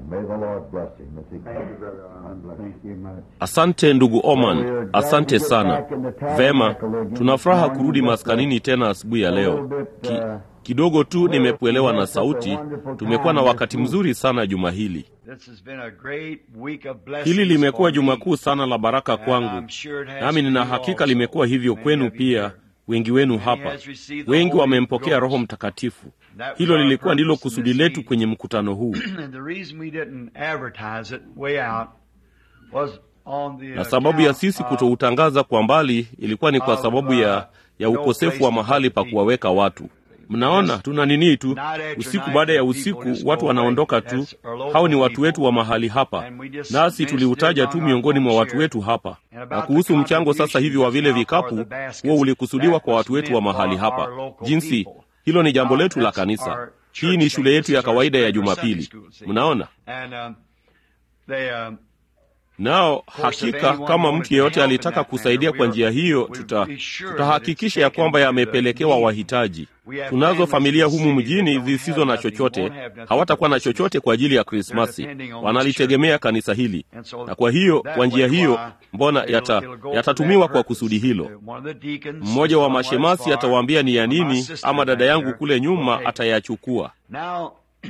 May the Lord bless him as he Thank you, Brother Arnold. Thank you much. Asante ndugu Oman, asante sana. Vema, tuna furaha kurudi maskanini tena asubuhi ya leo. Ki, kidogo tu nimekuelewa na sauti. Tumekuwa na wakati mzuri sana juma hili. This has been a great week of blessings Hili limekuwa for me. juma kuu sana la baraka And kwangu, I'm sure it has nami for nina you hakika also. limekuwa hivyo Many kwenu of you pia, here. wengi wenu Many hapa. has received the Wengi Holy wamempokea Ghost. Roho Mtakatifu. That Hilo was our lilikuwa ndilo purpose in kusudi this letu meeting. kwenye mkutano huu, And the reason we didn't advertise it way out was on the na sababu ya sisi account of kutoutangaza kwa mbali ilikuwa ni kwa of, sababu uh, ya, ya no ukosefu place wa to mahali put pa the kuwaweka watu. Mnaona, tuna nini tu, Night after usiku night, baada ya the usiku people just watu go wanaondoka away. tu. That's our local Hao ni watu people. wetu wa mahali hapa, And we just nasi mentioned tuliutaja it tu among miongoni our mwa folks watu here. wetu hapa. And about Na the kuhusu mchango sasa hivi wa vile contributions now for vikapu, the baskets, huo ulikusudiwa that kwa was watu wetu wa meant mahali for hapa. our local Jinsi people. hilo ni jambo Now, letu la that's kanisa. our Hii church ni thing. shule yetu This ya is our kawaida ya regular Sunday Jumapili. school, see. Mnaona? And um, they um, Nao course, if hakika anyone kama wanted mtu to yeyote help in alitaka that kusaidia manner, kwa we njia are- hiyo, we tuta will be sure that tutahakikisha ya it's taken kwamba to the yamepelekewa need. wahitaji. We have Tunazo families familia in the humu city that mjini don't zisizo have na nothing, chochote, won't have nothing hawatakuwa na for Christmas. chochote kwa ajili ya They're Krismasi, depending on this wanalitegemea kanisa hili, And so na kwa hiyo that kwa njia way, hiyo, why, mbona it'll- yata, it'll go for yatatumiwa that kwa purpose. kusudi hilo. One of the deacons Mmoja wa will tell them what it's mashemasi for, atawaambia ni ya or my nini, sister ama dada back yangu there kule will nyuma take it. atayachukua. Now,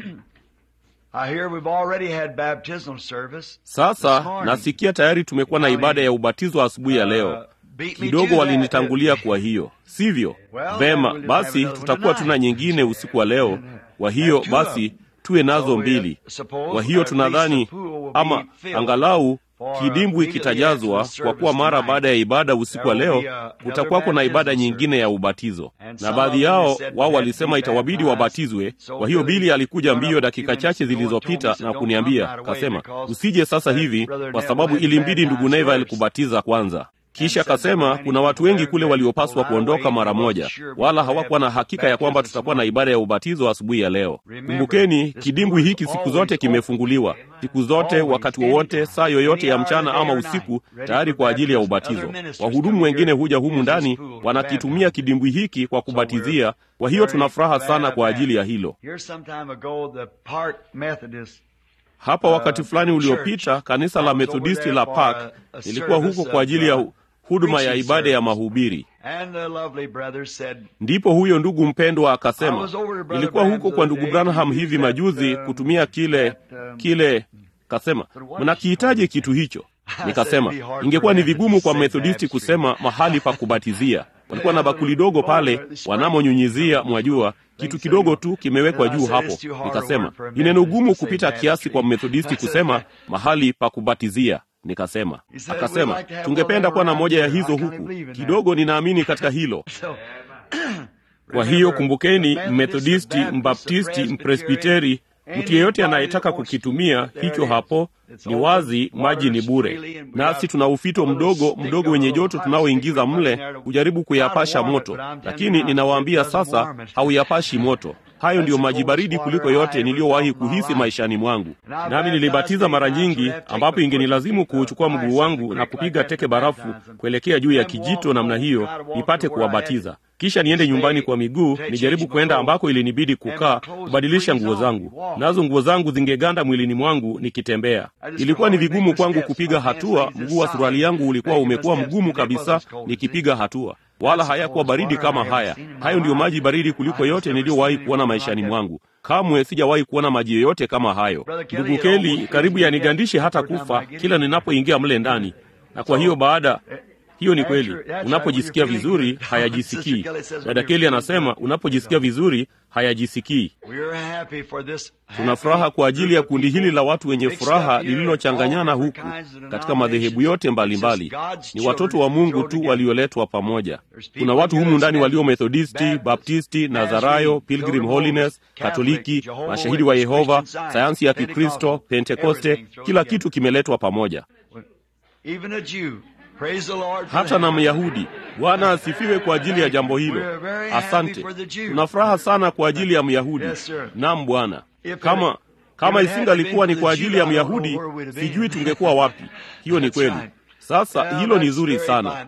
I hear we've already had baptismal service this Sasa morning. nasikia tayari tumekuwa na ibada ya ubatizo asubuhi ya leo. Uh, beat me Kidogo to that, walinitangulia didn't kwa hiyo, sivyo? Well, then Vema, we'll just basi have another tutakuwa one tuna tonight. nyingine usiku wa leo. Kwa hiyo Have two of basi them. tuwe So nazo we mbili. suppose Kwa hiyo at least tunadhani the pool will be ama filled angalau for kidimbwi immediately kitajazwa, after the kwa kuwa service mara tonight. baada ya ibada usiku wa There will leo be a- another kutakuwako na ibada baptismal nyingine ya ubatizo, And na some baadhi of them yao said wao they had to walisema be itawabidi baptized. wabatizwe. So Kwa hiyo Billy Bili alikuja got up mbio a few dakika minutes chache ago and told me, zilizopita he said, na "Don't kuniambia, come right away akasema because, usije sasa uh, hivi Brother kwa Neville sababu had to ilimbidi ndugu baptize Neva first." alikubatiza kwanza. Kisha And said there were akasema many kuna watu people wengi there kule that waliopaswa pulled kuondoka away mara and weren't moja, sure if wala we would hawakuwa na have hakika ya kwamba baptism tutakuwa na tomorrow. ibada ya ubatizo asubuhi ya leo. Remember, Kumbukeni, this kidimbwi pool is hiki siku always zote open. kimefunguliwa, siku zote, Always, wakati wowote, anytime, saa yoyote ya any hour of the mchana day ama or usiku, night, ready tayari for kwa ajili ya baptism. ubatizo. Other ministers Wahudumu come wengine here, huja humu use this ndani, pool to wanakitumia baptize. kidimbwi hiki kwa So kubatizia. we're Kwa hiyo very tuna furaha glad sana of kwa that. ajili ya hilo. Here some time ago, the Park Methodist Hapa uh, wakati fulani uliopita, church, kanisa I la was over Methodisti there la for Park a- a lilikuwa huko service kwa of, ajili ya uh, huduma ya preaching ibada ya service. mahubiri. And the lovely brother said, Ndipo huyo ndugu mpendwa I akasema, was over to Brother nilikuwa huko Branham's kwa the ndugu other day Branham to hivi use that, majuzi um, kutumia kile that, um, kile, kasema mnakihitaji kitu hicho. Nikasema ingekuwa ni vigumu kwa Methodisti kusema mahali pa kubatizia. Walikuwa na bakuli dogo pale wanamonyunyizia, mwajua, kitu kidogo tu kimewekwa juu hapo. Nikasema ni neno gumu kupita kiasi kwa Methodisti kusema mahali pa kubatizia. Nikasema, akasema tungependa kuwa na moja ya hizo huku. Kidogo ninaamini katika hilo. so, Kwa hiyo kumbukeni, Methodisti, Mbaptisti, Mpresbiteri, mtu yeyote anayetaka kukitumia hicho hapo, ni wazi, maji ni bure, nasi tuna ufito mdogo mdogo wenye joto tunaoingiza mle kujaribu kuyapasha moto, lakini ninawaambia sasa, hauyapashi moto. Hayo ndiyo maji baridi kuliko yote niliyowahi kuhisi maishani mwangu. Nami nilibatiza mara nyingi, ambapo ingenilazimu kuuchukua mguu wangu na kupiga teke barafu kuelekea juu ya kijito namna hiyo, nipate kuwabatiza kisha niende nyumbani kwa miguu nijaribu kwenda ambako ilinibidi kukaa kubadilisha nguo zangu, nazo nguo zangu zingeganda mwilini mwangu nikitembea. Ilikuwa ni vigumu kwangu kupiga hatua. Mguu wa suruali yangu ulikuwa umekuwa mgumu kabisa nikipiga hatua, wala hayakuwa baridi kama haya. Hayo ndiyo maji baridi kuliko yote niliyowahi kuona maishani mwangu. Kamwe sijawahi kuona maji yoyote kama hayo. Ndugu Keli karibu yanigandishe hata kufa kila ninapoingia mle ndani, na kwa hiyo baada hiyo ni kweli. Unapojisikia vizuri hayajisikii. Dada Keli anasema unapojisikia vizuri hayajisikii. Tuna furaha kwa ajili ya kundi hili la watu wenye furaha lililochanganyana huku katika madhehebu yote mbalimbali. Ni watoto wa Mungu tu walioletwa pamoja. Kuna watu humu ndani walio Methodisti, Baptisti, Nazarayo, Pilgrim Holiness, Katoliki, mashahidi wa Yehova, sayansi ya Kikristo, Pentekoste, kila kitu kimeletwa pamoja hata na Myahudi. Bwana asifiwe kwa ajili ya jambo hilo. Asante, tuna furaha sana kwa ajili ya Myahudi. Naam Bwana, kama kama isingalikuwa ni kwa ajili ya Myahudi, sijui tungekuwa wapi. Hiyo ni kweli. Sasa hilo ni zuri sana.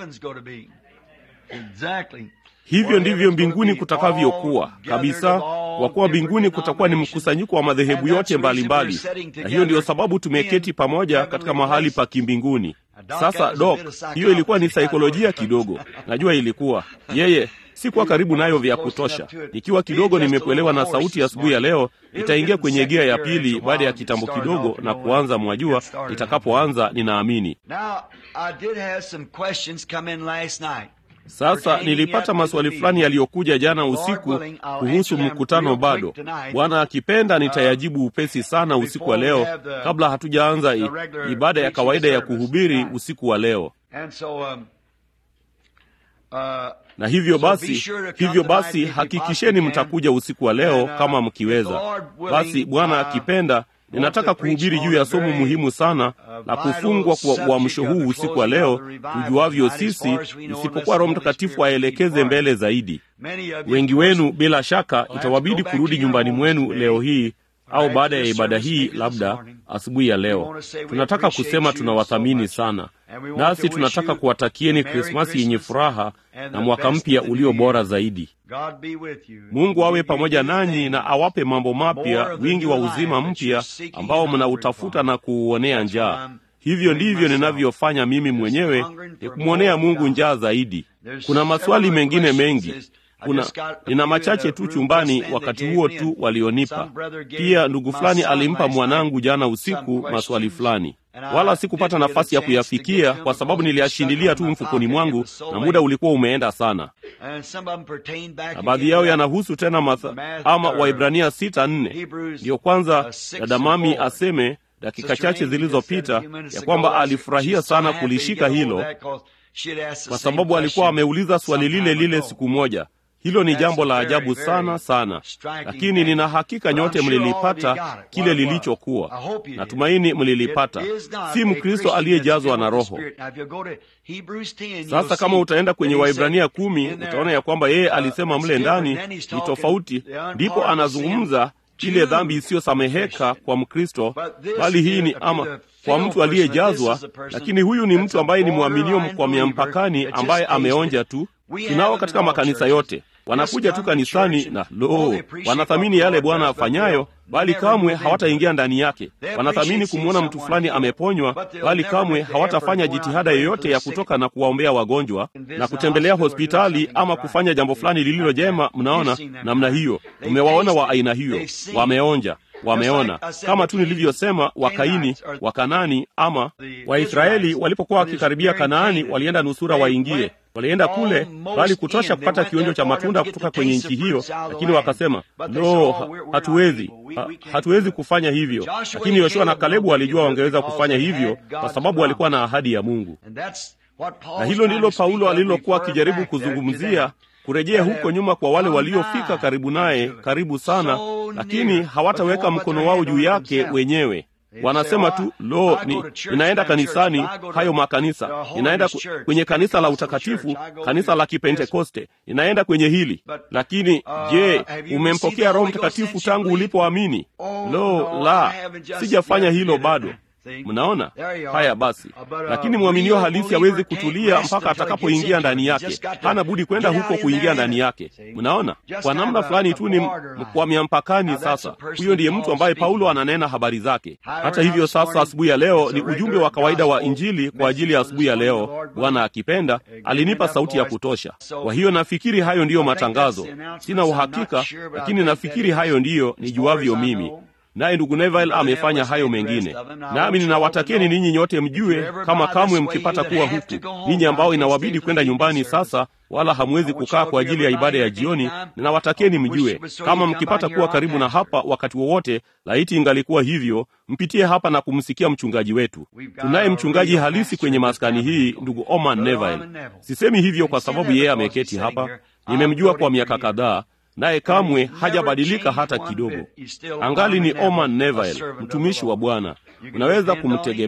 Hivyo ndivyo mbinguni kutakavyokuwa kabisa. kwa kuwa mbinguni kutakuwa ni mkusanyiko wa madhehebu yote mbalimbali mbali. Na hiyo ndiyo sababu tumeketi pamoja katika mahali pa kimbinguni. Sasa Dok, hiyo ilikuwa ni saikolojia kidogo, najua ilikuwa yeye sikuwa karibu nayo vya kutosha. Ikiwa kidogo nimekuelewa na sauti asubuhi ya, ya leo, itaingia kwenye gia ya pili baada ya kitambo kidogo na kuanza, mwajua, itakapoanza ninaamini. Sasa nilipata maswali fulani yaliyokuja jana usiku kuhusu mkutano bado. Bwana akipenda, nitayajibu upesi sana usiku wa leo, kabla hatujaanza ibada ya kawaida ya kuhubiri usiku wa leo. Na hivyo basi, hivyo basi hakikisheni mtakuja usiku wa leo kama mkiweza. Basi Bwana akipenda, ninataka kuhubiri juu ya somo muhimu sana la kufungwa kwa uamsho huu usiku wa leo, tujuavyo sisi, isipokuwa Roho Mtakatifu aelekeze mbele zaidi. Wengi wenu bila shaka itawabidi kurudi nyumbani mwenu leo hii au baada ya ibada hii, labda asubuhi ya leo. Tunataka kusema tunawathamini sana, nasi tunataka kuwatakieni Krismasi yenye furaha na mwaka mpya ulio bora zaidi. Mungu awe pamoja nanyi na awape mambo mapya, wingi wa uzima mpya ambao mnautafuta na kuuonea njaa. Hivyo ndivyo ninavyofanya mimi mwenyewe, ni kumwonea Mungu njaa zaidi. Kuna maswali mengine mengi kuna nina machache tu chumbani wakati huo tu walionipa. Pia ndugu fulani alimpa mwanangu jana usiku maswali fulani, wala sikupata nafasi ya kuyafikia kwa sababu niliyashindilia tu mfukoni mwangu na muda ulikuwa umeenda sana, na baadhi yao yanahusu tena matha, ama Waibrania sita nne. Ndiyo kwanza dada Mami aseme dakika chache zilizopita ya kwamba alifurahia sana kulishika hilo kwa sababu alikuwa ameuliza swali lile lile siku moja. Hilo ni jambo la ajabu sana sana, lakini nina hakika nyote mlilipata kile lilichokuwa. Natumaini mlilipata, si Mkristo aliyejazwa na Roho. Sasa kama utaenda kwenye Waibrania kumi utaona ya kwamba yeye alisema mle ndani ni tofauti, ndipo anazungumza ile dhambi isiyosameheka kwa Mkristo, bali hii ni ama kwa mtu aliyejazwa. Lakini huyu ni mtu ambaye ni mwaminio mkwamia mpakani, ambaye ameonja tu. Tunao katika makanisa yote wanakuja tu kanisani na lo, wanathamini yale Bwana afanyayo, bali kamwe hawataingia ndani yake. Wanathamini kumwona mtu fulani ameponywa, bali kamwe hawatafanya jitihada yoyote ya kutoka na kuwaombea wagonjwa na kutembelea hospitali ama kufanya jambo fulani lililo jema. Mnaona namna hiyo, tumewaona wa aina hiyo, wameonja wameona kama tu nilivyosema, Wakaini, Wakanani ama Waisraeli walipokuwa wakikaribia Kanaani, walienda nusura waingie walienda kule bali kutosha kupata kionjo cha matunda kutoka kwenye nchi hiyo, lakini wakasema no, hatuwezi ha, hatuwezi kufanya hivyo. Lakini Yoshua na Kalebu walijua wangeweza kufanya hivyo kwa sababu walikuwa na ahadi ya Mungu, na hilo ndilo Paulo alilokuwa akijaribu kuzungumzia kurejea huko nyuma kwa wale waliofika karibu naye, karibu sana, lakini hawataweka mkono wao juu yake wenyewe. Wanasema tu lo, ni, ninaenda kanisani, hayo makanisa, ninaenda kwenye kanisa la utakatifu, kanisa la Kipentekoste, ninaenda kwenye hili. Lakini je, umempokea Roho Mtakatifu tangu ulipoamini? Lo, la, sijafanya hilo bado. Mnaona haya? Basi, lakini mwaminio halisi hawezi kutulia mpaka atakapoingia ndani yake. Hana budi kwenda huko kuingia ndani yake. Mnaona, kwa namna fulani tu ni mkwamia mpakani. Sasa huyo ndiye mtu ambaye Paulo ananena habari zake. Hata hivyo, sasa asubuhi ya leo ni ujumbe wa kawaida wa Injili kwa ajili ya asubuhi ya leo. Bwana akipenda, alinipa sauti ya kutosha. Kwa hiyo nafikiri hayo ndiyo matangazo. Sina uhakika, lakini nafikiri hayo ndiyo nijuavyo mimi naye ndugu Neville amefanya hayo mengine, nami ninawatakeni ninyi nyote mjue, kama kamwe mkipata kuwa huku, ninyi ambao inawabidi kwenda nyumbani sasa, wala hamwezi kukaa kwa ajili ya ibada ya jioni, ninawatakeni mjue, kama mkipata kuwa karibu na hapa wakati wowote, laiti ingalikuwa hivyo, mpitie hapa na kumsikia mchungaji wetu. Tunaye mchungaji halisi kwenye maskani hii, ndugu Oman Neville. Sisemi hivyo kwa sababu yeye ameketi hapa, nimemjua kwa miaka kadhaa naye kamwe hajabadilika hata kidogo. Angali ni Oman Neville, mtumishi wa Bwana. Unaweza kumtegemea.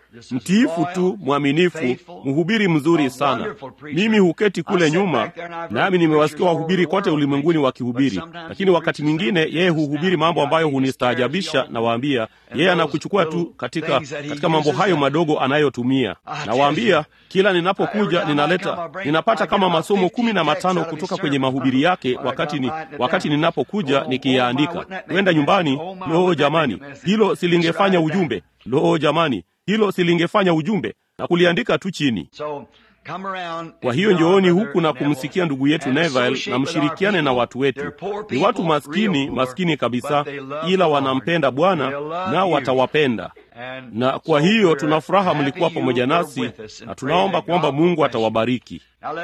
mtiifu tu, mwaminifu, mhubiri mzuri sana. Mimi huketi kule nyuma, nami nimewasikia wahubiri kote ulimwenguni wakihubiri, lakini wakati mwingine yeye huhubiri mambo ambayo hunistaajabisha. Nawaambia yeye anakuchukua tu katika, katika mambo hayo madogo anayotumia. Nawaambia kila ninapokuja ninaleta ninapata kama masomo kumi na matano kutoka kwenye mahubiri yake, wakati ni, wakati ninapokuja nikiyaandika kwenda nyumbani. Loo jamani, hilo silingefanya ujumbe. Loo jamani, hilo silingefanya ujumbe na kuliandika tu chini. Kwa hiyo njooni huku na kumsikia ndugu yetu Neville na mshirikiane na watu wetu. Ni watu maskini, maskini kabisa, ila wanampenda Bwana nao watawapenda. Na kwa hiyo tuna furaha mlikuwa pamoja nasi, na tunaomba kwamba Mungu atawabariki.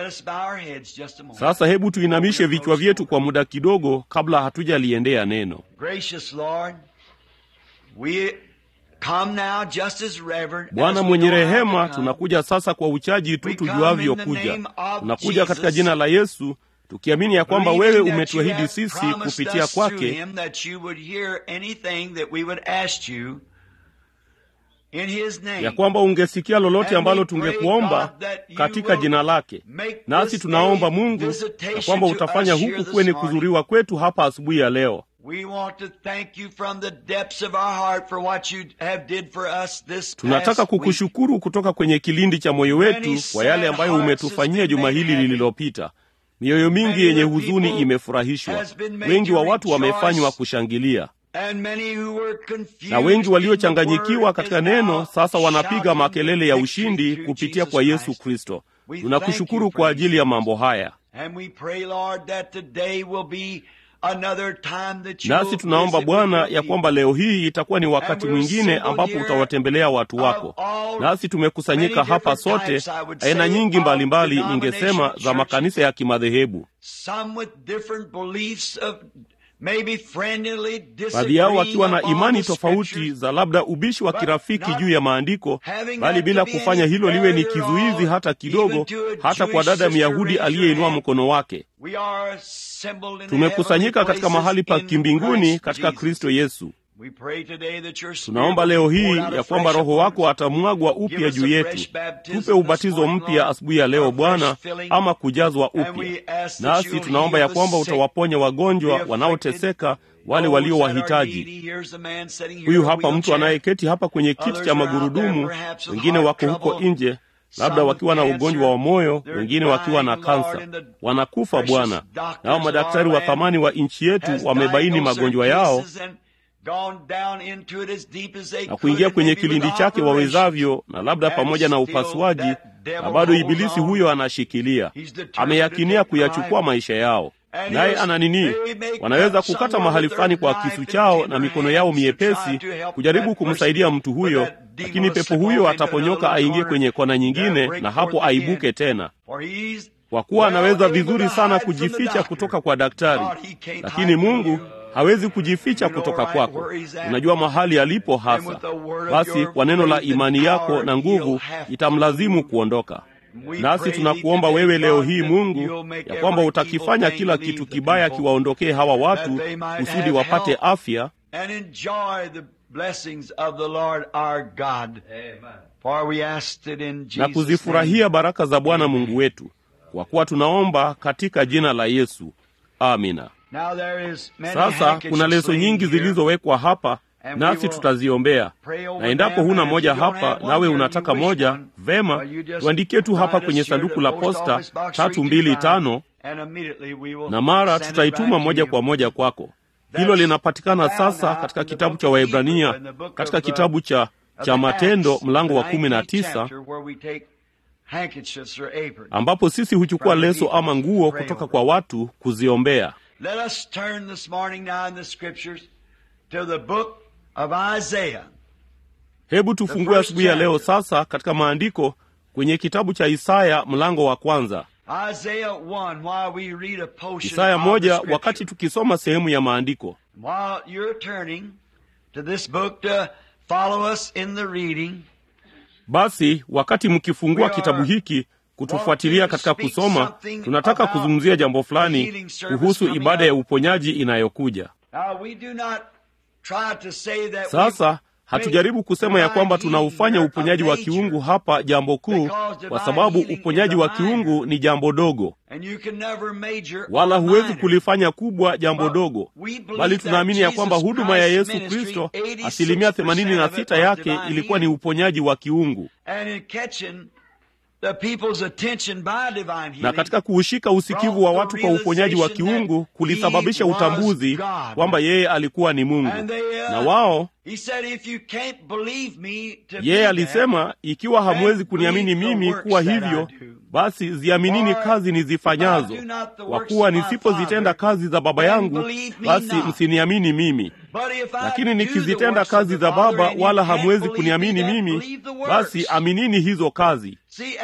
Sasa hebu tuinamishe vichwa vyetu kwa muda kidogo, kabla hatujaliendea neno. Bwana mwenye rehema, tunakuja sasa kwa uchaji tu tujuavyo kuja. Tunakuja katika jina la Yesu tukiamini ya kwamba wewe umetuahidi sisi kupitia kwake ya kwamba ungesikia lolote ambalo tungekuomba katika jina lake. Nasi tunaomba Mungu ya kwamba utafanya huku kuwe ni kuzuriwa kwetu hapa asubuhi ya leo. Tunataka kukushukuru kutoka kwenye kilindi cha moyo wetu kwa yale ambayo umetufanyia juma hili lililopita. Mioyo mingi yenye huzuni imefurahishwa, wengi wa watu wamefanywa kushangilia, na wengi waliochanganyikiwa katika neno sasa wanapiga makelele ya ushindi kupitia kwa Yesu Kristo. Tunakushukuru kwa ajili ya mambo haya. Nasi tunaomba Bwana ya kwamba leo hii itakuwa ni wakati mwingine ambapo utawatembelea watu wako. Nasi tumekusanyika hapa sote, aina nyingi mbalimbali mbali, ningesema za makanisa ya kimadhehebu, baadhi yao wakiwa na imani tofauti za labda ubishi wa kirafiki juu ya maandiko, bali bila kufanya hilo liwe ni kizuizi hata kidogo, hata kwa dada Myahudi aliyeinua mkono wake. Tumekusanyika katika mahali pa kimbinguni katika Kristo Yesu. Tunaomba leo hii ya kwamba Roho wako atamwagwa upya juu yetu. Tupe ubatizo mpya asubuhi ya leo Bwana, ama kujazwa upya. Nasi tunaomba ya kwamba utawaponya wagonjwa wanaoteseka, wale walio wahitaji. Huyu hapa mtu anayeketi hapa kwenye kiti cha magurudumu, wengine wako huko nje labda wakiwa na ugonjwa wa moyo, wengine wakiwa na kansa, wanakufa Bwana. Nao madaktari wa thamani wa nchi yetu wamebaini magonjwa yao na kuingia kwenye kilindi chake wawezavyo, na labda pamoja na upasuaji, na bado ibilisi huyo anashikilia, ameyakinia kuyachukua maisha yao. Naye ana nini? Wanaweza kukata mahali fulani kwa kisu chao na mikono yao miepesi kujaribu kumsaidia mtu huyo, lakini pepo huyo ataponyoka aingie kwenye kona nyingine, na hapo aibuke tena, kwa kuwa anaweza vizuri sana kujificha kutoka kwa daktari, lakini Mungu hawezi kujificha kutoka kwako. Unajua mahali alipo hasa. Basi kwa neno la imani yako na nguvu itamlazimu kuondoka. Nasi tunakuomba wewe leo hii Mungu, ya kwamba utakifanya kila kitu kibaya kiwaondokee hawa watu kusudi wapate afya na kuzifurahia baraka za Bwana Mungu wetu, kwa kuwa tunaomba katika jina la Yesu, amina. Sasa kuna leso nyingi zilizowekwa hapa nasi tutaziombea, na endapo huna moja hapa nawe unataka moja, vema, tuandikie tu hapa kwenye sanduku la posta tatu mbili tano, na mara tutaituma moja kwa moja kwako. Hilo linapatikana sasa katika kitabu cha Waebrania, katika kitabu cha cha Matendo mlango wa kumi na tisa ambapo sisi huchukua leso ama nguo kutoka kwa watu kuziombea. Let us turn this morning now in the scriptures to the book of Isaiah. Hebu tufungue asubuhi ya leo sasa katika maandiko kwenye kitabu cha Isaya mlango wa kwanza. Isaiah 1, while we read a portion Isaya of the moja, scripture. wakati tukisoma sehemu ya maandiko. While you're turning to this book to follow us in the reading, Basi wakati mkifungua We are kitabu hiki kutufuatilia katika kusoma, tunataka kuzungumzia jambo fulani kuhusu ibada ya uponyaji inayokuja. now we do not try to say that we Sasa hatujaribu kusema ya kwamba tunaufanya uponyaji wa kiungu hapa jambo kuu, kwa sababu uponyaji wa kiungu ni jambo dogo, wala huwezi kulifanya kubwa jambo dogo, bali tunaamini ya kwamba huduma ya Yesu Kristo asilimia 86 yake ilikuwa ni uponyaji wa kiungu na katika kuushika usikivu wa watu kwa uponyaji wa kiungu kulisababisha utambuzi kwamba yeye alikuwa ni Mungu. Na wao yeye alisema, ikiwa hamwezi kuniamini mimi kuwa hivyo, basi ziaminini kazi nizifanyazo, kwa kuwa nisipozitenda kazi za Baba yangu, basi msiniamini mimi. Lakini nikizitenda kazi za Baba, wala hamwezi kuniamini mimi, basi aminini hizo kazi.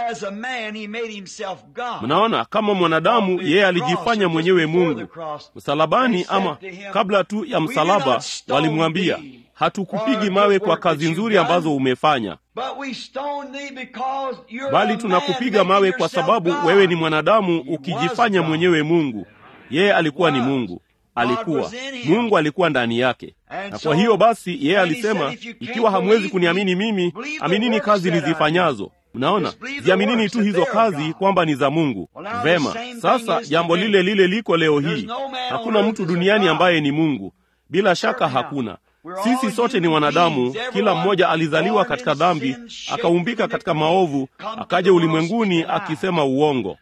Mnaona, kama mwanadamu yeye alijifanya mwenyewe Mungu msalabani, ama kabla tu ya msalaba walimwambia, hatukupigi mawe kwa kazi nzuri ambazo umefanya, bali tunakupiga mawe kwa sababu wewe ni mwanadamu ukijifanya mwenyewe Mungu. Yeye alikuwa ni Mungu, alikuwa Mungu, alikuwa ndani yake. Na kwa hiyo basi, yeye alisema, ikiwa hamwezi kuniamini mimi, aminini kazi nizifanyazo. Mnaona, ziaminini tu hizo kazi kwamba ni za Mungu. Vema, sasa jambo lile lile liko leo hii. Hakuna mtu duniani ambaye ni Mungu, bila shaka hakuna. Sisi sote ni wanadamu, kila mmoja alizaliwa katika dhambi, akaumbika katika maovu, akaja ulimwenguni akisema uongo.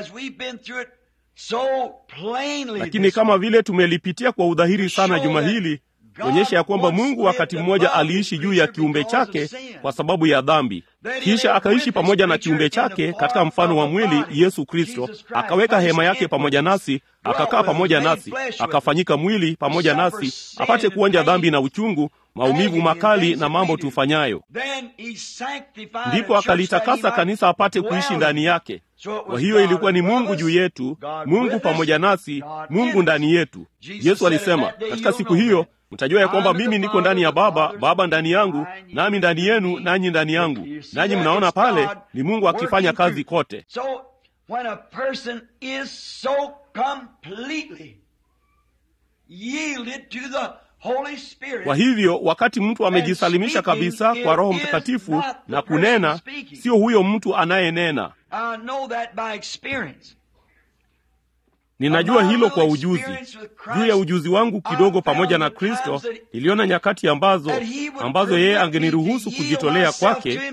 Lakini kama vile tumelipitia kwa udhahiri sana juma hili kuonyesha ya kwamba Mungu wakati mmoja aliishi juu ya kiumbe chake kwa sababu ya dhambi, kisha akaishi pamoja na kiumbe chake katika mfano wa mwili Yesu Kristo, akaweka hema yake pamoja nasi, akakaa pamoja nasi, akafanyika mwili pamoja nasi, apate kuonja dhambi na uchungu, maumivu makali na mambo tufanyayo. Ndipo akalitakasa kanisa apate kuishi ndani yake. Kwa hiyo ilikuwa ni Mungu juu yetu, Mungu pamoja nasi, Mungu ndani yetu. Yesu alisema katika siku hiyo mtajua ya kwamba mimi niko ndani ya Baba, Baba ndani yangu, nami ndani yenu, nanyi ndani yangu. Nanyi mnaona pale ni Mungu akifanya kazi kote. Kwa hivyo wakati mtu amejisalimisha kabisa kwa Roho Mtakatifu na kunena, sio huyo mtu anayenena. Ninajua hilo kwa ujuzi. Juu ya ujuzi wangu kidogo pamoja na Kristo, niliona nyakati ambazo ambazo yeye angeniruhusu kujitolea kwake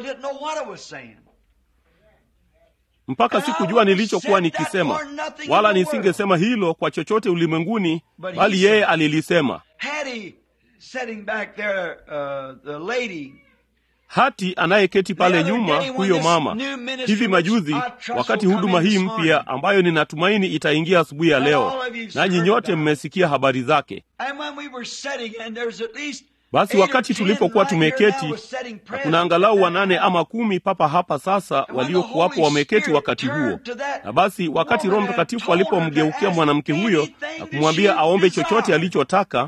mpaka sikujua nilichokuwa nikisema, wala nisingesema hilo kwa chochote ulimwenguni, bali yeye alilisema. Hati anayeketi pale nyuma, huyo mama, hivi majuzi, wakati huduma hii mpya ambayo ninatumaini itaingia asubuhi ya leo, nanyi nyote mmesikia habari zake. Basi wakati tulipokuwa tumeketi, na kuna angalau wanane ama kumi papa hapa sasa waliokuwapo wameketi wakati huo. Na basi wakati Roho Mtakatifu alipomgeukia mwanamke huyo na kumwambia aombe chochote alichotaka,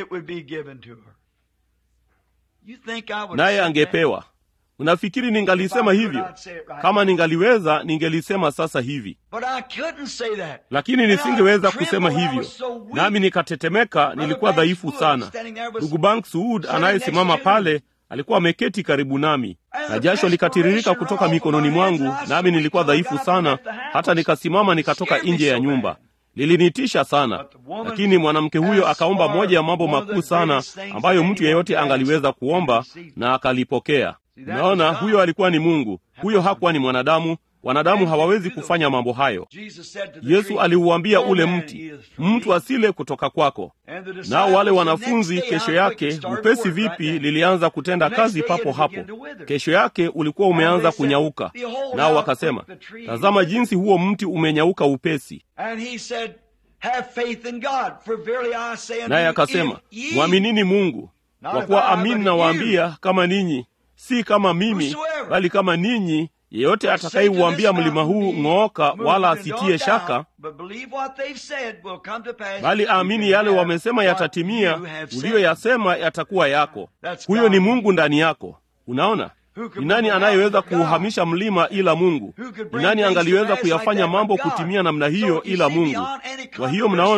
naye angepewa. Unafikiri ningalisema hivyo? Kama ningaliweza, ningelisema sasa hivi, lakini nisingeweza kusema hivyo, nami nikatetemeka. Nilikuwa dhaifu sana. Ndugu Bank Suud anayesimama pale alikuwa ameketi karibu nami, na jasho likatiririka kutoka mikononi mwangu, nami nilikuwa dhaifu sana, hata nikasimama nikatoka nje ya nyumba. Lilinitisha sana, lakini mwanamke huyo akaomba moja ya mambo makuu sana ambayo mtu yeyote angaliweza kuomba, na akalipokea. Unaona, huyo alikuwa ni Mungu, huyo hakuwa ni mwanadamu. Wanadamu hawawezi kufanya mambo hayo. Yesu aliuambia ule mti, mtu asile kutoka kwako. Nao wale wanafunzi kesho yake, upesi vipi, lilianza kutenda kazi papo hapo. Kesho yake ulikuwa umeanza kunyauka, nao wakasema, tazama jinsi huo mti umenyauka upesi. Naye akasema, mwaminini Mungu, kwa kuwa amini nawaambia, kama ninyi si kama mimi, bali kama ninyi yeyote atakayeuambia mlima huu ng'ooka, wala asitie shaka, bali aamini yale wamesema yatatimia, uliyoyasema yatakuwa yako. Huyo ni Mungu ndani yako. Unaona, ni nani anayeweza kuuhamisha mlima ila Mungu? Ni nani angaliweza kuyafanya mambo kutimia namna hiyo ila Mungu? Kwa hiyo mnaona,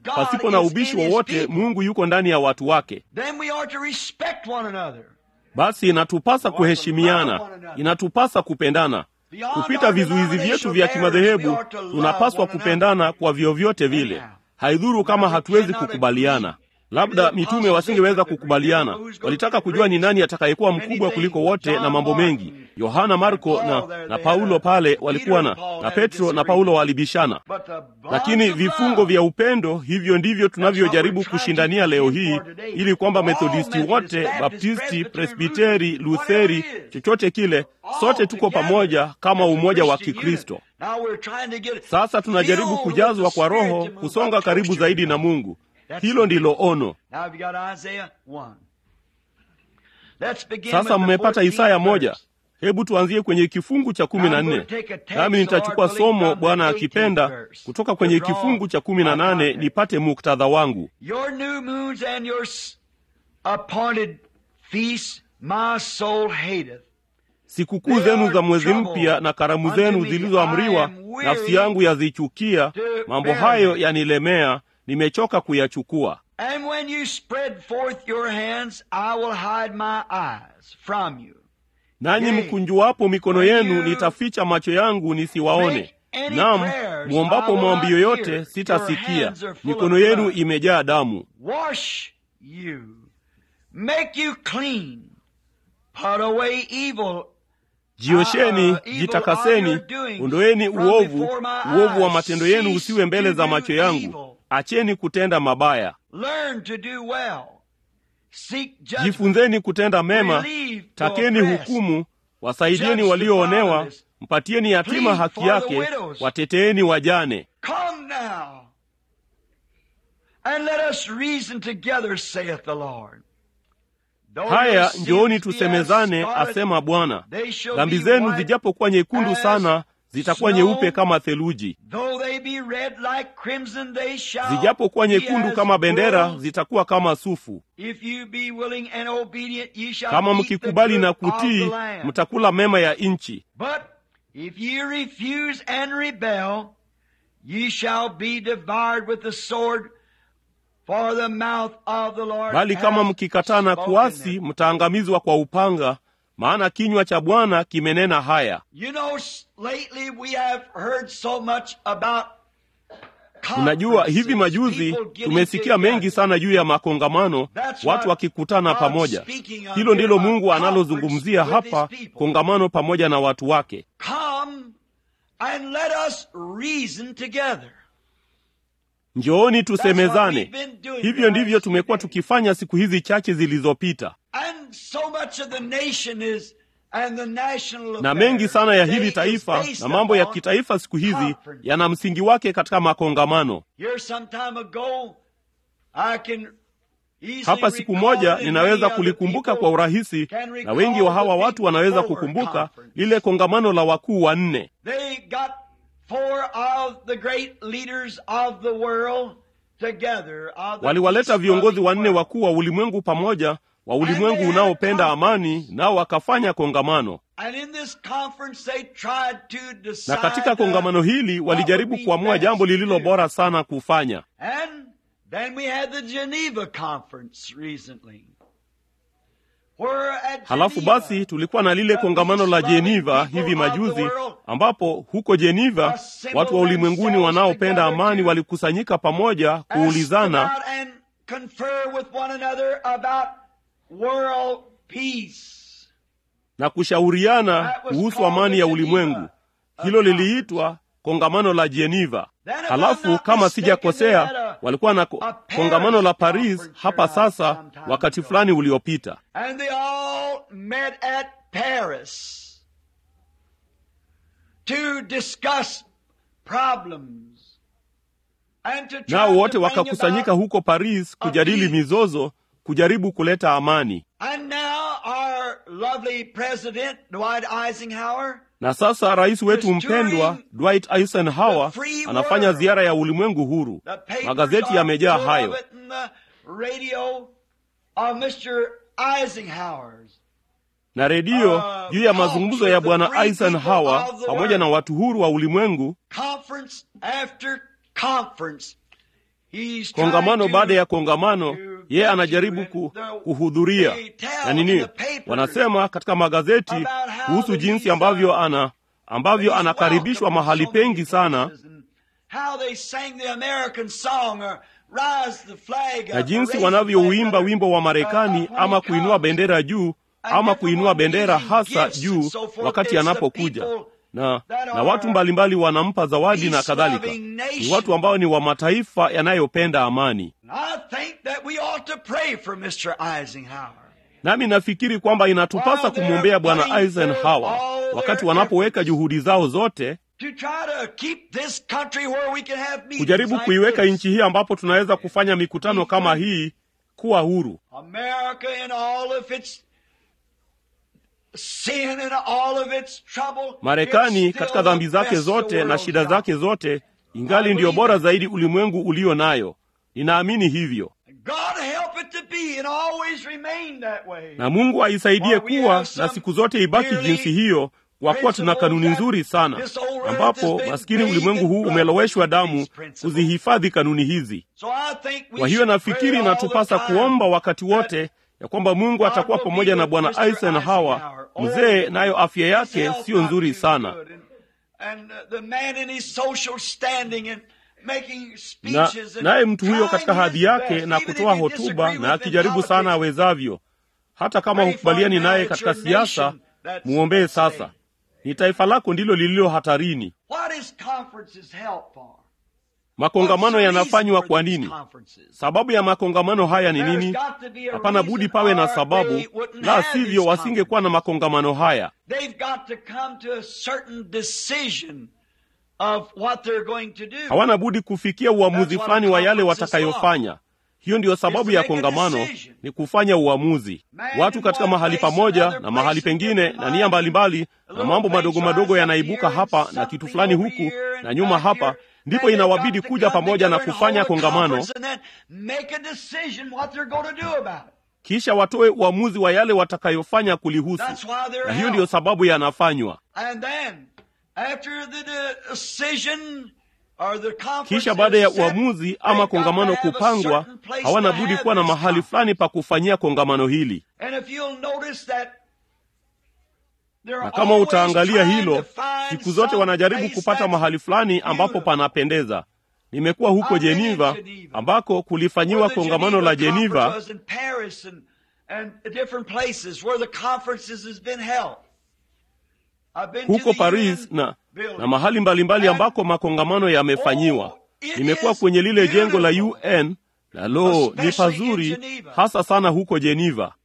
pasipo na ubishi wowote mungu yuko ndani ya watu wake Then we are to respect one another. basi inatupasa kuheshimiana inatupasa kupendana kupita vizuizi vyetu vya kimadhehebu tunapaswa kupendana kwa vyovyote vile haidhuru kama hatuwezi kukubaliana labda mitume wasingeweza kukubaliana walitaka kujua ni nani atakayekuwa mkubwa kuliko wote na mambo mengi yohana marko na, na paulo pale walikuwa na na petro na paulo walibishana But the bonds lakini of vifungo love, vya upendo hivyo ndivyo tunavyojaribu kushindania leo hii ili kwamba methodisti wote baptisti presbiteri lutheri chochote kile sote tuko pamoja kama umoja wa kikristo Now we're trying to get sasa tunajaribu filled kujazwa with the kwa roho Spirit to move kusonga up karibu closer zaidi to na God. mungu That's hilo the ndilo vision. ono Now have you got Isaiah 1. Let's begin sasa with the mmepata 14th isaya moja verse. hebu tuanzie kwenye kifungu cha kumi na nne nami nitachukua somo bwana akipenda kutoka kwenye kifungu cha kumi na nane nipate muktadha wangu Your new moons and your s- appointed feasts my soul hateth. sikukuu zenu za mwezi mpya na karamu zenu zilizoamriwa nafsi yangu yazichukia mambo hayo yanilemea nimechoka kuyachukua And when you spread forth your hands, I will hide my eyes from you. nanyi mkunjuapo mikono yenu nitaficha macho yangu nisiwaone nam mwombapo maombi yoyote sitasikia mikono yenu imejaa damu Wash you, make you clean, put away evil. jiosheni jitakaseni ondoeni uovu uovu wa matendo yenu usiwe mbele za macho yangu acheni kutenda mabaya Learn to do well. Seek judgment. jifunzeni kutenda mema Relieve the takeni oppressed. hukumu wasaidieni walioonewa mpatieni yatima haki yake wateteeni wajane Come now, and let us reason together, saith the Lord. Though your haya sins njooni be tusemezane as scarlet, asema bwana they shall dhambi be zenu white zijapokuwa nyekundu as sana zitakuwa snow. nyeupe kama theluji Though they be red like crimson, they shall zijapokuwa be nyekundu as kama bendera wool. zitakuwa kama sufu If you be willing and obedient, ye shall kama eat the mkikubali na good of kutii the land. mtakula mema ya nchi But if ye refuse and rebel, ye shall be devoured with the sword, for the mouth of the Lord bali kama hath mkikataa na spoken kuasi it. mtaangamizwa kwa upanga maana kinywa cha bwana kimenena haya You know, s- lately we have heard so much about unajua hivi conferences, majuzi people getting tumesikia mengi together. sana juu ya makongamano That's watu what wakikutana God's pamoja speaking of hilo ndilo here, mungu a analozungumzia conference with hapa his people. kongamano pamoja na watu wake Come and let us reason together. njooni That's what tusemezane we've been doing hivyo ndivyo last tumekuwa few days. tukifanya siku hizi chache zilizopita And so much of the nation is and the national na affairs mengi sana ya hili today is taifa based na mambo ya upon kitaifa siku hizi conference. yana msingi wake katika makongamano Here some time ago, I can easily hapa siku recall moja and ninaweza many other kulikumbuka people kwa urahisi can na recall wengi wa the hawa big watu wanaweza four kukumbuka conference. lile kongamano la wakuu wanne They got four of the great leaders of the world together. of the waliwaleta peace viongozi loving wanne world. wakuu wa ulimwengu pamoja wa ulimwengu had unaopenda a amani nao wakafanya kongamano And in this conference they tried to decide na katika kongamano hili what walijaribu would be kuamua best jambo to lililo do. bora sana kufanya And then we had the Geneva conference recently. Where at halafu Geneva, basi tulikuwa na lile kongamano la jeniva hivi majuzi ambapo huko jeniva watu wa ulimwenguni wanaopenda amani walikusanyika pamoja asked kuulizana about and confer with one another about world peace. na kushauriana kuhusu amani ya ulimwengu hilo liliitwa kongamano la jeniva halafu kama sijakosea walikuwa na ko- kongamano la paris hapa sasa wakati fulani uliopita And they all met at Paris to discuss problems and to try nao wote to bring wakakusanyika about- huko paris kujadili mizozo kujaribu kuleta amani And now our lovely president, Dwight Eisenhower, na sasa rais wetu mpendwa dwight eisenhower anafanya ziara ya ulimwengu huru the papers magazeti are yamejaa full hayo of it and the radio of Mr. Eisenhower's. na redio Uh, juu ya mazungumzo ya bwana free people eisenhower of the pamoja na world. watu huru wa ulimwengu Conference after conference. He's kongamano trying to- baada ya kongamano yeye anajaribu ku, kuhudhuria na nini wanasema katika magazeti kuhusu jinsi ambavyo ana ambavyo anakaribishwa mahali pengi sana How they sang the American song or rise the flag na up, jinsi raise the wanavyouimba flag up, wimbo wa uh, Marekani when ama he kuinua comes. bendera juu ama kuinua bendera hasa juu wakati anapokuja na, na watu mbalimbali wanampa zawadi na kadhalika. Ni watu ambao ni wa mataifa yanayopenda amani. I think that we ought to pray for Mr. Eisenhower. Nami nafikiri kwamba inatupasa kumwombea Bwana Eisenhower wakati wanapoweka juhudi zao zote To try to keep this country where we can have meetings kujaribu like kuiweka this. nchi hii ambapo tunaweza kufanya mikutano kama hii kuwa huru. America in all of its sin and all of its trouble. Marekani it's still katika dhambi the zake best the zote na world's shida got. zake zote ingali ndiyo bora zaidi ulimwengu ulio nayo. Ninaamini hivyo, God help it to be and always remain that way. na Mungu aisaidie kuwa na siku zote ibaki jinsi hiyo, kwa kuwa tuna kanuni nzuri sana, ambapo maskini ulimwengu huu umeloweshwa damu kuzihifadhi kanuni hizi. So I think we Kwa hiyo should nafikiri pray all the inatupasa time kuomba wakati wote ya kwamba Mungu atakuwa pamoja na Bwana Eisenhower mzee, nayo afya yake siyo nzuri sana, na naye mtu huyo katika hadhi yake na kutoa hotuba na akijaribu sana awezavyo, hata kama hukubaliani naye katika siasa, muombee sasa. Ni taifa lako ndilo lililo hatarini. Makongamano yanafanywa kwa nini? Sababu ya makongamano haya ni nini? Hapana budi pawe na sababu, la sivyo wasingekuwa na makongamano haya. Hawana budi kufikia uamuzi fulani wa yale watakayofanya. Hiyo ndiyo sababu ya kongamano, ni kufanya uamuzi. Watu katika mahali pamoja na mahali pengine na nia mbalimbali, na mambo madogo madogo yanaibuka hapa na kitu fulani huku na nyuma hapa, ndipo inawabidi kuja pamoja na kufanya kongamano, kisha watoe uamuzi wa yale watakayofanya kulihusu, na hiyo ndiyo sababu yanafanywa. Kisha baada ya uamuzi ama kongamano kupangwa, hawana budi kuwa na mahali fulani pa kufanyia kongamano hili. Na kama utaangalia hilo, siku zote wanajaribu kupata mahali fulani ambapo panapendeza. Nimekuwa huko Geneva ambako kulifanyiwa kongamano la Geneva huko Paris na, na mahali mbalimbali ambako makongamano yamefanyiwa. Nimekuwa kwenye lile jengo la UN na lo, ni pazuri hasa sana huko Geneva.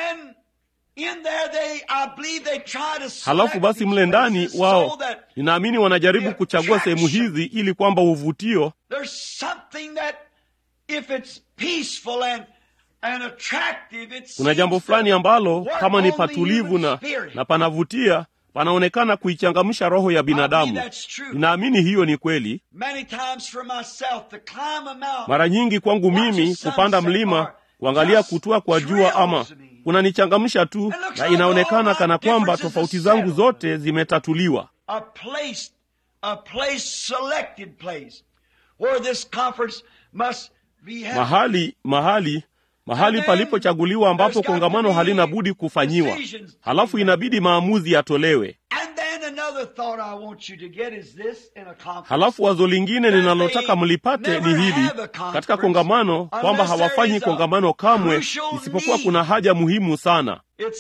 Halafu basi mle ndani wao, ninaamini wanajaribu kuchagua sehemu hizi ili kwamba uvutio kuna jambo fulani ambalo kama ni patulivu na, na panavutia panaonekana kuichangamsha roho ya binadamu. Ninaamini hiyo ni kweli. Mara nyingi kwangu mimi kupanda mlima, kuangalia kutua kwa jua ama kunanichangamsha tu, na inaonekana kana kwamba tofauti zangu zote zimetatuliwa. Mahali mahali mahali palipochaguliwa ambapo kongamano halina budi kufanyiwa, halafu inabidi maamuzi yatolewe. Halafu wazo lingine ninalotaka mlipate ni hili katika kongamano, kwamba hawafanyi kongamano kamwe, isipokuwa kuna haja muhimu sana.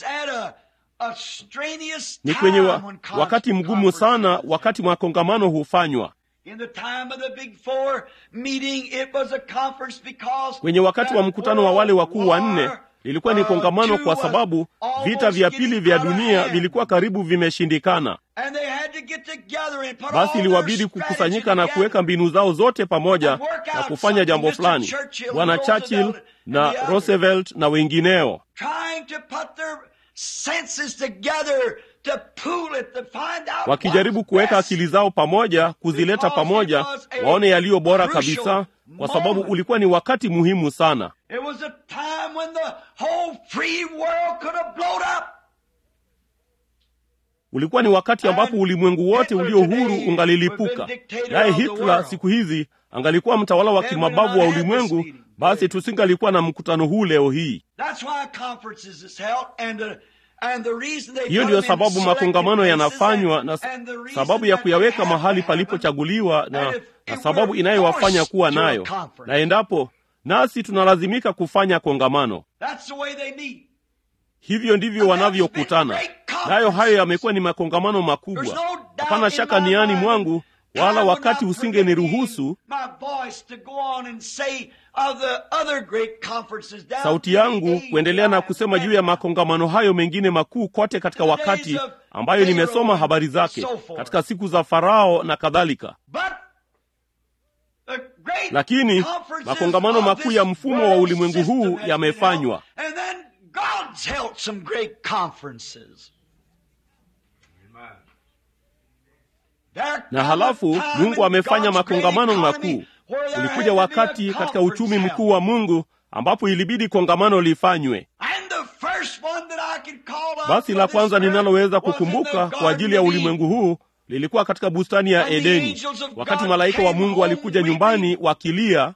Ni kwenye wa, wakati mgumu sana, wakati makongamano hufanywa kwenye wakati wa mkutano wa wale wakuu wanne lilikuwa ni kongamano, kwa sababu vita vya pili vya dunia vilikuwa karibu vimeshindikana. Basi iliwabidi kukusanyika na kuweka mbinu zao zote pamoja na kufanya jambo fulani, Bwana Churchill na Roosevelt na wengineo wakijaribu kuweka akili zao pamoja, kuzileta pamoja, waone yaliyo bora kabisa, kwa sababu ulikuwa ni wakati muhimu sana. Ulikuwa ni wakati ambapo ulimwengu wote ulio huru ungalilipuka, naye Hitler siku hizi angalikuwa mtawala wa kimabavu wa ulimwengu basi tusingalikuwa na mkutano huu leo hii hiyo ndiyo sababu makongamano yanafanywa na sababu ya kuyaweka mahali palipochaguliwa na, na sababu inayowafanya kuwa nayo na endapo nasi tunalazimika kufanya kongamano hivyo ndivyo wanavyokutana nayo hayo yamekuwa ni makongamano makubwa hapana shaka niani mwangu wala wakati usingeniruhusu sauti yangu kuendelea na kusema juu ya makongamano hayo mengine makuu kote katika wakati ambayo nimesoma habari zake katika siku za farao na kadhalika lakini makongamano makuu ya mfumo wa ulimwengu huu yamefanywa na halafu mungu amefanya makongamano makuu ulikuja wakati katika uchumi mkuu wa mungu ambapo ilibidi kongamano lifanywe basi la kwanza ninaloweza kukumbuka kwa ajili ya ulimwengu huu lilikuwa katika bustani ya edeni wakati malaika wa mungu walikuja nyumbani wakilia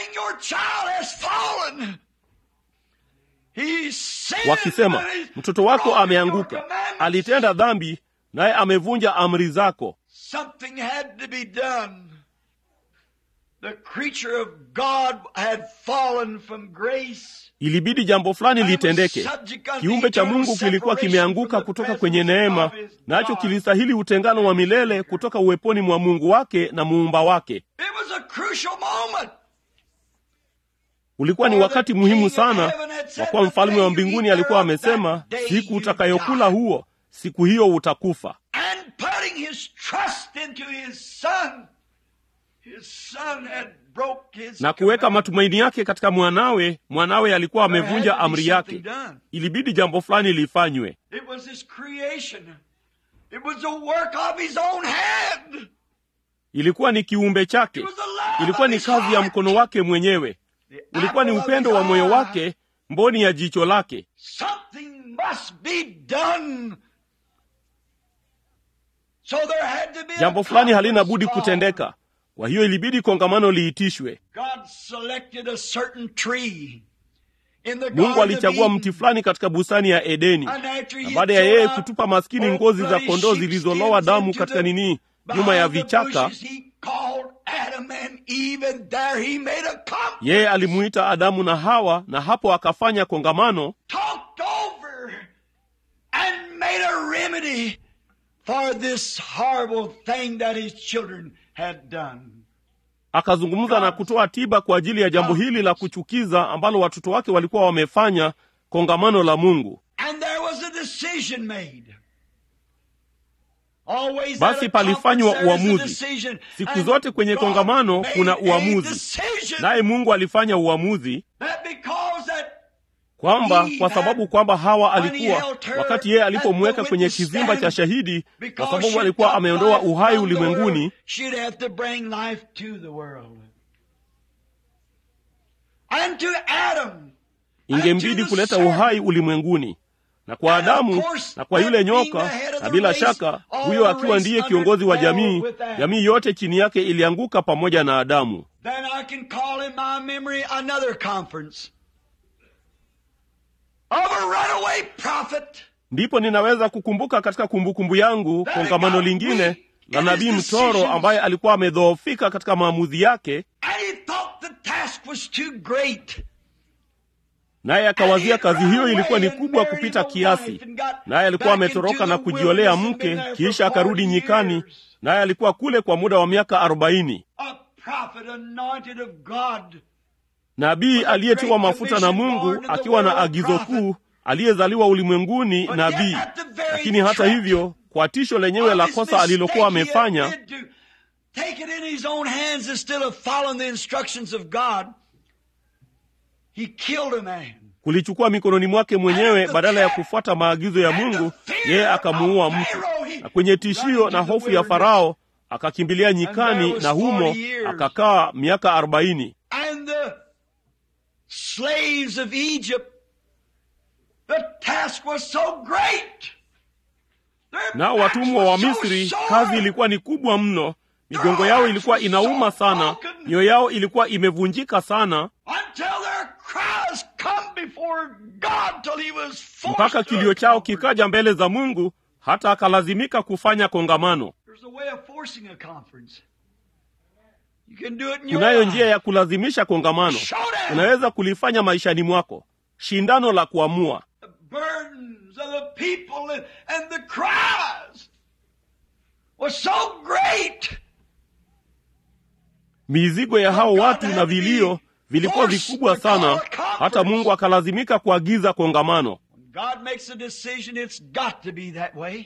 wakisema mtoto wako ameanguka alitenda dhambi naye amevunja amri zako Something had to be done. The creature of God had fallen from grace. ilibidi jambo fulani litendeke kiumbe cha mungu kilikuwa kimeanguka kutoka kwenye neema nacho kilistahili utengano wa milele kutoka uweponi mwa mungu wake na muumba wake It was a crucial moment. ulikuwa ni wakati muhimu sana kwa kuwa mfalme wa mbinguni alikuwa amesema siku utakayokula huo siku hiyo utakufa And putting his trust into his son. His son had broke his na kuweka command. matumaini yake katika mwanawe mwanawe alikuwa There had amevunja to be amri something yake done. ilibidi jambo fulani lifanywe It was his creation. It was the work of his own hand. ilikuwa ni kiumbe chake It was the love ilikuwa of ni his kazi ya heart. mkono wake mwenyewe The ulikuwa ni apple of upendo his wa moyo eye. wake mboni ya jicho lake Something must be done. So there had to be a jambo fulani halina conference budi called. kutendeka kwa hiyo ilibidi kongamano liitishwe God selected a certain tree in the mungu Garden of alichagua Eden. mti fulani katika bustani ya edeni And after na he baada ya threw yeye out kutupa maskini old ngozi za bloody kondoo sheep zilizoloa skins damu into katika the- nini nyuma ya behind the vichaka bushes, he called Adam and Eve, and there he made a conference. yeye alimuita adamu na hawa na hapo akafanya kongamano talked over and made a remedy for this horrible thing that his children had done. akazungumza na kutoa tiba kwa ajili ya jambo hili la kuchukiza ambalo watoto wake walikuwa wamefanya kongamano la mungu And there was a decision made. Always Basi at a palifanywa conference there is a uamuzi. decision. siku And zote kwenye God kongamano made kuna a uamuzi decision naye mungu alifanya uamuzi that because that kwamba He kwa had- sababu kwamba hawa when he alikuwa held her wakati yeye at alipomweka the kwenye witness kizimba cha stand, shahidi kwa because sababu she alikuwa took ameondoa life uhai from the world, ulimwenguni she'd have to bring life to the world. And to Adam. ingembidi kuleta uhai ulimwenguni na kwa adamu na kwa yule nyoka na bila shaka huyo akiwa ndiye kiongozi wa jamii jamii yote chini yake ilianguka pamoja na adamu Then I can call in my memory another conference of a runaway prophet. ndipo ninaweza kukumbuka katika kumbukumbu yangu kongamano lingine la nabii mtoro ambaye alikuwa amedhoofika katika maamuzi yake And he thought the task was too great. naye akawazia kazi hiyo ilikuwa ni kubwa kupita kiasi naye alikuwa ametoroka na kujiolea mke kisha akarudi nyikani naye alikuwa kule kwa muda wa miaka arobaini A prophet anointed of God. nabii aliyetiwa mafuta na mungu akiwa na agizo kuu aliyezaliwa ulimwenguni nabii lakini hata hivyo kwa tisho lenyewe la kosa alilokuwa amefanya Take it in his own hands instead of following the instructions of God. He killed a man. kulichukua mikononi mwake mwenyewe badala ya kufuata maagizo ya mungu yeye akamuua mtu na kwenye tishio na hofu ya farao akakimbilia nyikani na humo akakaa miaka arobaini And the slaves of Egypt, the task was so great. Their nao backs watumwa wa were so misri sore. kazi ilikuwa ni kubwa mno migongo yao ilikuwa inauma sana mioyo yao ilikuwa imevunjika sana until their cries come before God till he was forced mpaka to kilio a chao conference. kikaja mbele za mungu hata akalazimika kufanya kongamano There's a way of forcing a conference. You can do it in your kunayo life. njia ya kulazimisha kongamano Showdown. unaweza kulifanya maishani mwako shindano la kuamua The burdens of the people and, and the cries was so great. mizigo ya hao watu na vilio vilikuwa vikubwa sana hata mungu akalazimika kuagiza kongamano When God makes a decision, it's got to be that way.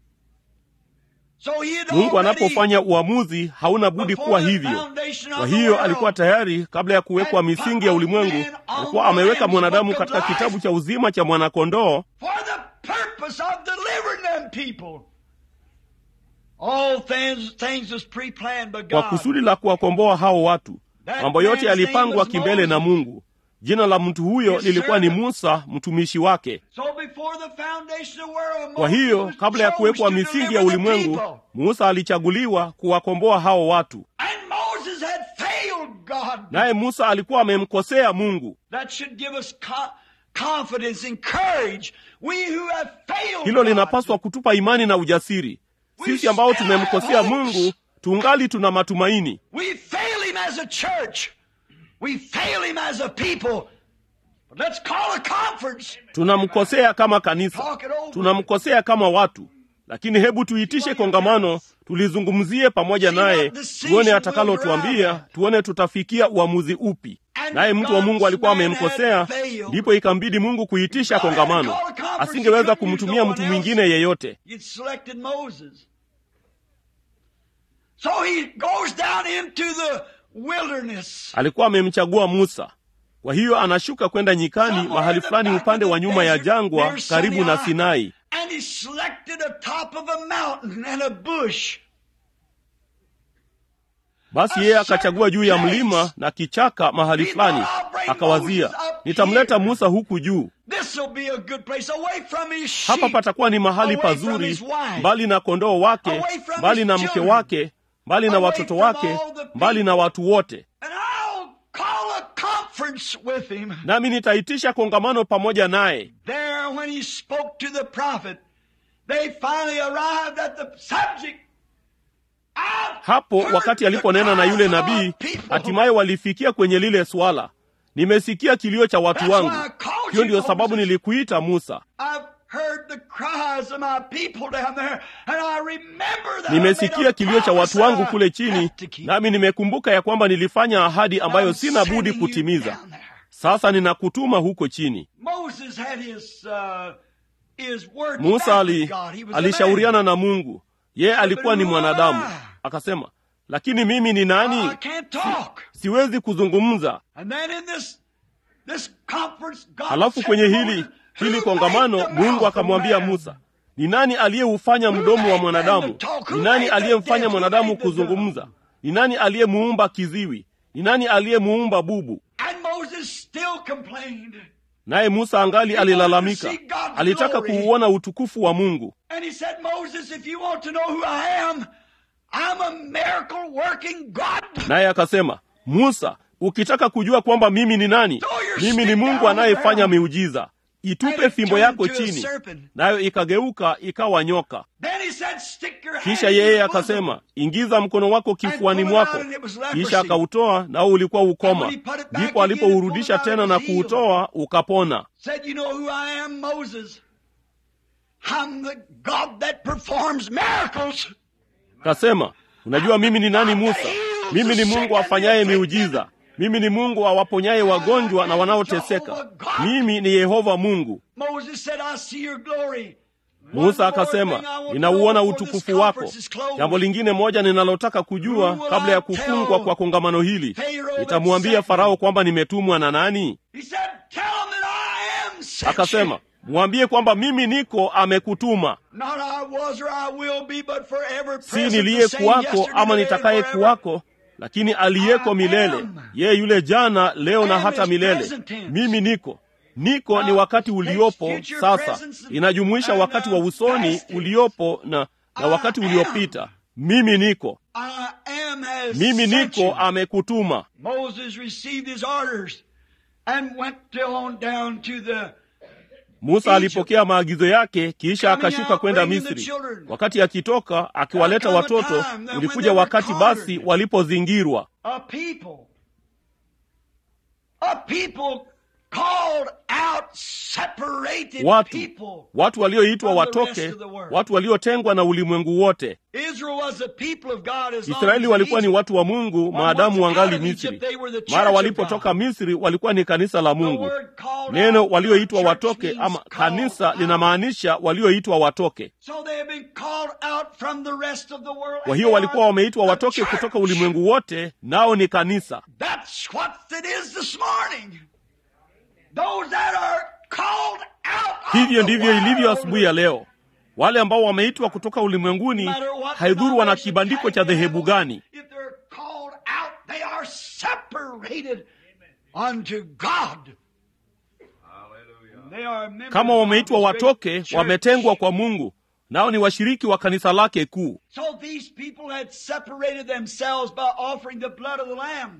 So he had mungu already, anapofanya uamuzi hauna budi kuwa before the hivyo foundation of kwa the hiyo world, alikuwa tayari kabla ya kuwekwa misingi ya ulimwengu alikuwa ameweka mwanadamu katika kitabu cha uzima cha mwanakondoo for the purpose of delivering them people. All things, things was pre-planned by kwa God. kusudi la kuwakomboa hao watu mambo yote yalipangwa kimbele na mungu jina la mtu huyo lilikuwa ni musa mtumishi wake So before the foundation of the world, kwa Moses hiyo was kabla ya chose kuwekwa to misingi deliver ya the ulimwengu people. musa alichaguliwa kuwakomboa hao watu And Moses had failed God. naye musa alikuwa amemkosea mungu That should give us co- confidence and courage. We who have failed hilo God. linapaswa kutupa imani na ujasiri sisi ambao tumemkosea mungu tungali tuna matumaini We fail him as a church. We fail him as a people. But let's call a conference. tunamkosea kama kanisa Talk it over. tunamkosea kama watu lakini hebu tuitishe kongamano tulizungumzie pamoja naye tuone atakalotuambia tuone tutafikia uamuzi upi naye mtu wa mungu alikuwa amemkosea ndipo ikambidi mungu kuitisha kongamano asingeweza kumtumia mtu mwingine yeyote You'd selected Moses. So he goes down into the wilderness. alikuwa amemchagua musa kwa hiyo anashuka kwenda nyikani mahali fulani upande wa nyuma ya jangwa karibu na sinai And he selected a top of a mountain and a bush. basi yeye akachagua juu ya mlima na kichaka mahali fulani akawazia nitamleta musa huku juu This will be a good place away from his sheep. hapa patakuwa ni mahali away from pazuri his wife. mbali na kondoo wake Away from mbali his na mke children. wake mbali na Away watoto from wake all the people. mbali na watu wote And I'll call a conference with him. nami nitaitisha kongamano pamoja naye There, when he spoke to the prophet, they finally arrived at the subject. I've hapo heard wakati the aliponena na cries yule of our nabii people. hatimaye walifikia kwenye lile swala nimesikia kilio cha watu That's wangu why I called hiyo you, ndiyo sababu Moses. nilikuita musa I've heard the cries of my people down there, and I remember that I nimesikia made a kilio cha watu promise wangu I kule have chini to keep. nami nimekumbuka ya kwamba nilifanya ahadi ambayo I'm sina budi sending you kutimiza down there. sasa ninakutuma huko chini Moses had his uh, his word musa back ali, with God. He was a alishauriana man. na mungu yeye alikuwa ni mwanadamu akasema lakini mimi ni I nani can't talk. siwezi kuzungumza And then in this this conference, God halafu said kwenye to hili Moses, hili "Who kongamano made the mungu mouth of akamwambia man?" musa ni nani aliyeufanya mdomo wa mwanadamu ni nani aliyemfanya mwanadamu kuzungumza ni nani aliyemuumba kiziwi ni nani aliyemuumba bubu And Moses still complained. naye musa angali alilalamika alitaka kuuona utukufu wa mungu And he said, Moses, if you want to know who I am, I'm a miracle working God. naye akasema musa ukitaka kujua kwamba mimi ni nani mimi ni mungu anayefanya miujiza itupe fimbo yako chini nayo ikageuka ikawa nyoka Then he said, Stick your hand kisha in yeye your bosom. akasema ingiza mkono wako kifuani mwako kisha akautoa nao ulikuwa ukoma ndipo alipourudisha tena na kuutoa ukapona Said, You know who I am, Moses? I'm the God that performs miracles. kasema unajua mimi ni nani musa mimi ni mungu afanyaye miujiza mimi ni mungu awaponyaye wagonjwa na wanaoteseka mimi ni yehova mungu Moses said, I see your glory. musa One more akasema thing I want to ninauona know before this utukufu wako conference is closed. jambo lingine moja ninalotaka kujua kabla ya kufungwa kwa kongamano hili nitamwambia farao kwamba nimetumwa na nani He said, Tell him that I am sent akasema you. mwambie kwamba mimi niko amekutuma Not I was or I will be, but forever si present, the niliye same kuwako yesterday, ama today, nitakaye and forever. kuwako lakini aliyeko milele yeye yule jana leo na am hata is milele present tense. mimi niko niko ni wakati uliopo sasa inajumuisha wakati wa usoni uliopo na, na wakati uliopita mimi niko I am has mimi sent you. niko amekutuma Moses received his orders and went to on down to the musa alipokea maagizo yake kisha akashuka kwenda misri wakati akitoka akiwaleta watoto ulikuja wakati basi walipozingirwa a people. A people called out, separated watu people. watu walioitwa from the rest watoke of the world. watu waliotengwa na ulimwengu wote Israel was the people of God as long israeli as walikuwa ni Egypt. watu wa mungu maadamu wangali misri mara walipotoka misri walikuwa ni kanisa la The mungu word called neno out, walioitwa church watoke means ama called kanisa out. linamaanisha walioitwa watoke So they have been called out from the rest of the world. kwa and hiyo they walikuwa are wameitwa the watoke church. kutoka ulimwengu wote nao ni kanisa That's what it is this morning. Those that are called out of hivyo the ndivyo ilivyo world. asubuhi ya leo wale ambao wameitwa kutoka ulimwenguni No matter what haidhuru wana denomination kibandiko tag cha they dhehebu have on, gani If they're called out, they are separated unto God. They are members kama of wameitwa His great watoke church. wametengwa kwa mungu nao ni washiriki wa kanisa lake kuu So these people had separated themselves by offering the blood of the Lamb.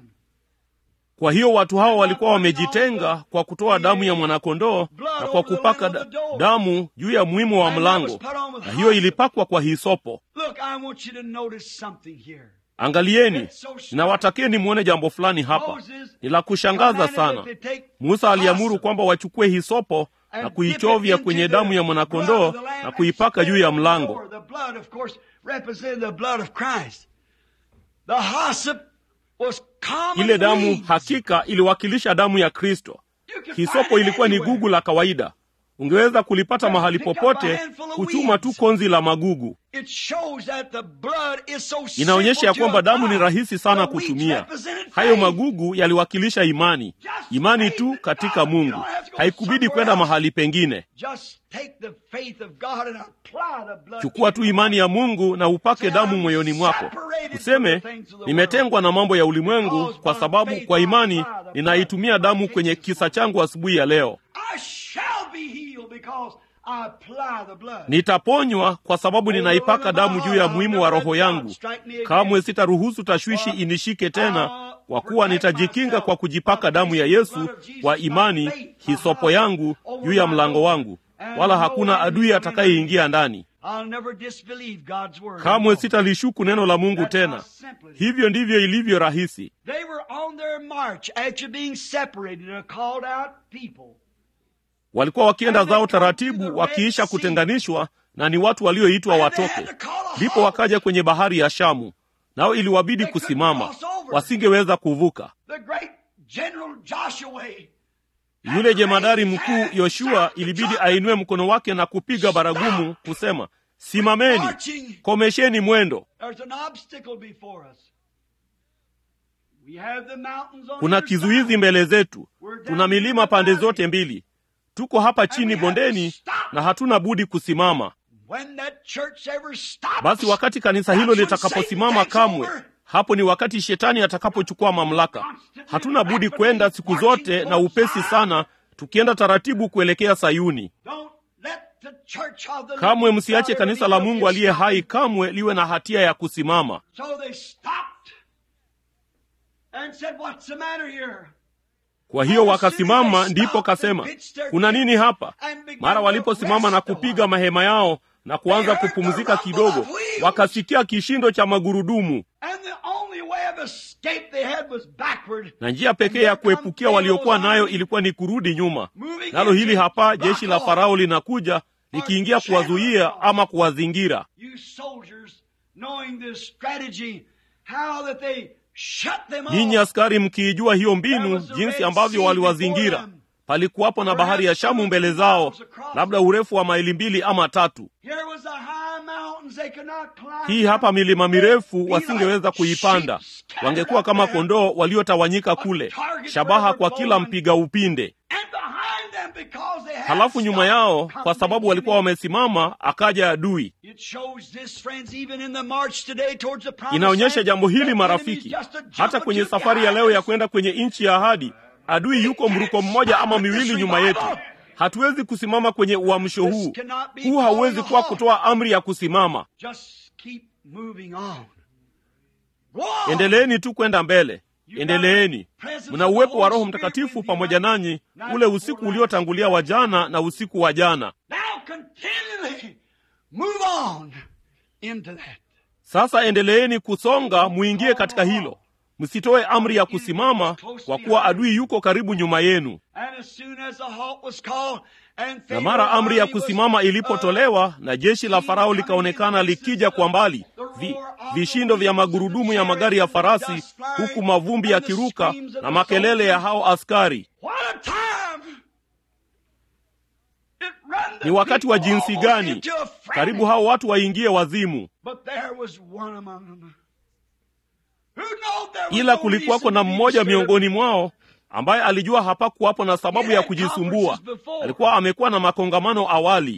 kwa hiyo watu hao walikuwa wamejitenga kwa kutoa damu ya mwanakondoo na kwa kupaka da, damu juu ya mwimu wa mlango na hiyo ilipakwa kwa hisopo Look, I want you to notice something here. angalieni ninawatakeni mwone jambo fulani hapa ni la kushangaza sana musa aliamuru kwamba wachukue hisopo na kuichovya kwenye damu ya mwanakondoo na kuipaka juu ya mlango The blood, of course, represented the blood of Christ. The hyssop was common ile damu weeds. hakika iliwakilisha damu ya kristo You could find hisopo it ilikuwa ni anywhere. gugu la kawaida ungeweza kulipata Just mahali pick up a popote handful of kuchuma tu weeds. konzi la magugu It shows that the blood is so inaonyesha ya simple to kwamba damu ni apply. rahisi sana The weeds kutumia represented hayo faith. magugu yaliwakilisha imani imani tu katika mungu haikubidi kwenda mahali pengine Just take the faith of God and apply the blood chukua to tu your imani ya life. mungu na upake damu moyoni mwako useme nimetengwa na mambo ya ulimwengu kwa sababu kwa imani ninaitumia damu kwenye kisa changu asubuhi ya leo I shall be healed because I apply the blood. nitaponywa kwa sababu ninaipaka damu juu ya muhimu wa roho yangu kamwe sitaruhusu tashwishi inishike tena kwa kuwa nitajikinga kwa kujipaka damu ya yesu kwa imani hisopo yangu juu ya mlango wangu wala hakuna adui atakayeingia ndani I'll never disbelieve God's word. kamwe sitalishuku neno la mungu tena hivyo ndivyo ilivyo rahisi They were on their march after being separated, a called out people. walikuwa wakienda zao taratibu wakiisha kutenganishwa na ni watu walioitwa watoke ndipo wakaja kwenye bahari ya shamu nao iliwabidi kusimama wasingeweza kuvuka The great General Joshua. yule jemadari mkuu yoshua ilibidi ainue mkono wake na kupiga baragumu kusema simameni komesheni mwendo There's an obstacle before us. We have the mountains on kuna either kizuizi side. mbele zetu tuna milima pande zote mbili tuko hapa chini bondeni na hatuna budi kusimama When that church ever stops, basi wakati kanisa hilo that's when litakaposimama Satan takes kamwe over. hapo ni wakati shetani atakapochukua mamlaka hatuna budi kwenda siku zote na upesi sana tukienda taratibu kuelekea sayuni Don't let the church of the kamwe living msiache God kanisa ever la be mungu aliye stopped. hai kamwe liwe na hatia ya kusimama So they stopped and said, What's the matter here? kwa hiyo wakasimama ndipo kasema kuna nini hapa mara waliposimama na kupiga mahema yao na kuanza kupumzika kidogo wakasikia kishindo cha magurudumu And the only way of escape they had was backward. na njia pekee ya kuepukia waliokuwa nayo ilikuwa ni kurudi nyuma nalo hili hapa jeshi la farao linakuja likiingia kuwazuia ama kuwazingira You soldiers, knowing this strategy, how that they shut them nyinyi off. askari mkiijua hiyo mbinu jinsi ambavyo waliwazingira palikuwapo na bahari ya shamu mbele zao labda urefu wa maili mbili ama tatu Here was the high mountains they could not climb. hii hapa milima mirefu wasingeweza kuipanda wangekuwa kama kondoo waliotawanyika kule shabaha kwa kila mpiga upinde And behind them, because they had halafu nyuma yao stopped kwa sababu walikuwa coming. wamesimama akaja adui It shows this, friends, even in the march today towards the promised inaonyesha land, jambo hili the marafiki enemy's just a jump hata or kwenye two safari ya behind leo ya us. kwenda kwenye nchi ya ahadi adui yuko mruko mmoja ama miwili nyuma yetu hatuwezi kusimama kwenye uamsho huu huu hauwezi kuwa kutoa amri ya kusimama Just keep moving on. endeleeni tu kwenda mbele endeleeni mna uwepo wa roho mtakatifu pamoja nanyi ule usiku uliotangulia wa jana na usiku wa jana sasa endeleeni kusonga muingie katika hilo msitoe amri ya kusimama kwa kuwa adui yuko karibu nyuma yenu na mara amri ya kusimama ilipotolewa na jeshi la farao likaonekana likija kwa mbali vi, vishindo vya magurudumu ya magari ya farasi huku mavumbi yakiruka na makelele ya hao askari ni wakati wa jinsi gani karibu hao watu waingie wazimu ila kulikuwako na mmoja miongoni mwao ambaye alijua hapakuwapo na sababu ya kujisumbua alikuwa amekuwa na makongamano awali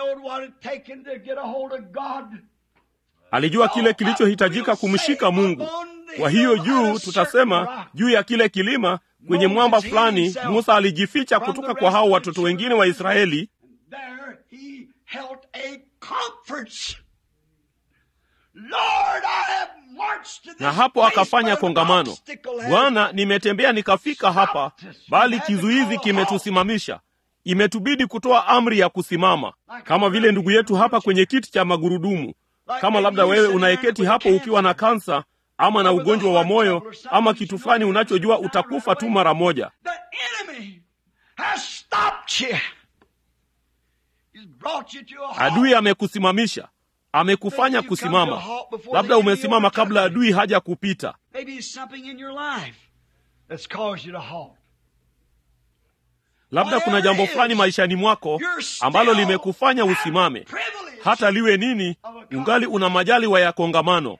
alijua kile kilichohitajika kumshika mungu kwa hiyo juu tutasema juu ya kile kilima kwenye mwamba fulani musa alijificha kutoka kwa hao watoto wengine wa israeli na hapo akafanya kongamano bwana nimetembea nikafika hapa bali kizuizi kimetusimamisha imetubidi kutoa amri ya kusimama kama vile ndugu yetu hapa kwenye kiti cha magurudumu kama labda wewe unayeketi hapo ukiwa na kansa ama na ugonjwa wa moyo ama kitu fulani unachojua utakufa tu mara moja adui amekusimamisha amekufanya kusimama labda umesimama kabla adui haja kupita labda kuna jambo fulani maishani mwako ambalo limekufanya usimame hata liwe nini ungali una majaliwa ya kongamano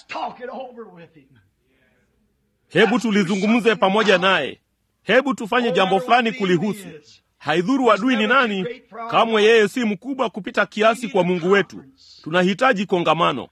hebu tulizungumze pamoja naye hebu tufanye jambo fulani kulihusu haidhuru adui ni nani kamwe yeye si mkubwa kupita kiasi kwa mungu wetu tunahitaji kongamano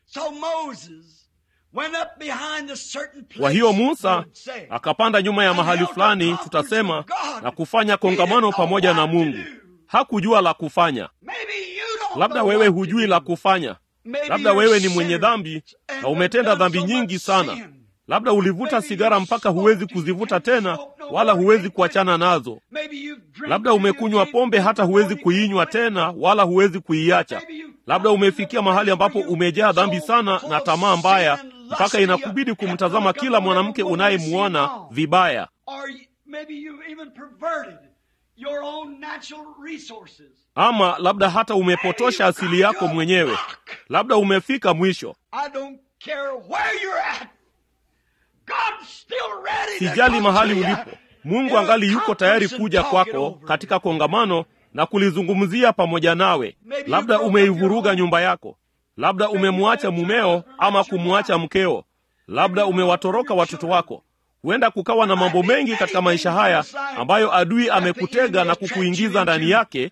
kwa hiyo musa akapanda nyuma ya mahali fulani tutasema na kufanya kongamano pamoja na mungu hakujua la kufanya labda wewe hujui la kufanya labda wewe ni mwenye dhambi na umetenda dhambi nyingi sana labda ulivuta sigara mpaka huwezi kuzivuta tena wala huwezi kuachana nazo labda umekunywa pombe hata huwezi kuinywa tena wala huwezi kuiacha labda umefikia mahali ambapo umejaa dhambi sana na tamaa mbaya mpaka inakubidi kumtazama kila mwanamke unayemwona vibaya ama labda hata umepotosha asili yako mwenyewe labda umefika mwisho sijali mahali ulipo mungu angali yuko tayari kuja kwako katika kongamano na kulizungumzia pamoja nawe labda umeivuruga nyumba yako labda umemwacha mumeo ama kumwacha mkeo labda umewatoroka watoto wako huenda kukawa na mambo mengi katika maisha haya ambayo adui amekutega na kukuingiza ndani yake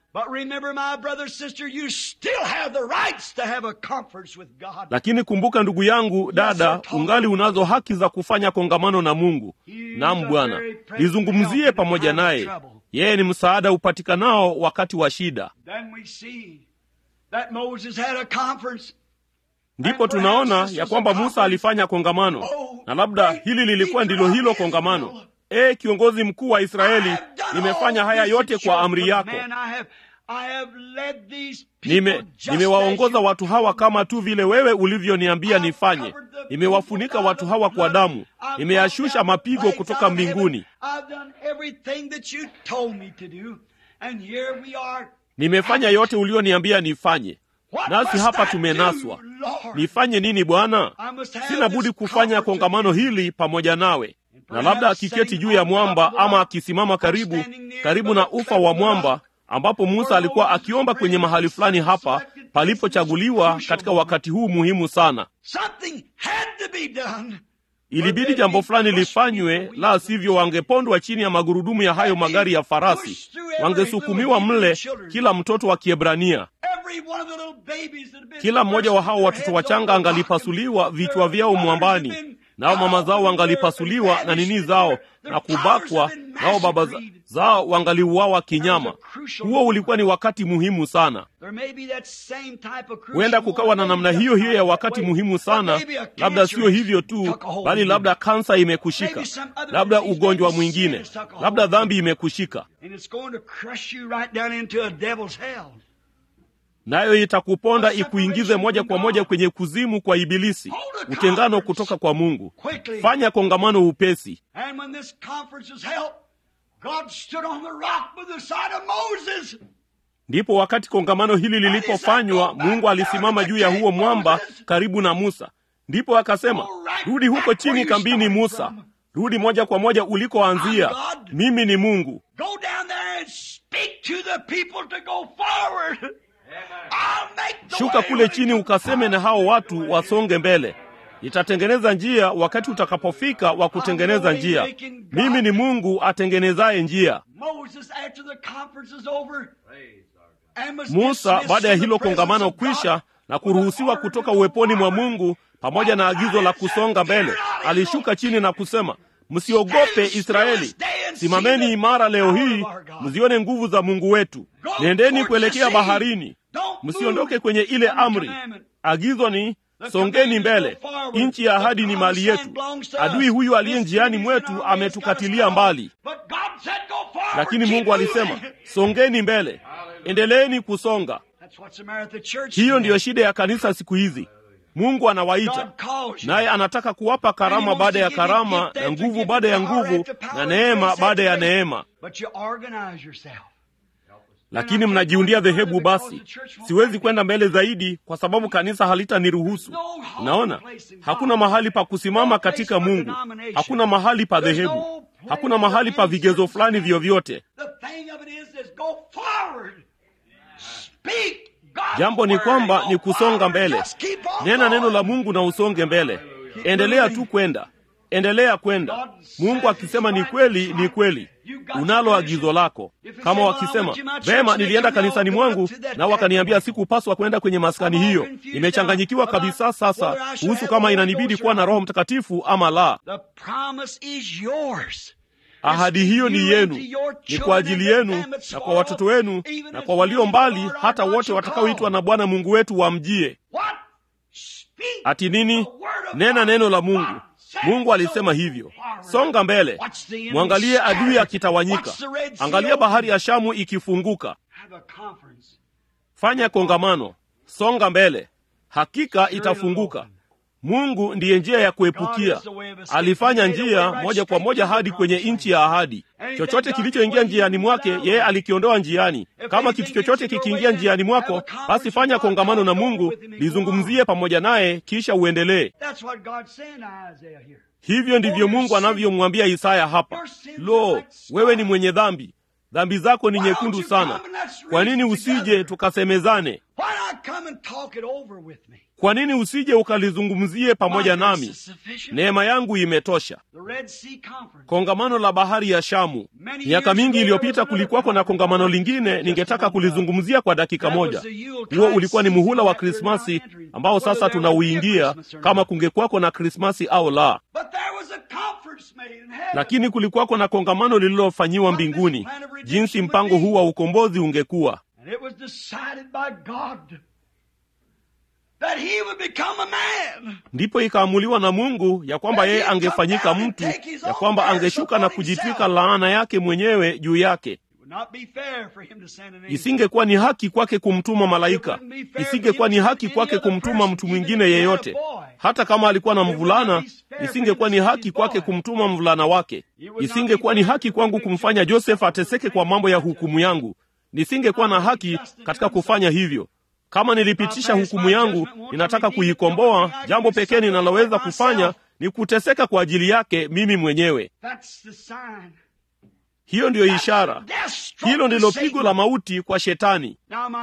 lakini kumbuka ndugu yangu dada ungali unazo haki za kufanya kongamano na mungu nam bwana lizungumzie pamoja naye yeye ni msaada upatikanao wakati wa shida ndipo tunaona ya kwamba musa alifanya kongamano na labda hili lilikuwa ndilo hilo kongamano e kiongozi mkuu wa israeli nimefanya haya yote kwa amri yako nime nimewaongoza watu hawa kama tu vile wewe ulivyoniambia nifanye nimewafunika watu hawa kwa damu nimeyashusha mapigo kutoka mbinguni nimefanya yote ulioniambia nifanye nasi hapa tumenaswa nifanye nini bwana sina budi kufanya kongamano hili pamoja nawe na labda akiketi juu ya mwamba ama akisimama karibu karibu na ufa wa mwamba ambapo musa alikuwa akiomba kwenye mahali fulani hapa palipochaguliwa katika wakati huu muhimu sana ilibidi jambo fulani lifanywe la sivyo wangepondwa chini ya magurudumu ya hayo magari ya farasi wangesukumiwa mle kila mtoto wa kiebrania kila mmoja wa hao watoto wachanga angalipasuliwa vichwa vyao mwambani nao mama zao wangalipasuliwa na nini zao na kubakwa, nao baba zao wangaliuawa kinyama. Huo ulikuwa ni wakati muhimu sana. Huenda kukawa na namna hiyo hiyo ya wakati muhimu sana, labda sio hivyo tu, bali labda kansa imekushika, labda ugonjwa mwingine, labda dhambi imekushika nayo itakuponda ikuingize moja kwa moja kwenye kuzimu kwa Ibilisi, utengano kutoka kwa Mungu. Fanya kongamano upesi. Ndipo wakati kongamano hili lilipofanywa, Mungu alisimama juu ya huo mwamba karibu na Musa. Ndipo akasema, rudi huko chini kambini, Musa, rudi moja kwa moja ulikoanzia. Mimi ni Mungu. Shuka kule chini ukaseme na hao watu wasonge mbele. Nitatengeneza njia wakati utakapofika wa kutengeneza njia. Mimi ni Mungu atengenezaye njia. Musa, baada ya hilo kongamano kwisha na kuruhusiwa kutoka uweponi mwa Mungu pamoja na agizo la kusonga mbele, alishuka chini na kusema, Msiogope Israeli, simameni imara leo hii, mzione nguvu za Mungu wetu. Nendeni kuelekea baharini, msiondoke kwenye ile amri. Agizo ni songeni mbele, nchi ya ahadi ni mali yetu. Adui huyu aliye njiani mwetu ametukatilia mbali, lakini Mungu alisema songeni mbele, endeleeni kusonga. Hiyo ndiyo shida ya kanisa siku hizi. Mungu anawaita naye anataka kuwapa karama baada ya karama na nguvu baada ya nguvu na neema baada ya neema, lakini mnajiundia dhehebu. Basi siwezi kwenda mbele zaidi kwa sababu kanisa halitaniruhusu. Unaona, hakuna mahali pa kusimama katika Mungu, hakuna mahali pa dhehebu, hakuna mahali pa vigezo fulani vyovyote. Jambo ni kwamba ni kusonga mbele. Nena neno la Mungu na usonge mbele. Endelea tu kwenda, endelea kwenda. Mungu akisema ni kweli, ni kweli. Unalo agizo lako. Kama wakisema vema, nilienda kanisani mwangu na wakaniambia sikupaswa kwenda kwenye maskani hiyo, nimechanganyikiwa kabisa sasa kuhusu kama inanibidi kuwa na Roho Mtakatifu ama la. Ahadi hiyo ni yenu, ni kwa ajili yenu na kwa watoto wenu na kwa walio mbali, hata wote watakaoitwa na Bwana Mungu wetu wamjie. Ati nini? Nena neno la Mungu. Mungu alisema hivyo. Songa mbele, mwangalie adui akitawanyika, angalia bahari ya Shamu ikifunguka. Fanya kongamano, songa mbele, hakika itafunguka. Mungu ndiye njia ya kuepukia. Alifanya njia moja kwa moja hadi kwenye nchi ya ahadi. Chochote kilichoingia njiani mwake, yeye alikiondoa njiani. Kama kitu chochote kikiingia njiani mwako, basi fanya kongamano na Mungu, lizungumzie pamoja naye, kisha uendelee. Hivyo ndivyo Mungu anavyomwambia Isaya hapa, lo, wewe ni mwenye dhambi, dhambi zako ni nyekundu sana. Kwa nini usije tukasemezane? Kwa nini usije ukalizungumzie pamoja nami? Neema yangu imetosha. Kongamano la bahari ya Shamu. Miaka mingi iliyopita kulikuwako na kongamano lingine, ningetaka kulizungumzia kwa dakika moja. Huo ulikuwa ni muhula wa Krismasi ambao sasa tunauingia, kama kungekuwako na Krismasi au la. Lakini kulikuwako na kongamano lililofanyiwa mbinguni, jinsi mpango huu wa ukombozi ungekuwa ndipo ikaamuliwa na Mungu ya kwamba yeye angefanyika mtu, ya kwamba angeshuka na kujitwika laana yake mwenyewe juu yake. Isingekuwa ni haki kwake kumtuma malaika, isingekuwa ni haki kwake kumtuma mtu mwingine yeyote. Hata kama alikuwa na mvulana, isingekuwa ni haki kwake kumtuma mvulana wake. Isingekuwa ni haki kwangu kumfanya Josefu ateseke kwa mambo ya hukumu yangu. Nisingekuwa na haki katika kufanya hivyo. Kama nilipitisha hukumu yangu, ninataka kuikomboa. Jambo pekee ninaloweza kufanya ni kuteseka kwa ajili yake mimi mwenyewe. Hiyo ndiyo ishara, hilo ndilo pigo la mauti kwa Shetani.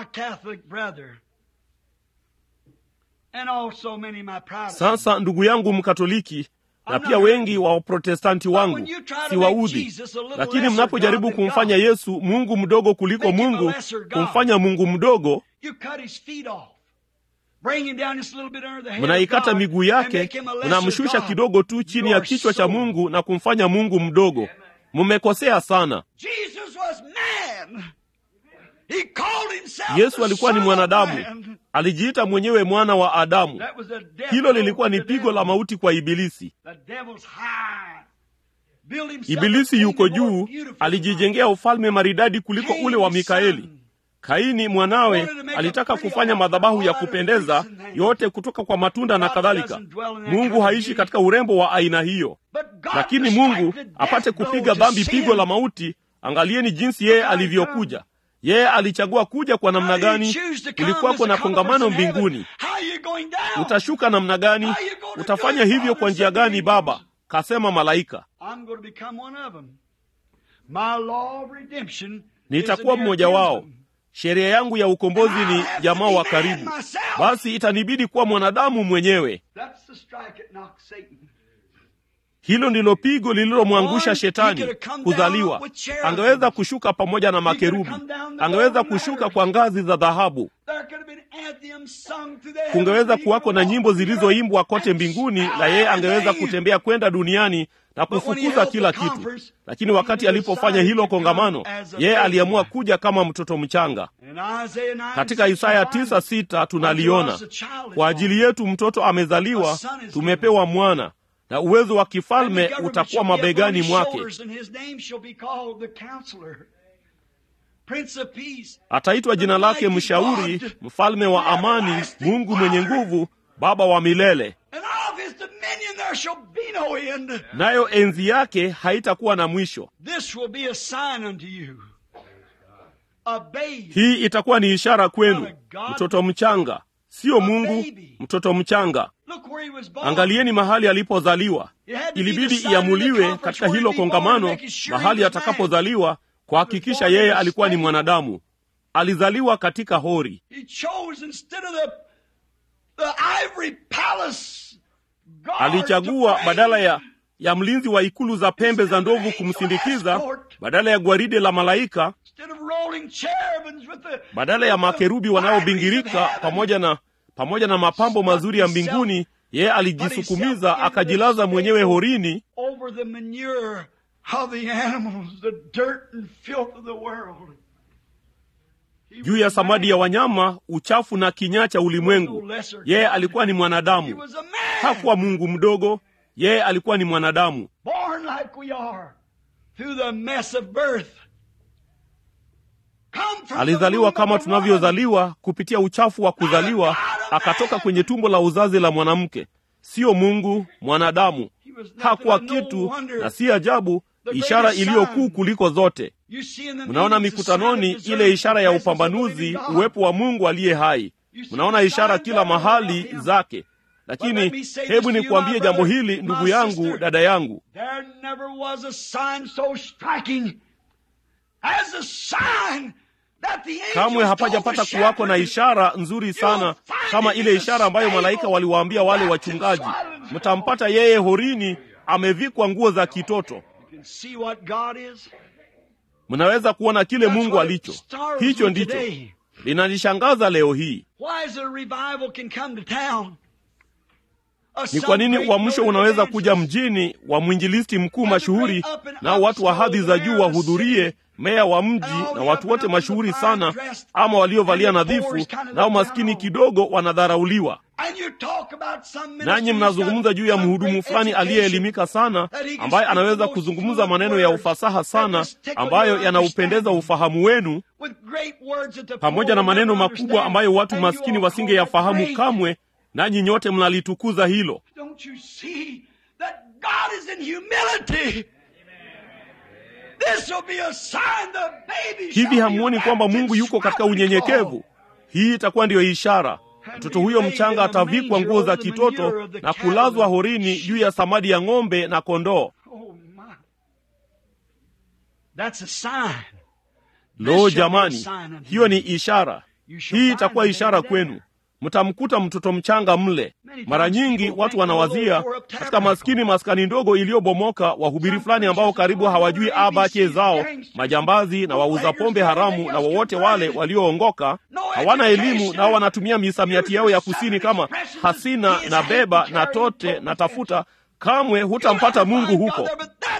Sasa ndugu yangu Mkatoliki na pia wengi wa Waprotestanti wangu siwaudhi, lakini mnapojaribu kumfanya Yesu Mungu mdogo kuliko Mungu, kumfanya Mungu mdogo, mnaikata miguu yake mnamshusha kidogo tu chini ya kichwa cha mungu na kumfanya mungu mdogo mmekosea sana yesu alikuwa ni mwanadamu alijiita mwenyewe mwana wa adamu hilo lilikuwa ni pigo la mauti kwa ibilisi ibilisi yuko juu alijijengea ufalme maridadi kuliko ule wa mikaeli kaini mwanawe alitaka kufanya madhabahu ya kupendeza yote kutoka kwa matunda na kadhalika mungu haishi katika urembo wa aina hiyo lakini mungu apate kupiga dhambi pigo la mauti angalieni jinsi yeye alivyokuja yeye alichagua kuja kwa namna gani kulikuwako na kongamano mbinguni utashuka namna gani utafanya hivyo kwa njia gani baba kasema malaika nitakuwa mmoja wao sheria yangu ya ukombozi ni jamaa wa karibu basi itanibidi kuwa mwanadamu mwenyewe hilo ndilo pigo lililomwangusha shetani kuzaliwa angeweza kushuka pamoja na makerubi angeweza kushuka kwa ngazi za dhahabu kungeweza kuwako na nyimbo zilizoimbwa kote mbinguni na yeye angeweza kutembea kwenda duniani na kufukuza kila kitu lakini wakati alipofanya hilo kongamano yeye aliamua kuja kama mtoto mchanga katika isaya 96 tunaliona kwa ajili yetu mtoto amezaliwa tumepewa mwana na uwezo wa kifalme utakuwa mabegani mwake ataitwa jina lake mshauri mfalme wa amani mungu mwenye nguvu baba wa milele nayo enzi yake haitakuwa na mwisho hii itakuwa ni ishara kwenu mtoto mchanga siyo mungu mtoto mchanga angalieni mahali alipozaliwa ilibidi iamuliwe katika hilo kongamano mahali atakapozaliwa kuhakikisha yeye alikuwa ni mwanadamu alizaliwa katika hori alichagua badala ya ya mlinzi wa ikulu za pembe za ndovu kumsindikiza badala ya gwaride la malaika badala ya makerubi wanaobingirika pamoja na pamoja na mapambo mazuri ya mbinguni yeye alijisukumiza akajilaza mwenyewe horini juu ya samadi ya wanyama uchafu na kinyaa cha ulimwengu yeye alikuwa ni mwanadamu hakuwa mungu mdogo yeye alikuwa ni mwanadamu alizaliwa kama tunavyozaliwa kupitia uchafu wa kuzaliwa akatoka kwenye tumbo la uzazi la mwanamke siyo mungu mwanadamu hakuwa kitu na si ajabu ishara iliyokuu kuliko zote mnaona mikutanoni ile ishara ya upambanuzi uwepo wa mungu aliye hai mnaona ishara kila mahali zake lakini hebu nikuambie jambo hili ndugu yangu dada yangu kamwe hapajapata kuwako na ishara nzuri sana kama ile ishara ambayo malaika waliwaambia wale wachungaji mtampata yeye horini amevikwa nguo za kitoto mnaweza kuona kile mungu alicho hicho ndicho linanishangaza leo hii ni kwa nini uamsho unaweza kuja mjini wa mwinjilisti mkuu mashuhuri nao watu wa hadhi za juu wahudhurie meya wa mji na watu wote mashuhuri sana ama waliovalia nadhifu nao maskini kidogo wanadharauliwa nanyi mnazungumza juu ya mhudumu fulani aliyeelimika sana ambaye anaweza kuzungumza maneno ya ufasaha sana ambayo yanaupendeza ufahamu wenu pamoja na maneno makubwa ambayo watu maskini wasingeyafahamu kamwe nanyi nyote mnalitukuza hilo hivi hamuoni kwamba mungu yuko katika unyenyekevu hii itakuwa ndiyo ishara mtoto huyo mchanga atavikwa nguo za kitoto na kulazwa horini juu ya samadi ya ng'ombe na kondoo lo jamani hiyo ni ishara hii itakuwa ishara kwenu mtamkuta mtoto mchanga mle. Mara nyingi watu wanawazia katika maskini maskani ndogo iliyobomoka, wahubiri fulani ambao karibu hawajui abache zao, majambazi na wauza pombe haramu na wowote wale walioongoka, hawana elimu, nao wanatumia misamiati yao ya kusini kama hasina na beba na tote na tafuta. Kamwe hutampata Mungu huko.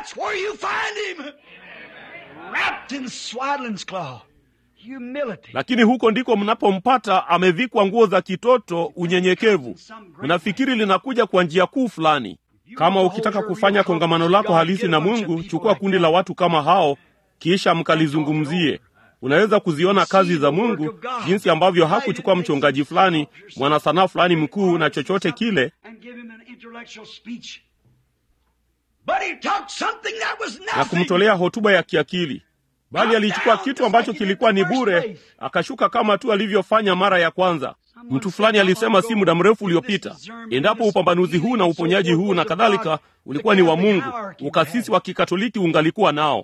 Lakini huko ndiko mnapompata amevikwa nguo za kitoto, unyenyekevu. Mnafikiri linakuja kwa njia kuu fulani. Kama ukitaka kufanya kongamano lako halisi na Mungu, chukua kundi la watu kama hao, kisha mkalizungumzie. Unaweza kuziona kazi za Mungu, jinsi ambavyo hakuchukua mchungaji fulani, mwanasanaa fulani mkuu na chochote kile na kumtolea hotuba ya kiakili bali alichukua kitu ambacho kilikuwa ni bure, akashuka kama tu alivyofanya mara ya kwanza. Mtu fulani alisema si muda mrefu uliopita, endapo upambanuzi huu na uponyaji huu na kadhalika ulikuwa ni wa Mungu, ukasisi wa Kikatoliki ungalikuwa nao.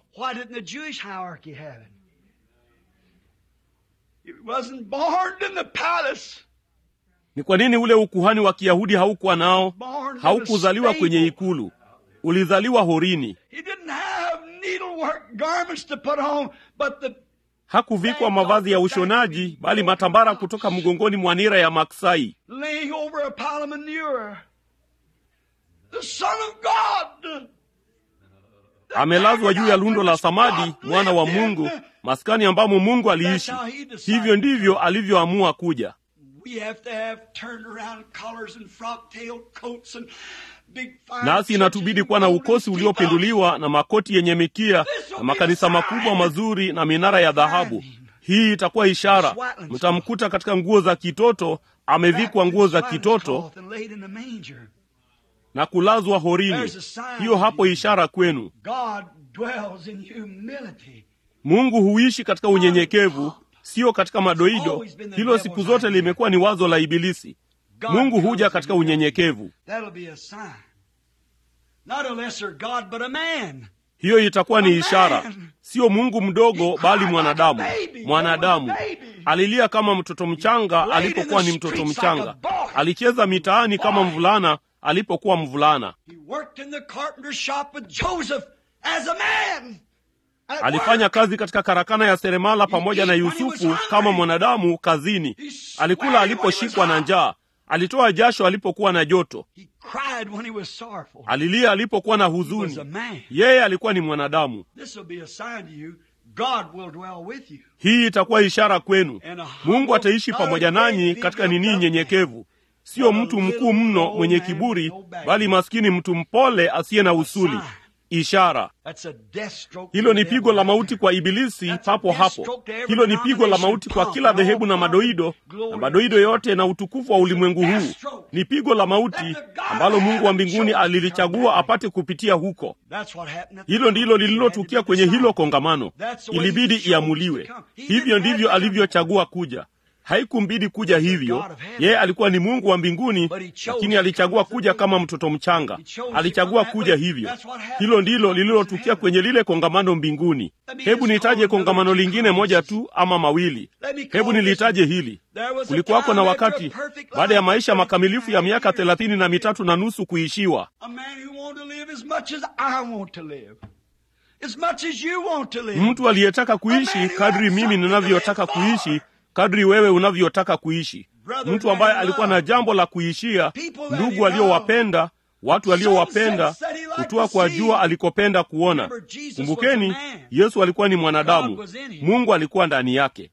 Ni kwa nini ule ukuhani wa Kiyahudi haukuwa nao? Haukuzaliwa kwenye ikulu, ulizaliwa horini. Hakuvikwa mavazi ya ushonaji, bali matambara kutoka mgongoni mwa nira ya maksai. Amelazwa juu ya lundo la samadi, mwana wa Mungu, maskani ambamo Mungu aliishi. Hivyo ndivyo alivyoamua kuja. Nasi inatubidi kuwa na ukosi uliopinduliwa na makoti yenye mikia na makanisa makubwa mazuri na minara ya dhahabu. Hii itakuwa ishara, mtamkuta katika nguo za kitoto, amevikwa nguo za kitoto na kulazwa horini. Hiyo hapo ishara kwenu. Mungu huishi katika unyenyekevu, sio katika madoido. Hilo siku zote limekuwa ni wazo la Ibilisi. Mungu huja katika unyenyekevu. Hiyo itakuwa ni ishara, sio Mungu mdogo, bali mwanadamu. Mwanadamu alilia kama mtoto mchanga alipokuwa ni mtoto mchanga, alicheza mitaani kama mvulana alipokuwa mvulana, alifanya kazi katika karakana ya seremala pamoja na Yusufu kama mwanadamu kazini. Alikula aliposhikwa na njaa alitoa jasho alipokuwa na joto, alilia alipokuwa na huzuni. Yeye alikuwa ni mwanadamu. Hii itakuwa ishara kwenu, Mungu ataishi pamoja nanyi katika nini nyenyekevu, sio mtu mkuu mno mwenye kiburi, bali maskini, mtu mpole asiye na usuli. Ishara hilo ni pigo la mauti kwa Ibilisi papo hapo. Hilo ni pigo la mauti kwa kila dhehebu na madoido na madoido yote na utukufu wa ulimwengu huu. Ni pigo la mauti ambalo Mungu wa mbinguni alilichagua apate kupitia huko. Hilo ndilo lililotukia kwenye hilo kongamano, ilibidi iamuliwe. Hivyo ndivyo alivyochagua kuja. Haikumbidi kuja hivyo. Yeye alikuwa ni Mungu wa mbinguni, lakini alichagua kuja kama mtoto mchanga. Alichagua kuja hivyo. Hilo ndilo lililotukia kwenye lile kongamano mbinguni. Hebu nitaje kongamano lingine moja tu ama mawili. Hebu nilitaje hili. Kulikuwako na wakati baada ya maisha makamilifu ya miaka thelathini na mitatu na nusu kuishiwa, mtu aliyetaka kuishi kadri mimi ninavyotaka kuishi kadri wewe unavyotaka kuishi, mtu ambaye alikuwa na jambo la kuishia, ndugu aliowapenda, watu aliowapenda, kutua kwa jua alikopenda kuona. Kumbukeni, Yesu alikuwa ni mwanadamu, Mungu alikuwa ndani yake.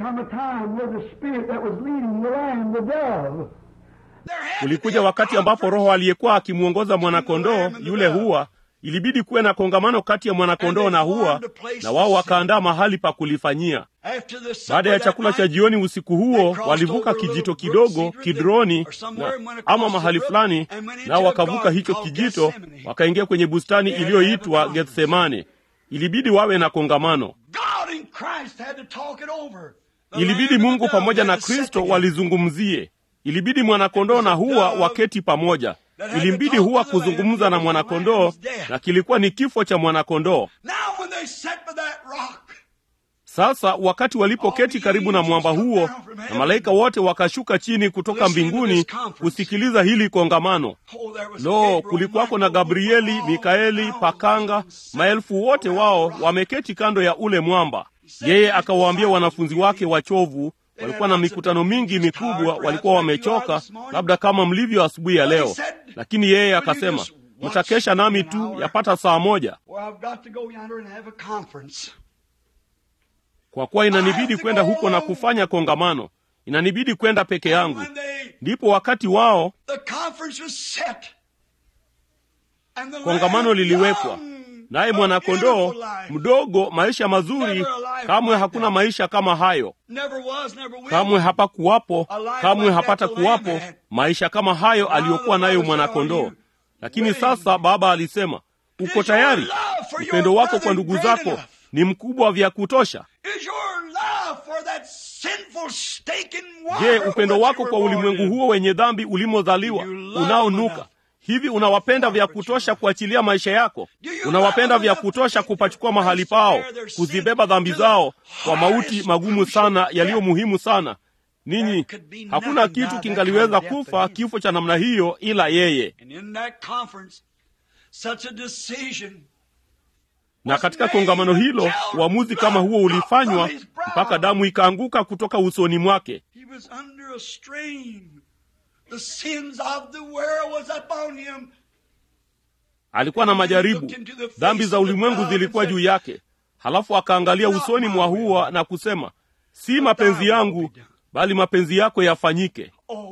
Kulikuja wakati ambapo Roho aliyekuwa akimwongoza mwanakondoo yule huwa ilibidi kuwe na kongamano kati ya mwanakondoo na hua, na wao wakaandaa mahali pa kulifanyia. Baada ya chakula cha jioni usiku huo, walivuka kijito kidogo Kidroni na, ama mahali fulani, nao wakavuka hicho kijito wakaingia kwenye bustani iliyoitwa Gethsemane. Ilibidi wawe na kongamano. Ilibidi Mungu pamoja na Kristo walizungumzie. Ilibidi mwanakondoo na hua waketi pamoja. Ilimbidi huwa kuzungumza na mwanakondoo, na kilikuwa ni kifo cha mwanakondoo. Sasa wakati walipoketi karibu na mwamba huo, na malaika wote wakashuka chini kutoka mbinguni kusikiliza hili kongamano. Lo, kulikuwako na Gabrieli, Mikaeli, Pakanga, maelfu wote wao wameketi kando ya ule mwamba. Yeye akawaambia wanafunzi wake wachovu, walikuwa na mikutano mingi mikubwa, walikuwa wamechoka, labda kama mlivyo asubuhi ya leo, lakini yeye akasema, mtakesha nami tu yapata saa moja kwa kuwa inanibidi kwenda huko na kufanya kongamano, inanibidi kwenda peke yangu. Ndipo wakati wao kongamano liliwekwa, naye mwanakondoo mdogo, maisha mazuri, kamwe hakuna maisha kama hayo, kamwe hapakuwapo, kamwe hapata kuwapo maisha kama hayo aliyokuwa nayo mwanakondoo. Lakini sasa Baba alisema, uko tayari? Upendo wako kwa ndugu zako ni mkubwa vya kutosha. Je, upendo wako kwa ulimwengu huo wenye dhambi ulimozaliwa unaonuka hivi, unawapenda vya kutosha kuachilia maisha yako? Unawapenda vya kutosha kupachukua mahali pao, kuzibeba dhambi zao kwa mauti magumu sana yaliyo muhimu sana? Ninyi, hakuna kitu kingaliweza kufa kifo cha namna hiyo ila yeye na katika kongamano hilo uamuzi kama huo ulifanywa mpaka damu ikaanguka kutoka usoni mwake. Alikuwa na majaribu, dhambi za ulimwengu zilikuwa juu yake. Halafu akaangalia usoni mwa huwa na kusema, si mapenzi yangu bali mapenzi yako yafanyike.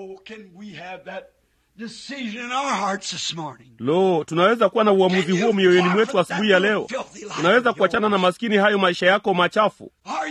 Lo, tunaweza kuwa na uamuzi huo mioyoni mwetu asubuhi ya leo. Tunaweza kuachana na maskini hayo maisha yako machafu.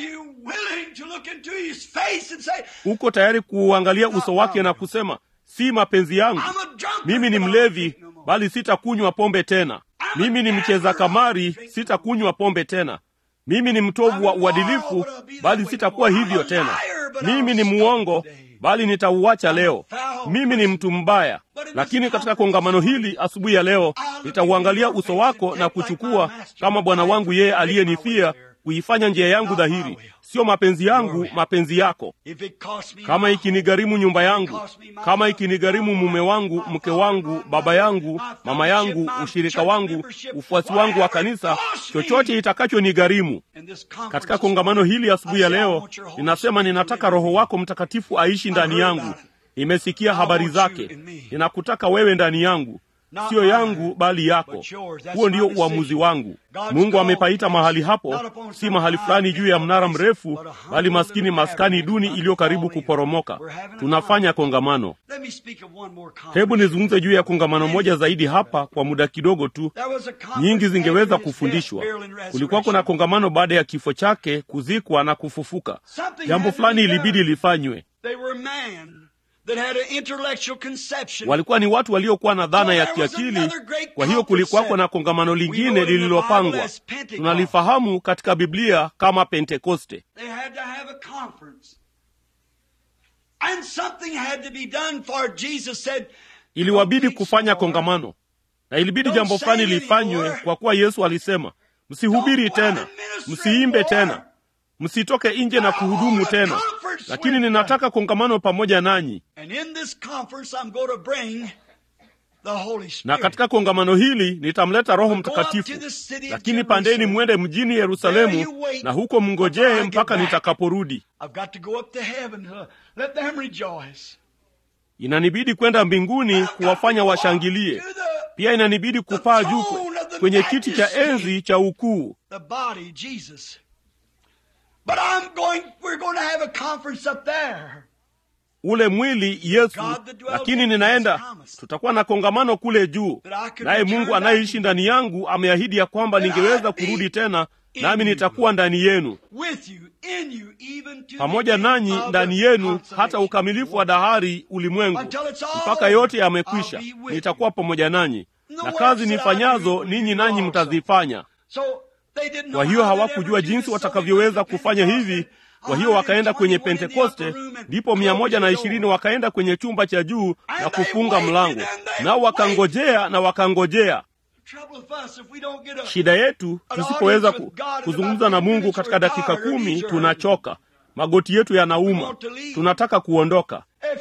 Uko tayari kuuangalia uso wake na kusema, si mapenzi yangu, mimi ni mlevi, bali sitakunywa pombe tena. Mimi ni mcheza kamari, sitakunywa pombe tena. Mimi ni mtovu wa uadilifu, bali sitakuwa hivyo tena. Mimi ni muongo bali nitauacha leo. Mimi ni mtu mbaya, lakini katika kongamano hili asubuhi ya leo nitauangalia uso wako na kuchukua kama Bwana wangu yeye aliyenifia, kuifanya njia yangu dhahiri, sio mapenzi yangu, mapenzi yako. Kama ikinigharimu nyumba yangu, kama ikinigharimu mume wangu, mke wangu, baba yangu, mama yangu, ushirika wangu, ufuasi wangu wa kanisa, chochote itakachonigharimu. Katika kongamano hili asubuhi ya leo ninasema, ninataka Roho wako Mtakatifu aishi ndani yangu. Nimesikia habari zake, ninakutaka wewe ndani yangu siyo yangu bali yako. Huo ndio uamuzi wangu. Mungu amepaita mahali hapo, si mahali fulani juu ya mnara mrefu, bali maskini maskani duni iliyo karibu kuporomoka. Tunafanya kongamano. Hebu nizungumze juu ya kongamano moja zaidi hapa kwa muda kidogo tu. Nyingi zingeweza kufundishwa. Kulikuwa kuna kongamano baada ya kifo chake, kuzikwa na kufufuka. Jambo fulani ilibidi lifanywe. Walikuwa ni watu waliokuwa na dhana ya kiakili. Kwa hiyo kulikuwako na kongamano lingine lililopangwa, tunalifahamu katika Biblia kama Pentekoste. Iliwabidi kufanya kongamano, na ilibidi jambo fulani lifanywe, kwa kuwa Yesu alisema, msihubiri tena, msiimbe tena, msitoke nje na kuhudumu tena lakini ninataka kongamano pamoja nanyi, na katika kongamano hili nitamleta Roho Mtakatifu. Lakini pandeni mwende mjini Yerusalemu, na huko mngojee mpaka nitakaporudi. Inanibidi kwenda mbinguni kuwafanya washangilie. Pia inanibidi kupaa juu kwenye kiti cha enzi cha ukuu. But I'm going, we're going to have a conference up there. Ule mwili Yesu, lakini ninaenda, tutakuwa na kongamano kule juu, naye Mungu anayeishi ndani yangu ameahidi ya kwamba ningeweza kurudi tena, nami nitakuwa ndani yenu, pamoja nanyi ndani yenu, hata ukamilifu wa dahari ulimwengu, mpaka yote yamekwisha. Nitakuwa pamoja nanyi, na kazi nifanyazo ninyi nanyi mtazifanya. Kwa hiyo hawakujua jinsi watakavyoweza kufanya hivi. Kwa hiyo wakaenda kwenye Pentekoste, ndipo mia moja na ishirini wakaenda kwenye chumba cha juu na kufunga mlango, nao wakangojea na wakangojea. shida yetu tusipoweza ku, kuzungumza na mungu katika dakika kumi tunachoka magoti yetu yanauma tunataka kuondoka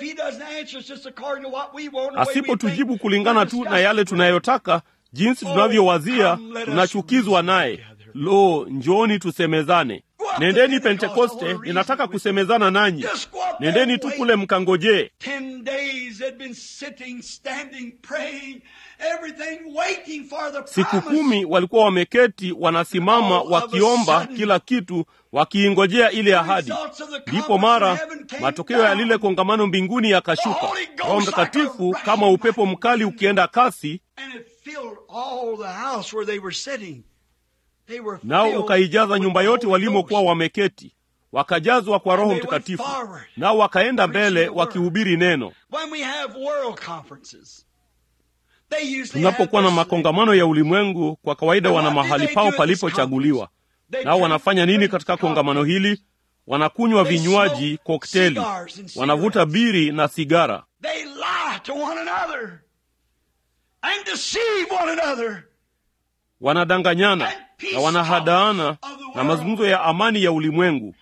asipotujibu kulingana tu na yale tunayotaka jinsi tunavyowazia tunachukizwa naye lo njooni tusemezane nendeni pentekoste ninataka kusemezana nanyi nendeni tu kule mkangojee siku kumi walikuwa wameketi wanasimama wakiomba kila kitu wakiingojea ile ahadi ndipo mara matokeo ya lile kongamano mbinguni yakashuka roho mtakatifu kama upepo mkali ukienda kasi nao ukaijaza nyumba yote walimokuwa wameketi wakajazwa kwa roho mtakatifu nao wakaenda mbele wakihubiri neno tunapokuwa na makongamano ya ulimwengu kwa kawaida wana mahali pao palipochaguliwa nao wanafanya nini katika kongamano hili wanakunywa vinywaji kokteli wanavuta biri na sigara wanadanganyana na wanahadaana na mazungumzo ya amani ya ulimwengu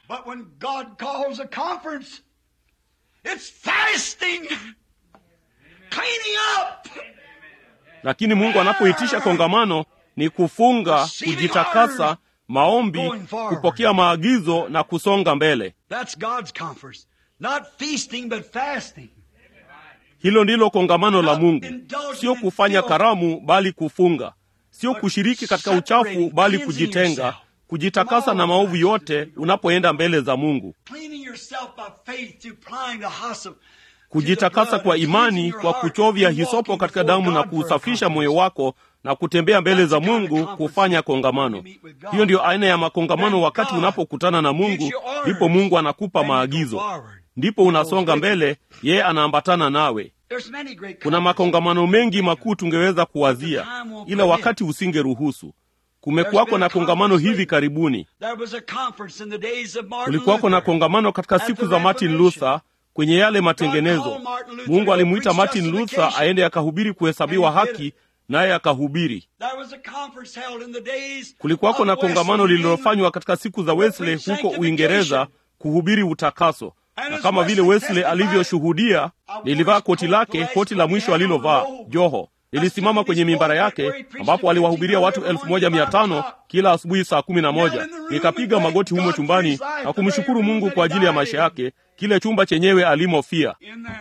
lakini mungu anapoitisha kongamano ni kufunga kujitakasa maombi kupokea maagizo na kusonga mbele hilo ndilo kongamano la mungu sio kufanya karamu bali kufunga sio kushiriki katika uchafu bali kujitenga kujitakasa na maovu yote unapoenda mbele za mungu kujitakasa kwa imani kwa kuchovya hisopo katika damu na kuusafisha moyo wako na kutembea mbele za mungu kufanya kongamano hiyo ndiyo aina ya makongamano wakati unapokutana na mungu ndipo mungu anakupa maagizo ndipo unasonga mbele yeye anaambatana nawe kuna makongamano mengi makuu tungeweza kuwazia ila wakati usingeruhusu kumekuwako na kongamano hivi karibuni kulikuwako na kongamano katika siku za martin luther kwenye yale matengenezo mungu alimwita martin luther aende akahubiri kuhesabiwa haki naye akahubiri kulikuwako na kongamano lililofanywa katika siku za wesley huko uingereza kuhubiri utakaso na kama vile wesley alivyoshuhudia lilivaa koti lake koti la mwisho alilovaa joho lilisimama kwenye mimbara yake ambapo aliwahubiria watu elfu moja mia tano kila asubuhi saa kumi na moja nikapiga magoti humo chumbani na kumshukuru mungu kwa ajili ya maisha yake kile chumba chenyewe alimofia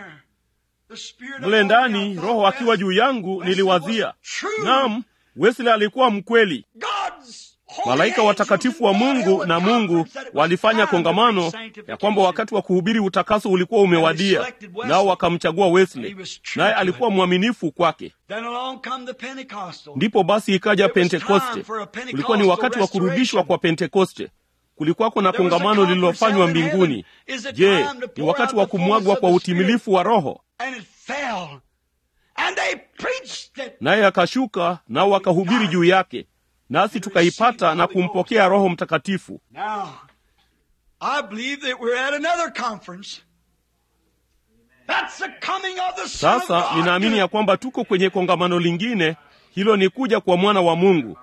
mle ndani roho akiwa juu yangu niliwazia nam wesley alikuwa mkweli malaika watakatifu wa mungu na mungu walifanya kongamano ya kwamba wakati wa kuhubiri utakaso ulikuwa umewadia nao wakamchagua wesley naye alikuwa mwaminifu kwake ndipo basi ikaja pentekoste ulikuwa ni wakati wa kurudishwa kwa pentekoste kulikuwako na kongamano lililofanywa mbinguni je ni wakati wa kumwagwa kwa utimilifu wa roho naye akashuka nao wakahubiri juu yake nasi tukaipata na kumpokea roho mtakatifu sasa ninaamini ya kwamba tuko kwenye kongamano lingine hilo ni kuja kwa mwana wa mungu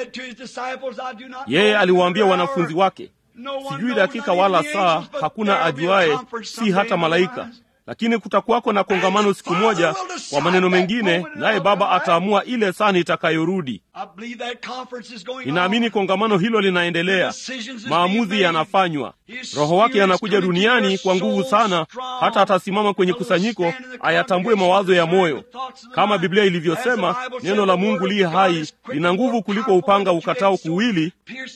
yeye aliwaambia wanafunzi wake sijui dakika wala saa hakuna ajuaye si hata malaika lakini kutakuwako na kongamano siku moja kwa maneno mengine naye baba ataamua ile saa itakayorudi ninaamini kongamano hilo linaendelea maamuzi yanafanywa roho wake anakuja duniani kwa nguvu sana hata atasimama kwenye kusanyiko ayatambue mawazo ya moyo kama biblia ilivyosema neno la mungu li hai lina nguvu kuliko upanga ukatao kuwili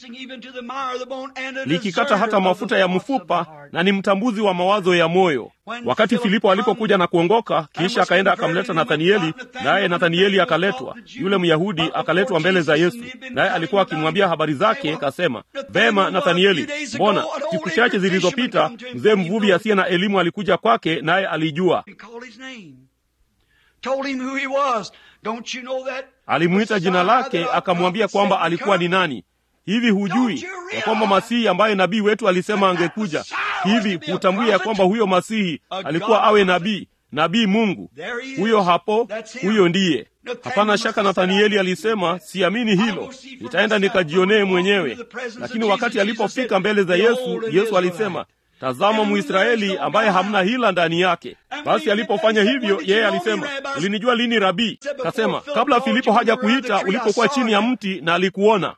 likikata hata mafuta ya mfupa na ni mtambuzi wa mawazo ya moyo wakati filipo alipokuja na kuongoka kisha akaenda akamleta nathanieli naye nathanieli akaletwa yule myahudi akaletwa mbele za yesu naye alikuwa akimwambia habari zake kasema vema nathanieli mbona siku chache zilizopita mzee mvuvi asiye na elimu alikuja kwake naye alijua alimwita jina lake akamwambia kwamba alikuwa ni nani hivi hujui ya kwamba masihi ambaye nabii wetu alisema angekuja hivi hutambui ya kwamba huyo masihi alikuwa awe nabii nabii mungu huyo hapo huyo ndiye Hapana shaka Nathanieli alisema, siamini hilo, nitaenda nikajionee mwenyewe. Lakini wakati alipofika mbele za Yesu, Yesu alisema, tazama Mwisraeli ambaye hamna hila ndani yake. Basi alipofanya hivyo, yeye alisema, ulinijua lini Rabii? Kasema, kabla Filipo haja kuita, ulipokuwa chini ya mti na alikuona.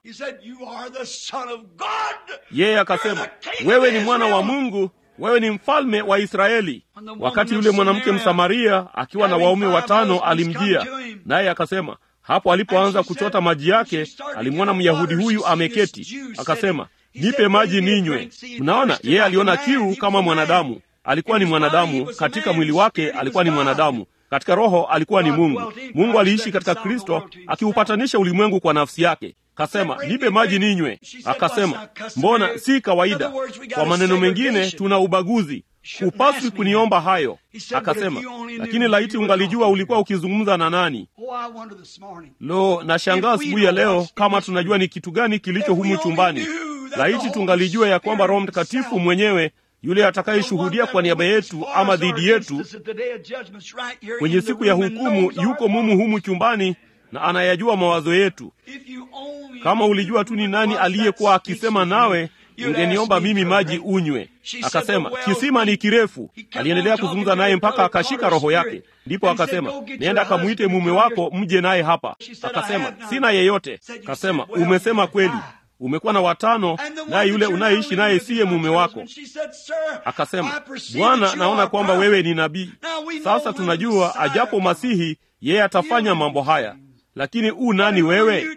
Yeye akasema, wewe ni mwana wa Mungu, wewe ni mfalme wa Israeli. Wakati yule mwanamke Msamaria akiwa na waume watano alimjia, naye akasema, hapo alipoanza kuchota maji yake, alimwona Myahudi huyu ameketi, akasema, nipe maji ninywe. Mnaona, yeye aliona kiu kama mwanadamu. Alikuwa ni mwanadamu katika mwili wake, alikuwa ni mwanadamu katika roho, alikuwa ni Mungu. Mungu aliishi katika Kristo akiupatanisha ulimwengu kwa nafsi yake. Kasema, nipe maji ninywe. Akasema, mbona si kawaida? Kwa maneno mengine, tuna ubaguzi, hupaswi kuniomba hayo. Akasema, lakini laiti ungalijua ulikuwa ukizungumza na nani. Lo, nashangaa asubuhi ya leo kama tunajua ni kitu gani kilicho humu chumbani. Laiti tungalijua ya kwamba Roho Mtakatifu mwenyewe yule atakayeshuhudia kwa niaba yetu ama dhidi yetu kwenye siku ya hukumu yuko mumu humu chumbani na anayajua mawazo yetu. Kama ulijua tu ni nani aliyekuwa akisema nawe, ungeniomba mimi maji unywe. Akasema, kisima ni kirefu. Aliendelea kuzungumza naye mpaka akashika roho yake, ndipo akasema, nenda akamwite mume wako mje naye hapa. Akasema, sina yeyote. Akasema, umesema kweli umekuwa na watano, naye yule unayeishi naye siye mume wako. Akasema, Bwana, naona kwamba wewe ni nabii. Sasa tunajua ajapo Masihi yeye atafanya mambo haya, lakini u nani wewe?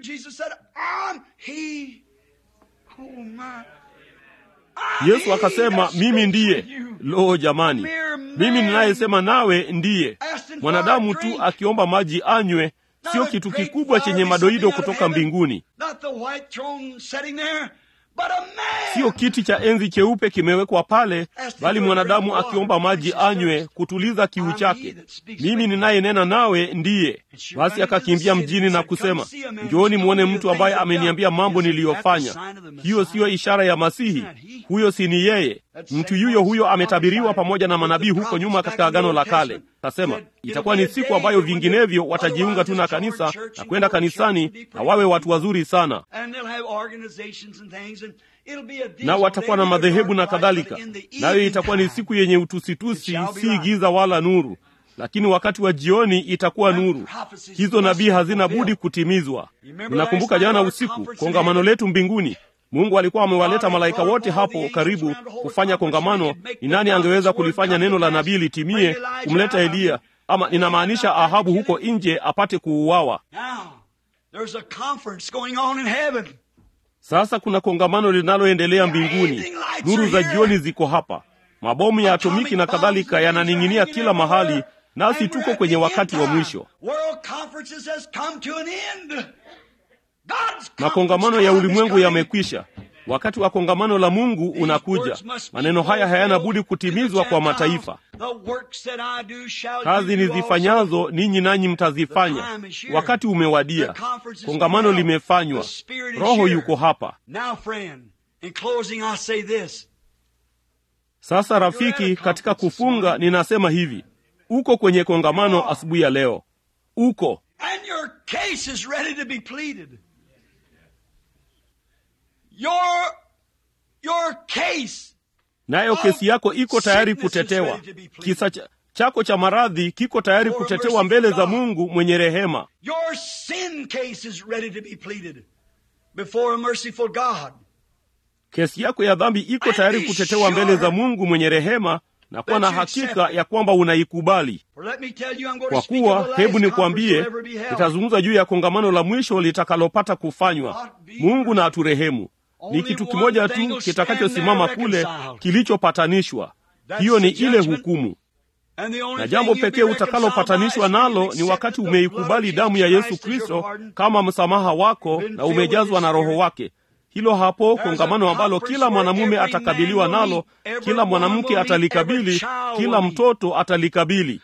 Yesu akasema, mimi ndiye. Lo, jamani, mimi ninayesema nawe ndiye. Mwanadamu tu akiomba maji anywe sio kitu kikubwa chenye madoido kutoka mbinguni, siyo kiti cha enzi cheupe kimewekwa pale, bali mwanadamu akiomba maji anywe kutuliza kiu chake. Mimi ninayenena nawe ndiye. Basi akakimbia mjini na kusema, njooni mwone mtu ambaye ameniambia mambo niliyofanya. Hiyo siyo ishara ya Masihi? Huyo si ni yeye? Mtu yuyo huyo ametabiriwa pamoja na manabii huko nyuma katika Agano la Kale. Kasema itakuwa ni siku ambayo vinginevyo watajiunga tu na kanisa na kwenda kanisani na wawe watu wazuri sana, na watakuwa na madhehebu na kadhalika, nayo itakuwa ni siku yenye utusitusi, si giza wala nuru, lakini wakati wa jioni itakuwa nuru. Hizo nabii hazina budi kutimizwa. Mnakumbuka jana usiku kongamano letu mbinguni Mungu alikuwa amewaleta malaika wote hapo karibu kufanya kongamano. Ni nani angeweza kulifanya neno la nabii litimie, kumleta Eliya ama ninamaanisha Ahabu huko nje apate kuuawa? Sasa kuna kongamano linaloendelea mbinguni. Nuru za jioni ziko hapa, mabomu ya atomiki na kadhalika yananing'inia kila mahali, nasi tuko kwenye wakati wa mwisho. Makongamano ya ulimwengu yamekwisha. Wakati wa kongamano la Mungu unakuja. Maneno haya hayana budi kutimizwa kwa mataifa. Kazi nizifanyazo ninyi nanyi mtazifanya. Wakati umewadia, kongamano limefanywa, Roho yuko hapa. Sasa rafiki, katika kufunga ninasema hivi, uko kwenye kongamano asubuhi ya leo, uko Your, your case nayo kesi yako iko tayari kutetewa. Kisa cha, chako cha maradhi kiko tayari kutetewa mbele za Mungu mwenye rehema. Your sin case is ready to be pleaded before a merciful God. Kesi yako ya dhambi iko tayari kutetewa mbele za Mungu mwenye rehema na kuwa na hakika ya kwamba unaikubali. Kwa kuwa, hebu nikwambie, nitazungumza juu ya kongamano la mwisho litakalopata kufanywa. Mungu na aturehemu. Ni kitu kimoja tu kitakachosimama kule, kilichopatanishwa. Hiyo ni ile hukumu, na jambo pekee utakalopatanishwa nalo ni wakati umeikubali damu ya Yesu Kristo kama msamaha wako na umejazwa na Roho wake. Hilo hapo kongamano ambalo kila mwanamume atakabiliwa nalo, kila mwanamke atalikabili, kila mtoto atalikabili.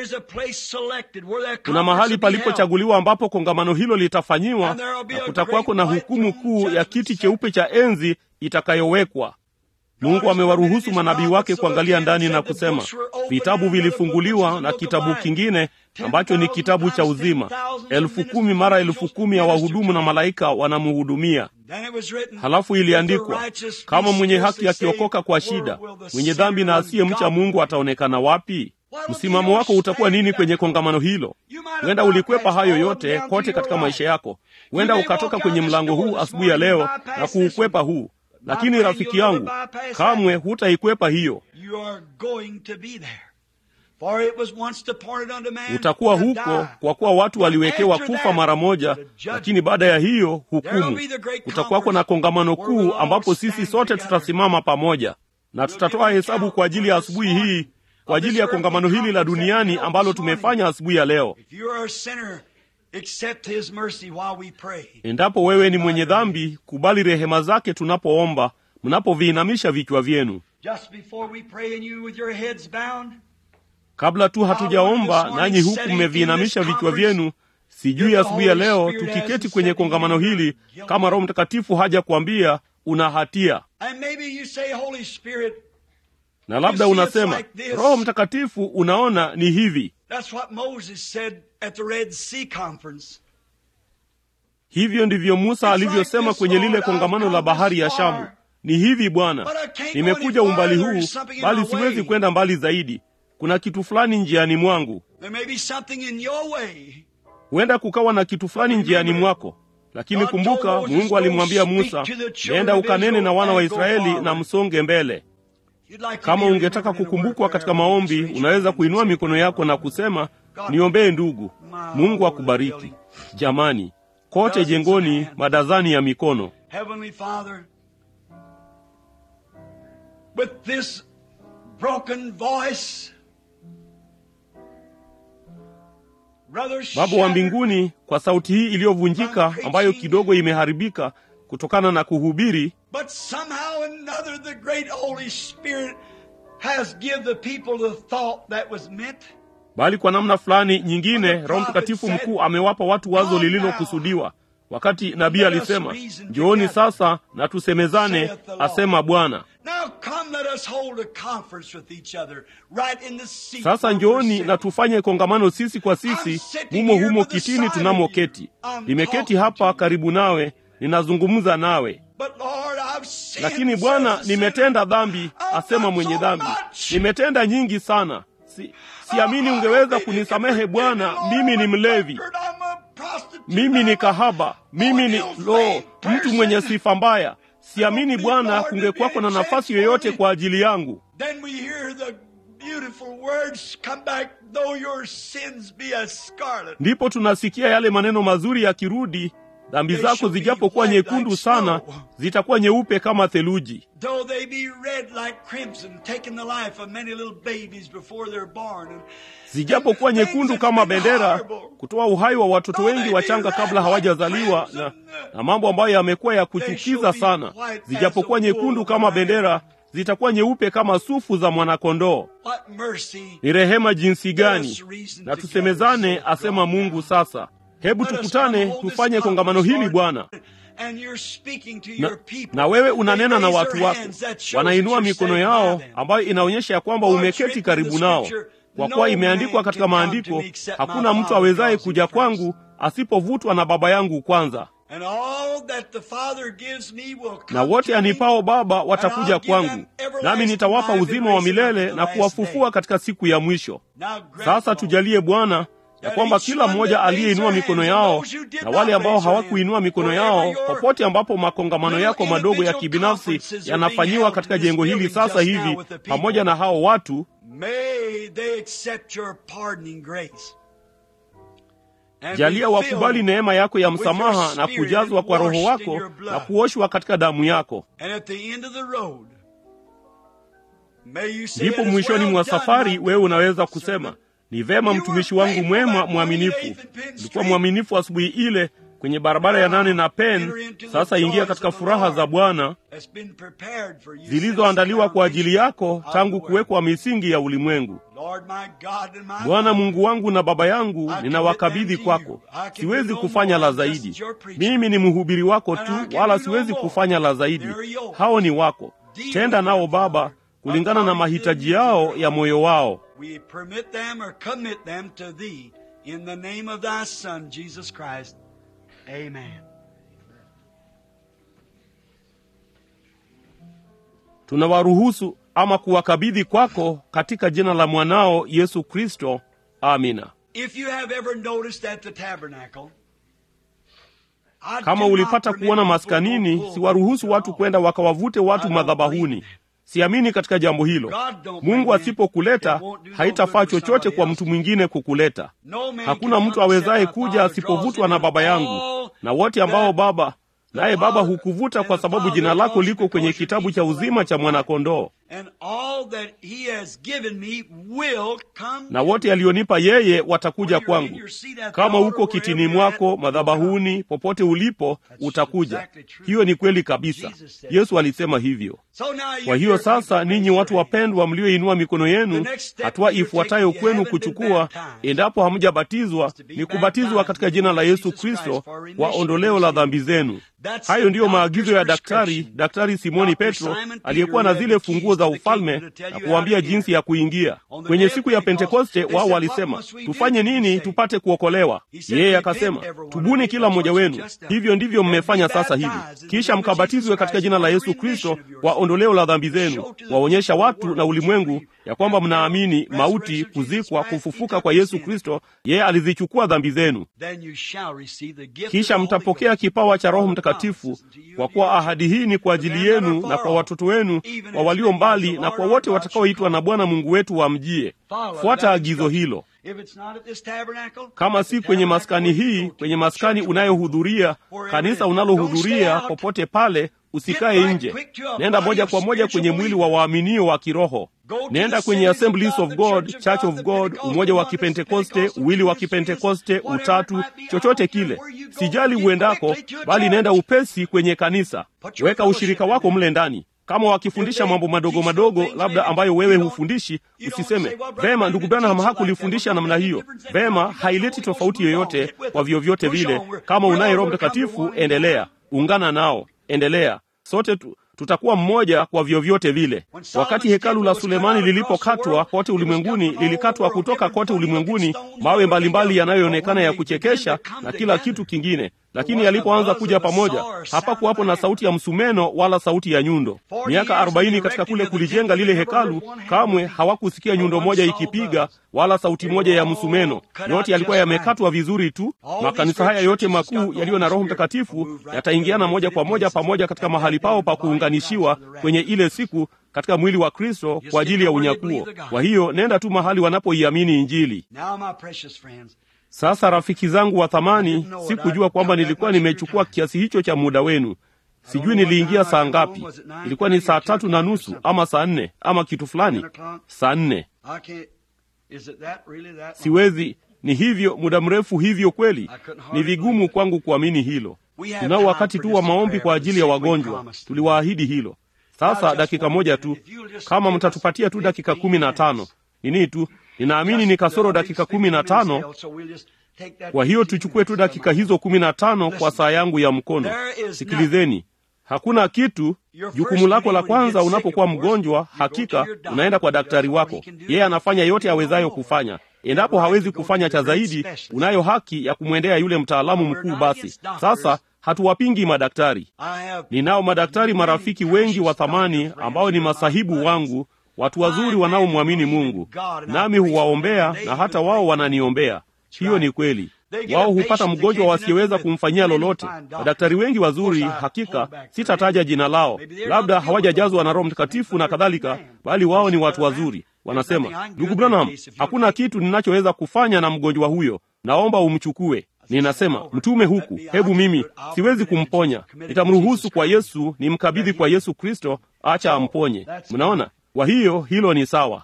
Kuna mahali palipochaguliwa ambapo kongamano hilo litafanyiwa, na kutakuwako na hukumu kuu ya kiti cheupe cha enzi itakayowekwa. Mungu amewaruhusu manabii wake kuangalia ndani na kusema, vitabu vilifunguliwa na kitabu kingine ambacho ni kitabu cha uzima. Elfu kumi mara elfu kumi ya wahudumu na malaika wanamhudumia. Halafu iliandikwa, kama mwenye haki akiokoka kwa shida, mwenye dhambi na asiyemcha Mungu ataonekana wapi? Msimamo wako utakuwa nini kwenye kongamano hilo? Huenda ulikwepa hayo yote kote katika maisha yako. Huenda ukatoka kwenye mlango huu asubuhi ya leo na kuukwepa huu, lakini rafiki yangu, kamwe hutaikwepa hiyo. Utakuwa huko kwa kuwa watu waliwekewa kufa mara moja, lakini baada ya hiyo hukumu. Kutakuwako na kongamano kuu ambapo sisi sote tutasimama pamoja na tutatoa hesabu kwa ajili ya asubuhi hii kwa ajili ya kongamano hili la duniani ambalo tumefanya asubuhi ya leo. Endapo wewe ni mwenye dhambi, kubali rehema zake tunapoomba, mnapoviinamisha vichwa vyenu. Kabla tu hatujaomba, nanyi huku mmeviinamisha vichwa vyenu, sijui asubuhi ya leo tukiketi kwenye kongamano hili, kama Roho Mtakatifu haja kuambia una hatia na labda unasema Roho Mtakatifu, unaona ni hivi. Hivyo ndivyo Musa alivyosema kwenye lile kongamano la bahari ya Shamu. Ni hivi Bwana, nimekuja umbali huu, bali siwezi kwenda mbali zaidi. Kuna kitu fulani njiani mwangu. Huenda kukawa na kitu fulani njiani mwako, lakini kumbuka, Mungu alimwambia Musa, nenda ukanene na wana wa Israeli na msonge mbele. Kama ungetaka kukumbukwa katika maombi, unaweza kuinua mikono yako na kusema, niombee ndugu. Mungu akubariki. Jamani, kote jengoni madazani ya mikono. Baba wa mbinguni, kwa sauti hii iliyovunjika ambayo kidogo imeharibika kutokana na kuhubiri But somehow or another, the great Holy Spirit has give the people the thought that was meant. bali kwa namna fulani nyingine Roho Mtakatifu mkuu amewapa watu wazo lililokusudiwa. Wakati nabii alisema, njooni sasa na tusemezane, asema Bwana. Now come, let us hold a conference with each other right in the seat. Sasa where njooni we're na sitting. tufanye kongamano sisi kwa sisi, humo humo kitini tunamoketi. Nimeketi hapa karibu nawe, ninazungumza nawe. But Lord, I've sinned Lakini Bwana, so nimetenda dhambi, asema mwenye dhambi, nimetenda nyingi sana. Si, siamini ungeweza kunisamehe Bwana. Mimi ni mlevi, mimi ni kahaba, mimi ni lo, mtu mwenye sifa mbaya. Siamini Bwana kungekuwako na nafasi yoyote kwa ajili yangu. Then we hear the beautiful words come back, though your sins be as scarlet. Ndipo tunasikia yale maneno mazuri yakirudi, dhambi zako zijapokuwa nyekundu sana, zitakuwa nyeupe kama theluji. Though they be red like crimson, taking the life of many little babies before they're born. And zijapokuwa nyekundu kama bendera, kutoa uhai wa watoto wengi wachanga kabla hawajazaliwa, na, na mambo ambayo yamekuwa ya kuchukiza sana. Zijapokuwa nyekundu kama bendera, zitakuwa nyeupe kama sufu za mwanakondoo. what mercy. Ni rehema jinsi gani! Na tusemezane, asema Mungu. Sasa hebu Let us tukutane, come hold this tufanye kongamano hili conference, Bwana. Lord. And you're speaking to Na, your people. na wewe unanena na They raise watu their wako, hands, that shows wanainua that you're mikono sitting yao, by them. ambayo inaonyesha ya kwamba For it's umeketi written in karibu the nao. scripture, Kwa no kuwa imeandikwa man katika can come maandiko, to me except my hakuna mtu Father awezaye draws him kuja first. kwangu asipovutwa na Baba yangu kwanza, And all that the Father gives me will come na wote to me. anipao Baba watakuja kwangu, nami nitawapa uzima wa milele na kuwafufua katika siku ya mwisho. Now grant, Sasa Lord, tujalie Bwana ya kwamba kila mmoja aliyeinua mikono yao na wale ambao hawakuinua mikono yao, popote ambapo makongamano yako madogo ya kibinafsi yanafanyiwa katika jengo hili sasa hivi, pamoja na hao watu, May they accept your pardoning grace. And jalia be wakubali filled neema yako ya with msamaha your na spirit kujazwa and kwa Roho washed in wako your blood. na kuoshwa katika damu yako. And at the end of the road, may you say, Ndipo "It is mwishoni well mwa done, safari my wewe unaweza servant." kusema, ni vema mtumishi wangu mwema mwaminifu. Ulikuwa mwaminifu asubuhi ile kwenye barabara ya nane na Pen. Sasa ingia katika furaha za Bwana That's been prepared for you zilizoandaliwa since the kwa ajili yako foundation of tangu the world. kuwekwa misingi ya ulimwengu. Lord my God and my Bwana Father, Mungu wangu na Baba yangu, ninawakabidhi kwako. Siwezi kufanya la zaidi. Mimi ni mhubiri wako tu, wala siwezi kufanya la zaidi. Hao ni wako. tenda nao Baba kulingana na mahitaji yao ya moyo wao. We permit them or commit them to thee in the name of thy Son, Jesus Christ. Amen. Tunawaruhusu ama kuwakabidhi kwako katika jina la mwanao Yesu Kristo. Amina. If you have ever noticed at the tabernacle, I Kama do not ulipata permit kuona people maskanini, to go siwaruhusu watu kwenda wakawavute watu madhabahuni. Siamini katika jambo hilo. Mungu asipokuleta, haitafaa chochote kwa mtu mwingine kukuleta. No man Hakuna can mtu come awezaye except my kuja Father asipovutwa draws na him, Baba and yangu, all na wote ambao that Baba naye Baba Father hukuvuta and kwa the sababu Father jina lako draws liko because kwenye you're kitabu each cha the uzima Lamb cha of God. mwanakondoo. And all that he has given me will come Na wote alionipa yeye watakuja When you're in kwangu. your seat at the Kama altar, uko kitini wherever you're at, mwako, you'll madhabahuni, popote ulipo, utakuja. Hiyo ni kweli kabisa. Yesu alisema hivyo. So now you Kwa hiyo dear sasa, people, ninyi raise watu your hand. wapendwa, mlioinua mikono yenu, The next step hatua you're ifuatayo taking, you kwenu haven't been kuchukua, baptized. endapo hamjabatizwa, to be ni kubatizwa baptized katika in jina la Yesu Jesus Christ Kristo for remission kwa of ondoleo your la sins. dhambi zenu. That's Hayo the ndiyo maagizo ya doctor's daktari, prescription. Daktari Simoni Dr. Petro Simon Peter aliyekuwa na had zile the keys funguo za to the ufalme kingdom to tell na you kuwaambia how to jinsi enter. ya kuingia. On the Kwenye day of siku ya Pentecost, Pentekoste they wao said, "What walisema, must we do tufanye to be nini saved?" tupate kuokolewa? He said, Yeye "Repent, akasema, every one of tubuni you, kila that's mmoja what wenu. you just done. Hivyo ndivyo And be mmefanya sasa hivi, baptized in the kisha name of mkabatizwe Jesus katika Christ jina la for Yesu remission Kristo of your kwa sins. ondoleo la dhambi zenu, Show to the waonyesha people watu the na world ulimwengu that you ya kwamba believe. mnaamini Resurrection mauti, of Jesus kuzikwa, Christ, he kufufuka took kwa your Yesu sins. Kristo. Yeye alizichukua dhambi zenu. Then you shall receive the gift of Kisha the Holy mtapokea Ghost. kipawa cha Roho For the Mtakatifu, promises unto you kwa and kuwa your ahadi hii ni kwa ajili yenu na kwa watoto wenu, kwa walio mbali na kwa wote watakaoitwa na Bwana Mungu wetu wamjie. Fuata agizo hilo. If it's not at this tabernacle, Kama at si the kwenye tabernacle maskani where you hii, go to, kwenye maskani church unayohudhuria, wherever kanisa it is. Don't unalohudhuria, stay out. popote pale, usikae Get right nje. quick to a Nenda body moja of kwa moja kwenye spiritual mwili wa waaminio wa kiroho. Go to Nenda the kwenye Assemblies of Assemblies God, of the God, Church of Church God, of the God, Pentecostal, umoja wa oneness, Kipentekoste, Pentecostal, uwili wa Trinity, Kipentekoste, whatever it utatu, might be, I chochote don't care kile. where you go, Sijali get uendako, quickly to a bali nenda church. upesi kwenye kanisa. Put your Weka fellowship ushirika in wako there. mle ndani. Kama wakifundisha If they mambo madogo teach madogo, some things labda maybe ambayo you wewe don't- hufundishi, you don't usiseme say, well, Brother vema, Branham ndugu didn't Branham teach like that. hakulifundisha Well, namna make a hiyo. difference. Vema, If you got the haileti Holy Ghost, tofauti move on. yoyote Get with kwa them. vyovyote Push vile. on. We're- Kama we're unaye all Roho gonna come to Mtakatifu, one endelea, ungana nao, endelea. Sote tu, tutakuwa mmoja kwa vyovyote vile. Wakati hekalu la Sulemani lilipokatwa kote ulimwenguni, lilikatwa kutoka kote ulimwenguni, mawe mbalimbali yanayoonekana ya kuchekesha na kila kitu kingine. Lakini yalipoanza kuja pamoja, hapakuwapo na sauti ya msumeno wala sauti ya nyundo. Miaka arobaini katika kule kulijenga lile hekalu, kamwe hawakusikia nyundo moja ikipiga wala sauti moja ya msumeno. Yote yalikuwa yamekatwa vizuri tu. Makanisa haya yote makuu yaliyo na Roho Mtakatifu yataingiana moja kwa moja pamoja katika mahali pao pa kuunganishiwa kwenye ile siku katika mwili wa Kristo kwa ajili ya unyakuo. Kwa hiyo nenda tu mahali wanapoiamini Injili. Now, my precious friends, Sasa rafiki zangu wa thamani, sikujua kwamba nilikuwa nimechukua kiasi hicho cha muda wenu. Sijui niliingia saa ngapi. Ilikuwa ni saa tatu na nusu ama saa nne ama kitu fulani, saa nne. I can't. Is it that really that? long? Siwezi. Ni hivyo muda mrefu hivyo kweli? Ni vigumu kwangu kuamini hilo. Tunao wakati tu wa maombi kwa ajili ya wagonjwa, tuliwaahidi hilo. Sasa dakika moja tu, kama mtatupatia tu dakika kumi na tano nini tu, ninaamini ni kasoro dakika kumi na tano kwa hiyo tuchukue tu dakika hizo kumi na tano kwa saa yangu ya mkono. Sikilizeni, hakuna kitu. Jukumu lako la kwanza unapokuwa mgonjwa, hakika unaenda kwa daktari wako. Yeye anafanya yote awezayo kufanya. Endapo hawezi kufanya cha zaidi, unayo haki ya kumwendea yule mtaalamu mkuu. Basi sasa, hatuwapingi madaktari. Ninao madaktari marafiki wengi wa thamani ambao ni masahibu wangu, watu wazuri wanaomwamini Mungu, nami huwaombea na hata wao wananiombea. Hiyo ni kweli. Wao hupata mgonjwa wasiyeweza kumfanyia lolote. Madaktari wengi wazuri, hakika sitataja jina lao, labda hawajajazwa na Roho Mtakatifu na kadhalika, bali wao ni watu wazuri. Wanasema, ndugu Branham, hakuna kitu ninachoweza kufanya na mgonjwa huyo, naomba umchukue. Ninasema, mtume huku, hebu mimi siwezi kumponya, nitamruhusu kwa Yesu, nimkabidhi kwa Yesu Kristo, acha amponye. Mnaona? Kwa hiyo hilo ni sawa.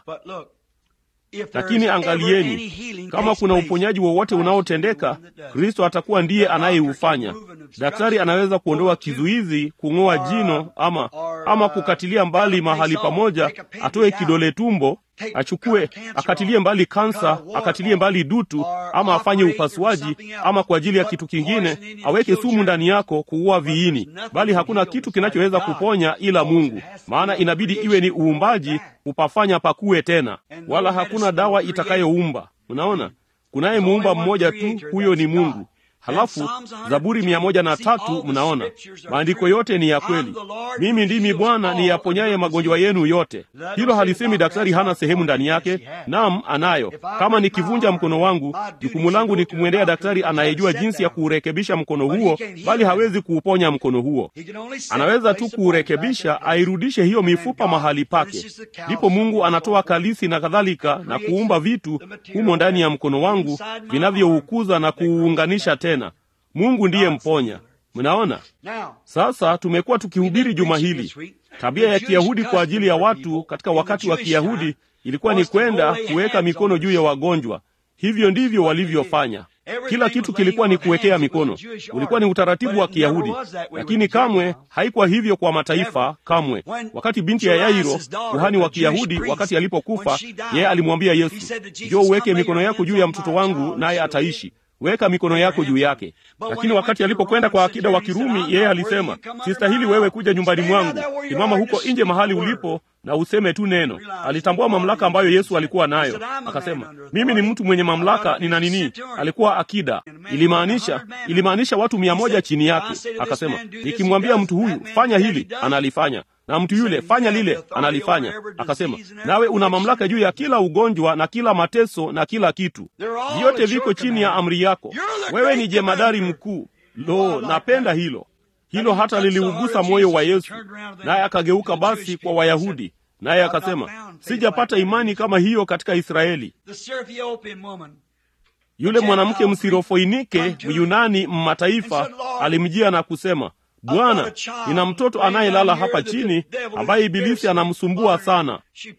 Lakini angalieni, kama kuna uponyaji wowote unaotendeka, Kristo atakuwa ndiye anayeufanya. Daktari anaweza kuondoa kizuizi, kung'oa jino, ama ama kukatilia mbali mahali pamoja, atoe kidole tumbo, achukue akatilie mbali kansa akatilie mbali dutu ama afanye upasuaji ama kwa ajili ya kitu kingine aweke sumu ndani yako kuua viini bali hakuna kitu kinachoweza kuponya ila mungu maana inabidi iwe ni uumbaji upafanya pakuwe tena wala hakuna dawa itakayoumba unaona kunaye muumba mmoja tu huyo ni mungu halafu zaburi mia moja na tatu mnaona maandiko yote ni ya kweli mimi ndimi bwana niyaponyaye magonjwa yenu yote hilo halisemi daktari hana sehemu ndani yake nam anayo kama nikivunja mkono wangu jukumu langu ni kumwendea daktari anayejua jinsi ya kuurekebisha mkono huo bali hawezi kuuponya mkono huo anaweza tu kuurekebisha airudishe hiyo mifupa mahali pake ndipo mungu anatoa kalisi na kadhalika na kuumba vitu humo ndani ya mkono wangu vinavyoukuza na kuuunganisha tena mungu ndiye mponya mnaona sasa tumekuwa tukihubiri juma hili tabia ya kiyahudi kwa ajili ya watu katika wakati wa kiyahudi ilikuwa ni kwenda kuweka mikono juu ya wagonjwa hivyo ndivyo walivyofanya kila kitu kilikuwa ni kuwekea mikono ulikuwa ni utaratibu wa kiyahudi lakini kamwe haikuwa hivyo kwa mataifa kamwe wakati binti ya yairo kuhani wa kiyahudi wakati alipokufa yeye alimwambia yesu njo uweke mikono yako juu ya mtoto wangu naye ataishi weka mikono yako juu yake lakini wakati alipokwenda kwa akida wa kirumi yeye alisema sistahili wewe kuja nyumbani mwangu simama huko nje mahali ulipo na useme tu neno alitambua mamlaka ambayo yesu alikuwa nayo akasema mimi ni mtu mwenye mamlaka nina nini alikuwa akida ilimaanisha ilimaanisha watu mia moja chini yake akasema nikimwambia mtu huyu fanya hili analifanya na mtu yule fanya lile analifanya akasema nawe una mamlaka juu ya kila ugonjwa na kila mateso na kila kitu vyote viko chini ya amri yako wewe ni jemadari mkuu lo napenda hilo hilo hata liliugusa moyo wa yesu naye akageuka basi kwa wayahudi naye akasema sijapata imani kama hiyo katika israeli yule mwanamke msirofoinike myunani mmataifa alimjia na kusema bwana nina mtoto anayelala hapa chini ambaye ibilisi anamsumbua sana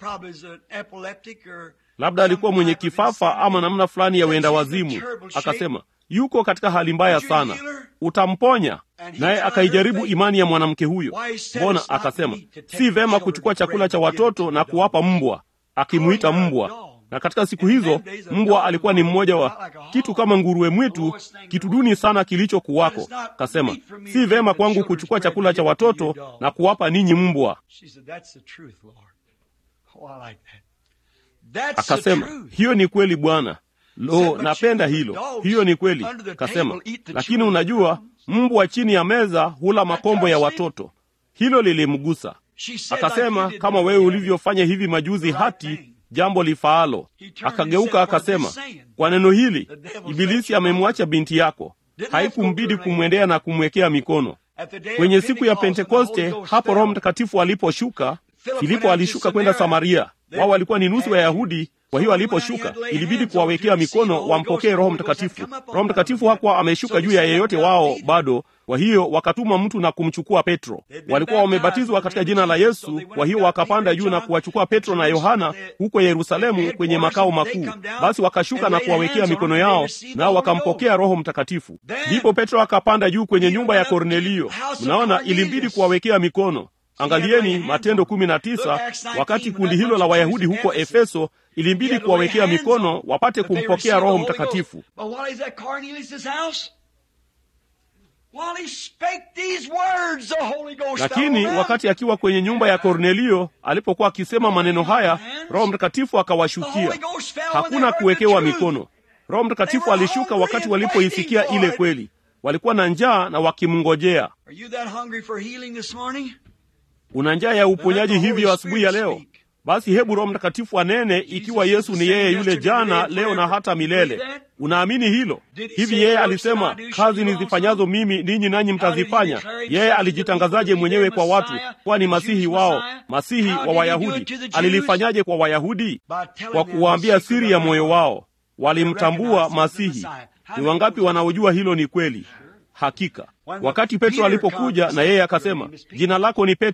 labda alikuwa mwenye kifafa ama namna fulani ya wenda wazimu akasema yuko katika hali mbaya sana utamponya naye akaijaribu imani ya mwanamke huyo mbona akasema si vema kuchukua chakula cha watoto na kuwapa mbwa akimwita mbwa na katika siku hizo mbwa alikuwa ni mmoja wa kitu kama nguruwe mwitu kitu duni sana kilichokuwako kasema si vema kwangu kuchukua chakula cha watoto na kuwapa ninyi mbwa akasema hiyo ni kweli bwana lo napenda hilo hiyo ni kweli kasema lakini unajua mbwa chini ya meza hula makombo ya watoto hilo lilimgusa akasema kama wewe ulivyofanya hivi majuzi hati jambo lifaalo akageuka akasema kwa neno hili ibilisi amemwacha binti yako haikumbidi kumwendea na kumwekea mikono kwenye siku ya pentekoste hapo roho mtakatifu aliposhuka filipo alishuka kwenda samaria wao walikuwa ni nusu wayahudi kwa hiyo aliposhuka ilibidi kuwawekea mikono wampokee roho mtakatifu roho mtakatifu hakuwa ameshuka juu ya yeyote wao bado kwa hiyo wakatuma mtu na kumchukua petro walikuwa wamebatizwa katika jina la yesu kwa hiyo wakapanda juu na kuwachukua petro na yohana huko yerusalemu kwenye makao makuu basi wakashuka na kuwawekea mikono yao nao wakampokea roho mtakatifu ndipo petro akapanda juu kwenye nyumba ya kornelio mnaona ilimbidi kuwawekea mikono angalieni matendo kumi na tisa wakati kundi hilo la wayahudi huko efeso ilimbidi kuwawekea mikono wapate kumpokea roho mtakatifu lakini wakati akiwa kwenye nyumba ya kornelio alipokuwa akisema maneno haya roho mtakatifu akawashukia hakuna kuwekewa mikono roho mtakatifu alishuka wakati walipoisikia ile kweli walikuwa na njaa na wakimngojea una njaa ya uponyaji hivyo asubuhi ya leo basi hebu roho mtakatifu anene ikiwa yesu ni yeye yule jana leo na hata milele unaamini hilo hivi yeye alisema kazi nizifanyazo mimi ninyi nanyi mtazifanya yeye alijitangazaje mwenyewe kwa watu kuwa ni masihi wao masihi wa wayahudi alilifanyaje kwa wayahudi kwa kuwaambia siri ya moyo wao walimtambua masihi ni wangapi wanaojua hilo ni kweli hakika wakati petro alipokuja na yeye akasema jina lako ni petro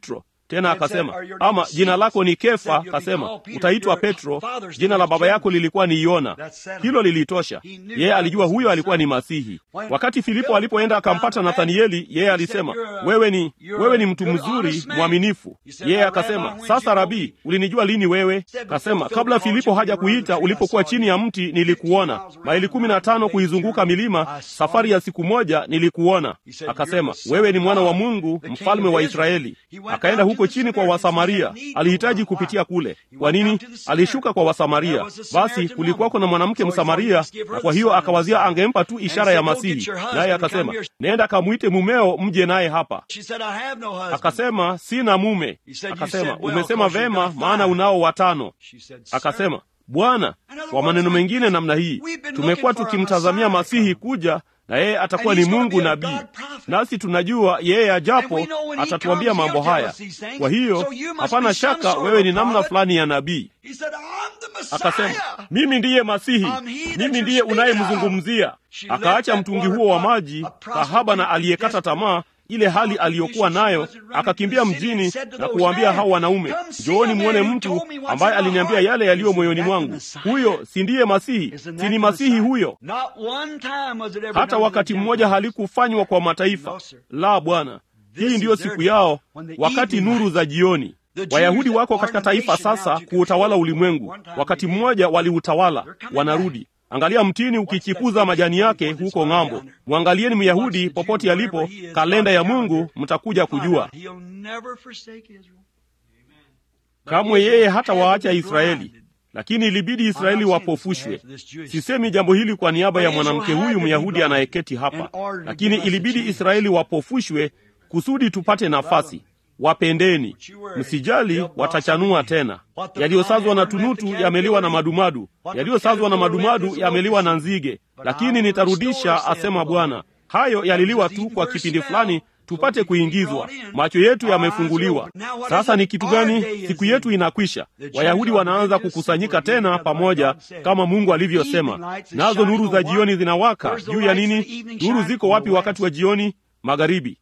tena akasema ama jina lako ni kefa akasema utaitwa petro jina la baba yako lilikuwa ni yona hilo lilitosha yeye alijua huyo alikuwa ni masihi wakati filipo alipoenda akampata nathanieli yeye alisema wewe ni wewe ni mtu mzuri mwaminifu yeye akasema sasa rabii ulinijua lini wewe akasema kabla filipo haja kuita ulipokuwa chini ya mti nilikuona maili kumi na tano kuizunguka milima safari ya siku moja nilikuona akasema wewe ni mwana wa mungu mfalme wa israeli akaenda huko chini kwa wasamaria alihitaji kupitia kule kwa nini alishuka kwa wasamaria basi kulikuwako na mwanamke msamaria na kwa hiyo akawazia angempa tu ishara ya masihi naye akasema nenda kamwite mumeo mje naye hapa akasema sina mume akasema umesema vema maana unao watano akasema bwana kwa maneno mengine namna hii tumekuwa tukimtazamia masihi kuja na yeye atakuwa ni mungu nabii nasi tunajua yeye ajapo atatuambia mambo haya kwa hiyo hapana shaka wewe ni namna fulani ya nabii akasema mimi ndiye masihi mimi ndiye unayemzungumzia akaacha mtungi huo wa maji kahaba na aliyekata tamaa ile hali aliyokuwa nayo akakimbia mjini na kuwaambia hao wanaume njooni mwone mtu ambaye aliniambia yale yaliyo moyoni mwangu huyo si ndiye masihi si ni masihi huyo hata wakati mmoja halikufanywa kwa mataifa la bwana hii ndiyo siku yao wakati nuru za jioni wayahudi wako katika taifa sasa kuutawala ulimwengu wakati mmoja waliutawala wanarudi angalia mtini ukichipuza majani yake huko ng'ambo mwangalieni myahudi popote alipo kalenda ya mungu mtakuja kujua kamwe yeye hata waacha israeli lakini ilibidi israeli wapofushwe sisemi jambo hili kwa niaba ya mwanamke huyu myahudi anayeketi hapa lakini ilibidi israeli wapofushwe kusudi tupate nafasi wapendeni msijali watachanua tena yaliyosazwa na tunutu yameliwa na madumadu yaliyosazwa na madumadu yameliwa na nzige lakini nitarudisha asema bwana hayo yaliliwa tu kwa kipindi fulani tupate kuingizwa macho yetu yamefunguliwa sasa ni kitu gani siku yetu inakwisha wayahudi wanaanza kukusanyika tena pamoja kama mungu alivyosema nazo nuru za jioni zinawaka juu ya nini nuru ziko wapi wakati wa jioni magharibi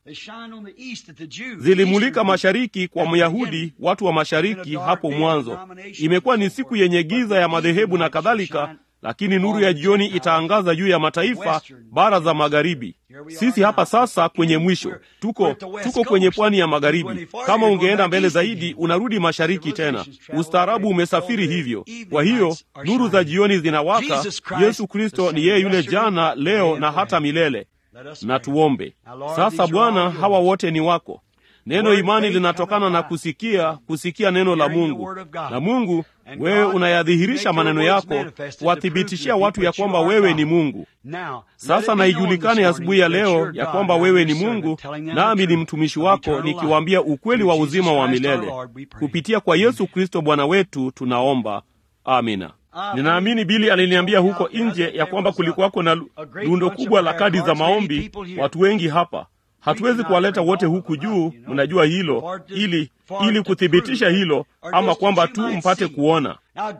zilimulika mashariki kwa myahudi watu wa mashariki hapo mwanzo imekuwa ni siku yenye giza ya madhehebu na kadhalika lakini nuru ya jioni itaangaza juu ya mataifa bara za magharibi sisi hapa sasa kwenye mwisho tuko tuko kwenye pwani ya magharibi kama ungeenda mbele zaidi unarudi mashariki tena ustaarabu umesafiri hivyo kwa hiyo nuru za jioni zinawaka yesu kristo ni yeye yule jana leo na hata milele na tuombe sasa bwana hawa wote ni wako neno imani linatokana na kusikia kusikia neno la mungu na mungu wewe unayadhihirisha maneno yako kuwathibitishia watu ya kwamba wewe ni mungu sasa naijulikane asubuhi ya leo ya kwamba wewe ni mungu nami ni mtumishi wako nikiwaambia ukweli wa uzima wa milele kupitia kwa yesu kristo bwana wetu tunaomba amina ninaamini bili aliniambia huko nje ya kwamba kulikuwako na lundo kubwa la kadi za maombi watu wengi hapa hatuwezi kuwaleta wote huku juu mnajua hilo ili ili kuthibitisha hilo ama kwamba tu mpate kuona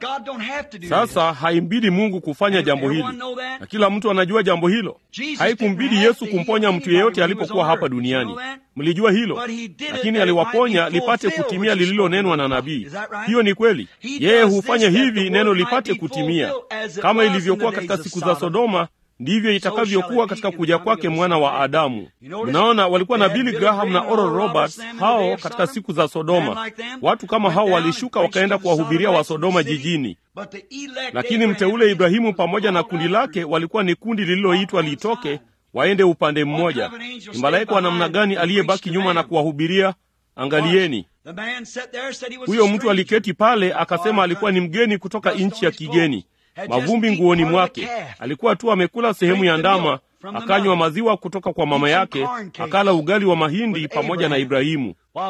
sasa haimbidi mungu kufanya jambo hili na kila mtu anajua jambo hilo haikumbidi yesu kumponya mtu yeyote alipokuwa hapa duniani mlijua hilo lakini aliwaponya lipate kutimia lililonenwa na nabii hiyo ni kweli yeye hufanya hivi neno lipate kutimia kama ilivyokuwa katika siku za sodoma ndivyo itakavyokuwa katika kuja kwake mwana wa adamu mnaona walikuwa na billy graham na oral roberts hao katika siku za sodoma watu kama hao walishuka wakaenda kuwahubiria wa sodoma jijini lakini mteule ibrahimu pamoja na kundi lake walikuwa ni kundi lililoitwa litoke waende upande mmoja ni malaika wa namna gani aliyebaki nyuma na kuwahubiria angalieni huyo mtu aliketi pale akasema alikuwa ni mgeni kutoka nchi ya kigeni mavumbi nguoni mwake alikuwa tu amekula sehemu ya ndama akanywa maziwa kutoka kwa mama yake akala ugali wa mahindi pamoja na ibrahimu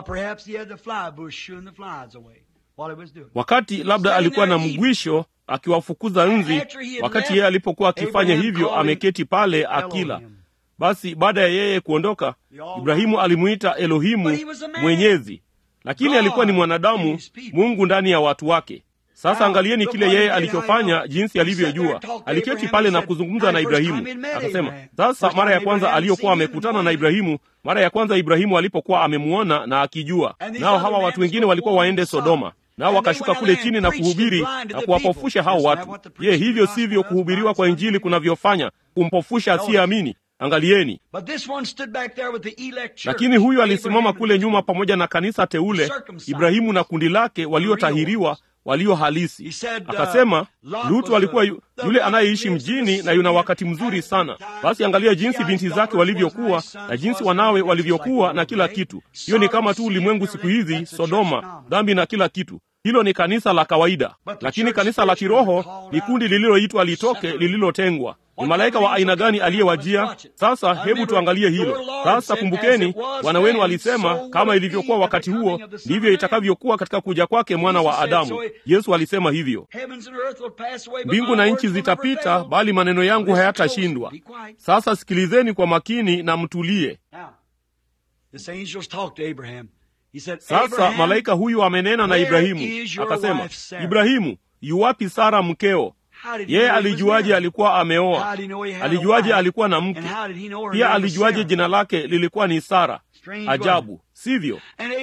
wakati labda alikuwa na mgwisho akiwafukuza nzi wakati yeye alipokuwa akifanya hivyo ameketi pale akila basi baada ya yeye kuondoka ibrahimu alimuita elohimu mwenyezi lakini alikuwa ni mwanadamu mungu ndani ya watu wake Sasa angalieni kile yeye alichofanya, jinsi alivyojua. Aliketi pale na kuzungumza na Ibrahimu, akasema. Sasa mara ya kwanza aliyokuwa amekutana na Ibrahimu, mara ya kwanza Ibrahimu alipokuwa amemwona na akijua, nao hawa watu wengine walikuwa waende Sodoma nao wakashuka kule chini na kuhubiri na kuwapofusha hao watu. Je, hivyo sivyo kuhubiriwa kwa Injili kunavyofanya kumpofusha asiyeamini? Angalieni. Lakini huyu alisimama kule nyuma pamoja na kanisa teule, Ibrahimu na kundi lake waliotahiriwa walio halisi. Akasema Lutu alikuwa yu, yule anayeishi mjini na yuna wakati mzuri sana. Basi angalia jinsi binti zake walivyokuwa na jinsi wanawe walivyokuwa na kila kitu. Hiyo ni kama tu ulimwengu siku hizi, Sodoma, dhambi na kila kitu. Hilo ni kanisa la kawaida, lakini kanisa la kiroho ni kundi lililoitwa litoke, lililotengwa. Ni malaika wa aina gani aliyewajia? Sasa hebu tuangalie hilo sasa. Kumbukeni, Bwana wenu alisema, kama ilivyokuwa wakati huo, ndivyo itakavyokuwa katika kuja kwake mwana wa Adamu. Yesu alisema hivyo, mbingu na nchi zitapita, bali maneno yangu hayatashindwa. Sasa sikilizeni kwa makini na mtulie. Sasa malaika huyu amenena na Ibrahimu akasema, Ibrahimu, yuwapi Sara mkeo? Yeye alijuaje alikuwa ameoa? Alijuaje alikuwa na mke? Pia alijuaje jina lake lilikuwa ni Sara? Ajabu, sivyo?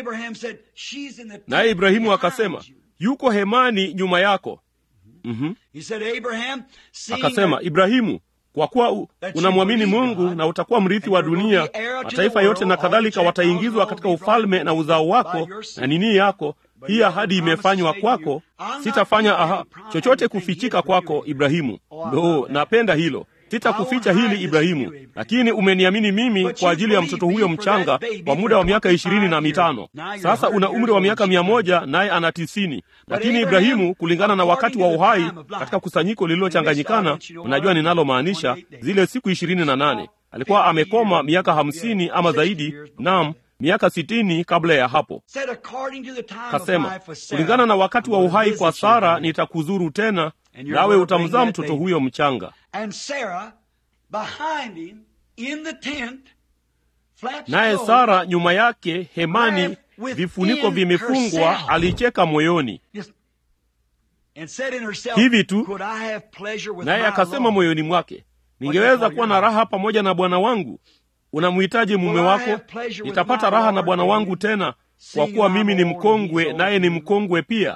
Naye Ibrahimu akasema, yuko hemani nyuma yako. mm-hmm. Akasema, Ibrahimu, kwa kuwa unamwamini Mungu na utakuwa mrithi wa dunia, mataifa yote na kadhalika wataingizwa katika ufalme na uzao wako na nini yako. Hii ahadi imefanywa kwako, sitafanya aha, chochote kufichika kwako Ibrahimu. Ndo napenda hilo, sitakuficha hili Ibrahimu, lakini umeniamini mimi kwa ajili ya mtoto huyo mchanga kwa muda wa miaka ishirini na mitano. Sasa una umri wa miaka mia moja naye ana tisini. Lakini Ibrahimu, kulingana na wakati wa uhai katika kusanyiko lililochanganyikana, unajua ninalomaanisha, zile siku ishirini na nane, alikuwa amekoma miaka hamsini ama zaidi, nam miaka sitini kabla ya hapo. Kasema, kulingana na wakati wa uhai kwa Sara nitakuzuru tena, nawe utamzaa mtoto huyo mchanga. Naye Sara nyuma yake hemani, vifuniko vimefungwa, alicheka moyoni hivi tu, naye akasema moyoni mwake, ningeweza kuwa na raha pamoja na bwana wangu. Unamhitaji mume wako? Nitapata raha na bwana wangu tena, kwa kuwa mimi ni mkongwe, naye ni mkongwe pia.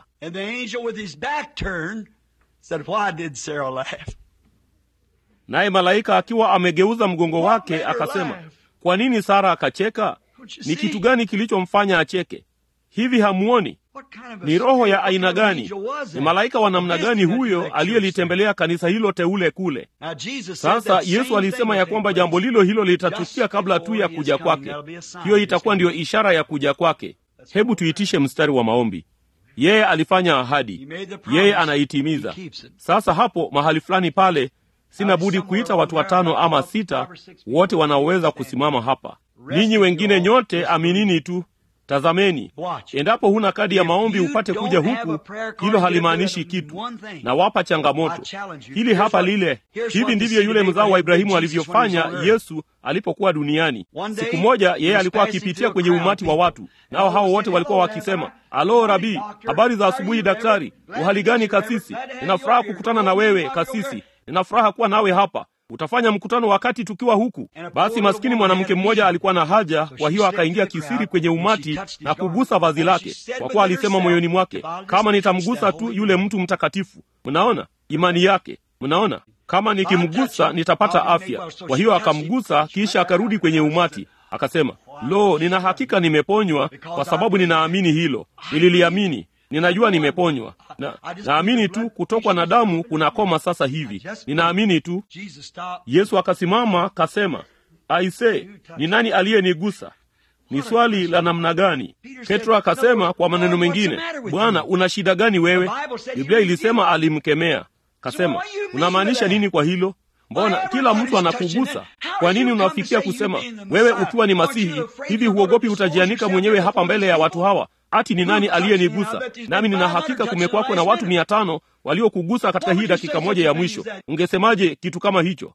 Naye malaika akiwa amegeuza mgongo wake akasema, kwa nini Sara akacheka? Ni kitu gani kilichomfanya acheke? Hivi hamuoni? Ni roho ya aina gani? Ni malaika wa namna gani huyo aliyelitembelea kanisa hilo teule kule? Sasa Yesu alisema ya kwamba jambo lilo hilo litatukia kabla tu ya kuja kwake. Hiyo itakuwa ndiyo ishara ya kuja kwake. Hebu tuitishe mstari wa maombi. Yeye alifanya ahadi, yeye anaitimiza. Sasa hapo mahali fulani pale, sina budi kuita watu watano ama sita, wote wanaoweza kusimama hapa. Ninyi wengine nyote aminini tu. Tazameni, endapo huna kadi ya maombi upate kuja huku, hilo halimaanishi kitu. Na wapa changamoto hili hapa lile. Hivi ndivyo yule mzao wa Ibrahimu alivyofanya Yesu alipokuwa duniani. Siku moja yeye alikuwa akipitia kwenye umati wa watu, nao hao wote walikuwa wakisema, alo Rabii, habari za asubuhi daktari, uhali gani kasisi? Nina furaha kukutana na wewe kasisi, nina furaha kuwa nawe hapa utafanya mkutano wakati tukiwa huku. Basi maskini mwanamke mmoja alikuwa na haja, kwa hiyo akaingia kisiri kwenye umati na kugusa vazi lake, kwa kuwa alisema moyoni mwake, kama nitamgusa tu yule mtu mtakatifu. Mnaona imani yake, mnaona kama nikimgusa nitapata afya. Kwa hiyo akamgusa, kisha akarudi kwenye umati akasema, lo, nina hakika nimeponywa, kwa sababu ninaamini hilo. Nililiamini ninajua nimeponywa na naamini tu kutokwa na damu kunakoma sasa hivi, ninaamini tu. Yesu akasimama kasema, aise, ni nani aliyenigusa? Ni swali la namna gani? Petro akasema kwa maneno mengine, Bwana, una shida gani wewe? Biblia ilisema alimkemea. Kasema, unamaanisha nini kwa hilo? Mbona kila mtu anakugusa? Kwa nini unafikia kusema wewe ukiwa ni Masihi hivi, huogopi utajianika mwenyewe hapa mbele ya watu hawa ati ni nani aliyenigusa? Nami nina hakika kumekwako na watu mia tano waliokugusa katika hii dakika moja ya mwisho. Ungesemaje kitu kama hicho?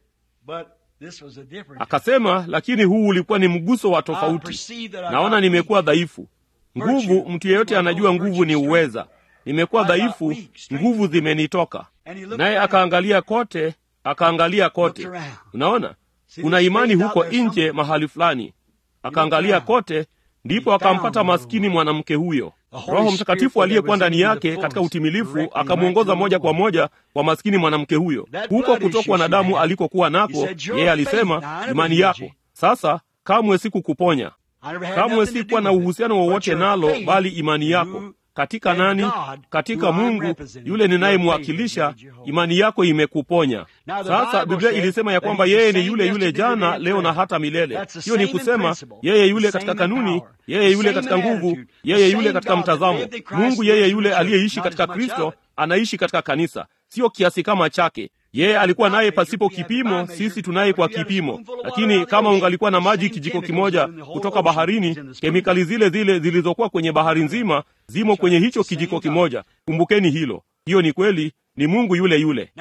Akasema, lakini huu ulikuwa ni mguso wa tofauti. Naona nimekuwa dhaifu. Nguvu, mtu yeyote anajua nguvu ni uweza. nimekuwa dhaifu nguvu zimenitoka naye akaangalia kote akaangalia kote unaona kuna imani huko nje mahali fulani akaangalia kote ndipo akampata maskini mwanamke huyo roho mtakatifu aliyekuwa ndani yake katika utimilifu akamwongoza moja kwa moja kwa maskini mwanamke huyo huko kutokwa na damu alikokuwa nako yeye alisema imani yako sasa kamwe sikukuponya kamwe sikuwa na uhusiano wowote nalo bali imani yako katika nani katika mungu yule ninayemwakilisha imani yako imekuponya sasa biblia ilisema ya kwamba yeye ni yule yule jana leo na hata milele hiyo ni kusema yeye yule katika kanuni yeye yule katika nguvu yeye yule katika mtazamo mungu yeye yule aliyeishi katika kristo anaishi katika kanisa sio kiasi kama chake yeye alikuwa naye pasipo kipimo sisi tunaye kwa kipimo lakini kama ungalikuwa na maji kijiko kimoja kutoka baharini kemikali zile zile zilizokuwa kwenye bahari nzima zimo kwenye hicho kijiko kimoja kumbukeni hilo hiyo ni kweli ni mungu yule yule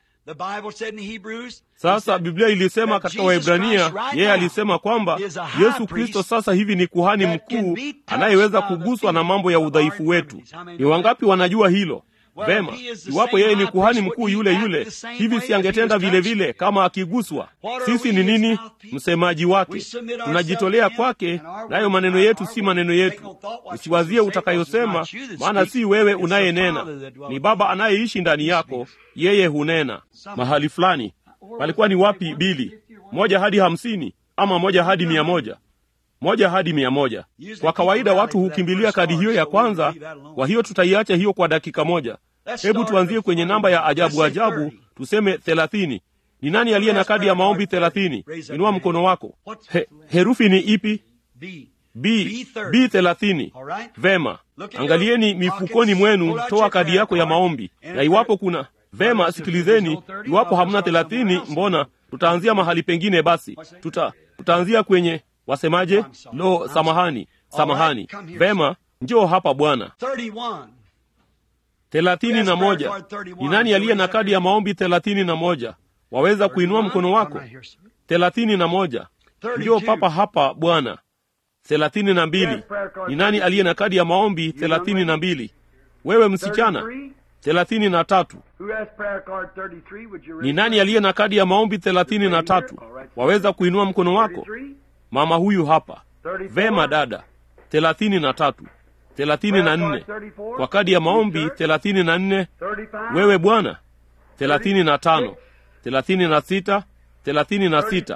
sasa biblia ilisema katika waibrania yeye alisema kwamba yesu kristo sasa hivi ni kuhani mkuu anayeweza kuguswa na mambo ya udhaifu wetu ni wangapi wanajua hilo vema iwapo yeye ni kuhani mkuu yule yule hivi siangetenda vile vile kama akiguswa sisi ni nini msemaji wake tunajitolea kwake nayo maneno yetu si maneno yetu usiwazie utakayosema maana si wewe unayenena ni baba anayeishi ndani yako yeye hunena mahali fulani palikuwa ni wapi bili moja hadi hamsini ama moja hadi mia moja moja hadi mia moja kwa kawaida watu hukimbilia kadi hiyo ya kwanza kwa hiyo tutaiacha hiyo kwa dakika moja hebu tuanzie kwenye namba ya ajabu ajabu tuseme thelathini ni nani aliye na kadi ya maombi thelathini inua mkono wako He, herufi ni ipi b b thelathini vema angalieni mifukoni mwenu toa kadi yako ya maombi na iwapo kuna vema sikilizeni iwapo hamna thelathini mbona tutaanzia mahali pengine basi tuta tutaanzia kwenye wasemaje lo samahani samahani vema njoo hapa bwana thelathini na moja ni nani aliye na kadi ya maombi thelathini na moja waweza kuinua mkono wako thelathini na moja njoo papa hapa bwana thelathini na mbili ni nani aliye na kadi ya maombi thelathini na mbili wewe msichana thelathini na tatu ni nani aliye na kadi ya maombi thelathini na tatu waweza kuinua mkono wako mama huyu hapa vema dada thelathini na tatu thelathini na nne kwa kadi ya maombi thelathini na nne wewe bwana thelathini na tano thelathini na sita thelathini na sita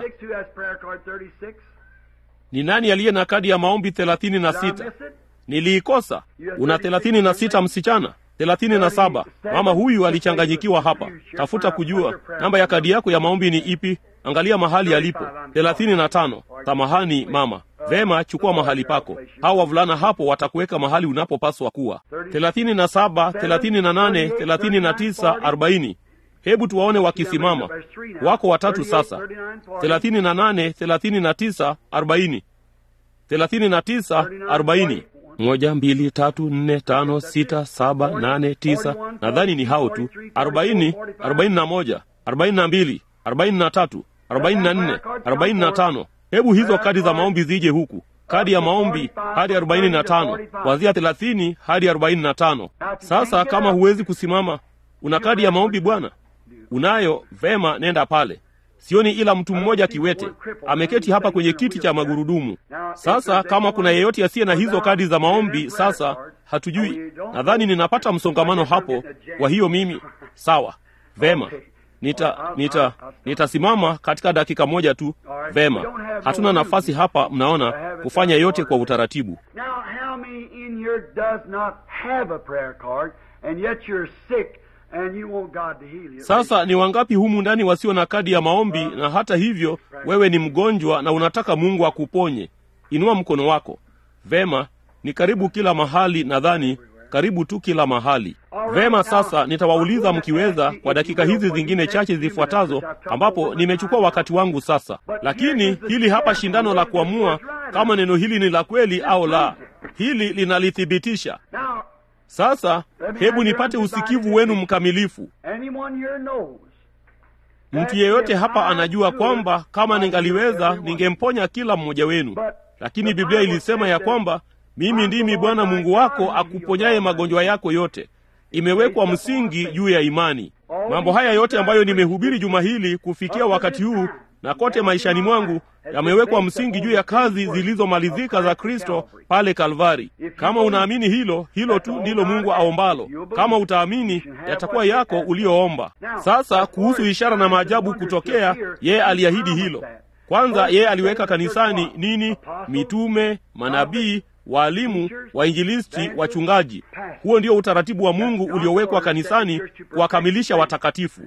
ni nani aliye na kadi ya maombi thelathini na sita niliikosa una thelathini na sita msichana thelathini na saba mama huyu alichanganyikiwa hapa tafuta kujua namba ya kadi yako ya maombi ni ipi angalia mahali alipo thelathini na tano samahani mama vema chukua mahali pako hawa wavulana hapo watakuweka mahali unapopaswa kuwa thelathini na saba thelathini na nane thelathini na tisa arobaini hebu tuwaone wakisimama wako watatu sasa thelathini na nane thelathini na tisa arobaini thelathini na tisa arobaini moja mbili tatu nne tano sita saba nane tisa nadhani ni hao tu arobaini arobaini na moja arobaini na mbili arobaini na tatu arobaini na nne arobaini na tano hebu hizo kadi za maombi zije huku kadi ya maombi hadi arobaini na tano kuanzia thelathini hadi arobaini na tano sasa kama huwezi kusimama una kadi ya maombi bwana unayo vema nenda pale sioni ila mtu mmoja kiwete ameketi hapa kwenye kiti cha magurudumu sasa kama kuna yeyote asiye na hizo kadi za maombi sasa hatujui nadhani ninapata msongamano hapo kwa hiyo mimi sawa vema nita nita nitasimama katika dakika moja tu vema hatuna nafasi hapa mnaona kufanya yote kwa utaratibu Now, how many in here does not have a prayer card, and yet you're sick, and you want God to heal you? sasa ni wangapi humu ndani wasio na kadi ya maombi na hata hivyo wewe ni mgonjwa na unataka mungu akuponye inua mkono wako vema ni karibu kila mahali nadhani karibu tu kila mahali vema sasa nitawauliza mkiweza kwa dakika hizi zingine chache zifuatazo ambapo nimechukua wakati wangu sasa lakini hili hapa shindano la kuamua kama neno hili ni la kweli au la hili linalithibitisha Now, sasa hebu nipate usikivu wenu mkamilifu anyone here knows mtu yeyote hapa anajua kwamba kama ningaliweza ningemponya kila mmoja wenu lakini biblia ilisema ya kwamba mimi ndimi bwana mungu wako akuponyaye magonjwa yako yote imewekwa msingi juu ya imani. Mambo haya yote ambayo nimehubiri juma hili kufikia wakati huu na kote maishani mwangu yamewekwa msingi juu ya kazi zilizomalizika za Kristo pale Kalvari. Kama unaamini hilo, hilo tu ndilo Mungu aombalo. Kama utaamini, yatakuwa yako uliyoomba. Sasa kuhusu ishara na maajabu kutokea, yeye aliahidi hilo. Kwanza yeye aliweka kanisani nini? Mitume, manabii, waalimu, wainjilisti, wachungaji. Huo ndio utaratibu wa Mungu uliowekwa kanisani kuwakamilisha watakatifu.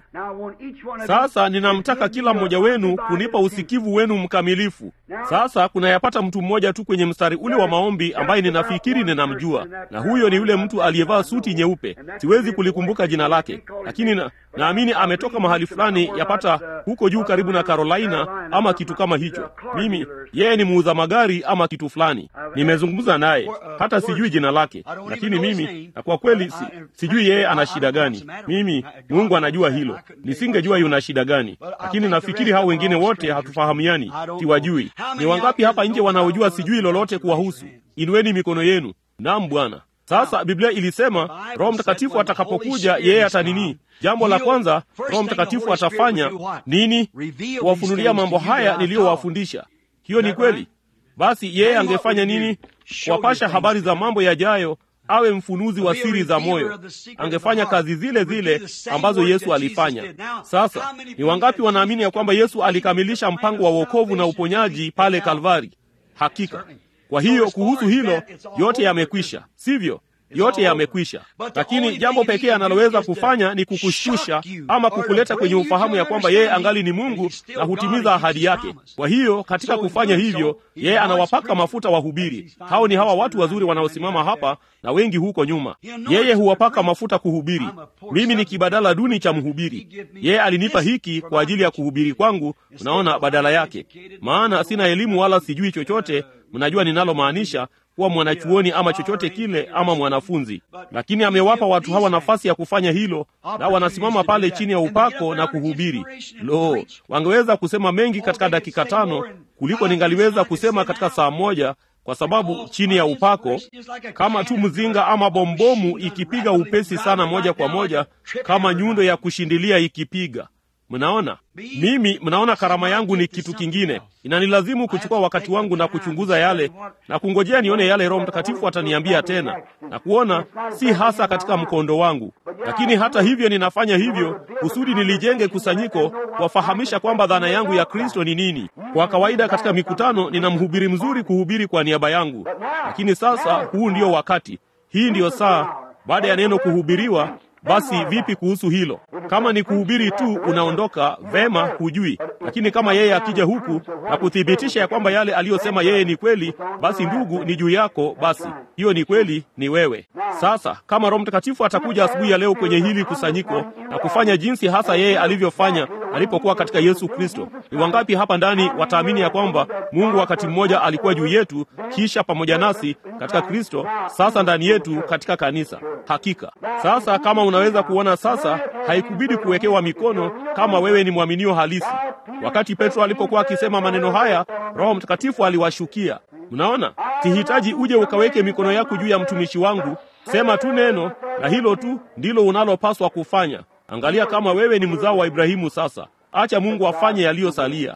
Sasa ninamtaka kila mmoja wenu kunipa usikivu wenu mkamilifu. Sasa kunayapata mtu mmoja tu kwenye mstari ule wa maombi ambaye ninafikiri ninamjua, na huyo ni yule mtu aliyevaa suti nyeupe. Siwezi kulikumbuka jina lake, lakini na, naamini ametoka mahali fulani, yapata huko juu karibu na Carolina ama kitu kama hicho. Mimi yeye ni muuza magari ama kitu fulani. Nimezungumza naye, hata sijui jina lake, lakini mimi na kwa kweli si, sijui yeye ana shida gani. Mimi Mungu anajua hilo, nisingejua yuna shida gani, lakini nafikiri hao wengine wote hatufahamiani, siwajui. Ni wangapi hapa nje wanaojua sijui lolote kuwahusu? Inueni mikono yenu. Naam, Bwana. Sasa Biblia ilisema Roho Mtakatifu atakapokuja yeye atanini? Jambo la kwanza Roho Mtakatifu atafanya nini? Kuwafunulia mambo haya niliyowafundisha. Hiyo ni kweli. Basi yeye angefanya nini? Kuwapasha habari za mambo yajayo, awe mfunuzi wa siri za moyo. Angefanya kazi zile zile ambazo Yesu alifanya. Sasa ni wangapi wanaamini ya kwamba Yesu alikamilisha mpango wa wokovu na uponyaji pale Kalvari? Hakika. Kwa hiyo kuhusu hilo, yote yamekwisha, sivyo? Yote yamekwisha, lakini jambo pekee analoweza kufanya ni kukushusha ama kukuleta kwenye ufahamu ya kwamba yeye angali ni Mungu na hutimiza ahadi yake. Kwa hiyo katika kufanya hivyo, yeye anawapaka mafuta wahubiri. Hao ni hawa watu wazuri wanaosimama hapa na wengi huko nyuma. Yeye huwapaka mafuta kuhubiri. Mimi ni kibadala duni cha mhubiri. Yeye alinipa hiki kwa ajili ya kuhubiri kwangu, unaona, badala yake, maana sina elimu wala sijui chochote. Mnajua ninalomaanisha kuwa mwanachuoni ama chochote kile ama mwanafunzi, lakini amewapa watu hawa nafasi ya kufanya hilo, na wanasimama pale chini ya upako na kuhubiri. Lo, wangeweza kusema mengi katika dakika tano kuliko ningaliweza kusema katika saa moja, kwa sababu chini ya upako, kama tu mzinga ama bombomu ikipiga upesi sana, moja kwa moja, kama nyundo ya kushindilia ikipiga Mnaona, mimi mnaona, karama yangu ni kitu kingine. Inanilazimu kuchukua wakati wangu na kuchunguza yale na kungojea nione yale Roho Mtakatifu ataniambia tena, na kuona si hasa katika mkondo wangu, lakini hata hivyo ninafanya hivyo kusudi nilijenge kusanyiko, kuwafahamisha kwamba dhana yangu ya Kristo ni nini. Kwa kawaida katika mikutano nina mhubiri mzuri kuhubiri kwa niaba yangu, lakini sasa huu ndio wakati, hii ndiyo saa baada ya neno kuhubiriwa basi vipi kuhusu hilo? Kama ni kuhubiri tu unaondoka vema, hujui. Lakini kama yeye akija huku na kuthibitisha ya kwamba yale aliyosema yeye ni kweli, basi ndugu, ni juu yako. Basi hiyo ni kweli, ni wewe. Sasa kama Roho Mtakatifu atakuja asubuhi ya leo kwenye hili kusanyiko na kufanya jinsi hasa yeye alivyofanya alipokuwa katika Yesu Kristo, ni wangapi hapa ndani wataamini ya kwamba Mungu wakati mmoja alikuwa juu yetu, kisha pamoja nasi katika Kristo, sasa ndani yetu katika kanisa? Hakika. Sasa kama unaweza kuona sasa, haikubidi kuwekewa mikono kama wewe ni mwaminio halisi. Wakati Petro alipokuwa akisema maneno haya, Roho Mtakatifu aliwashukia. Mnaona, sihitaji uje ukaweke mikono yako juu ya mtumishi wangu. Sema tu neno, na hilo tu ndilo unalopaswa kufanya. Angalia kama wewe ni mzao wa Ibrahimu. Sasa acha Mungu afanye yaliyosalia.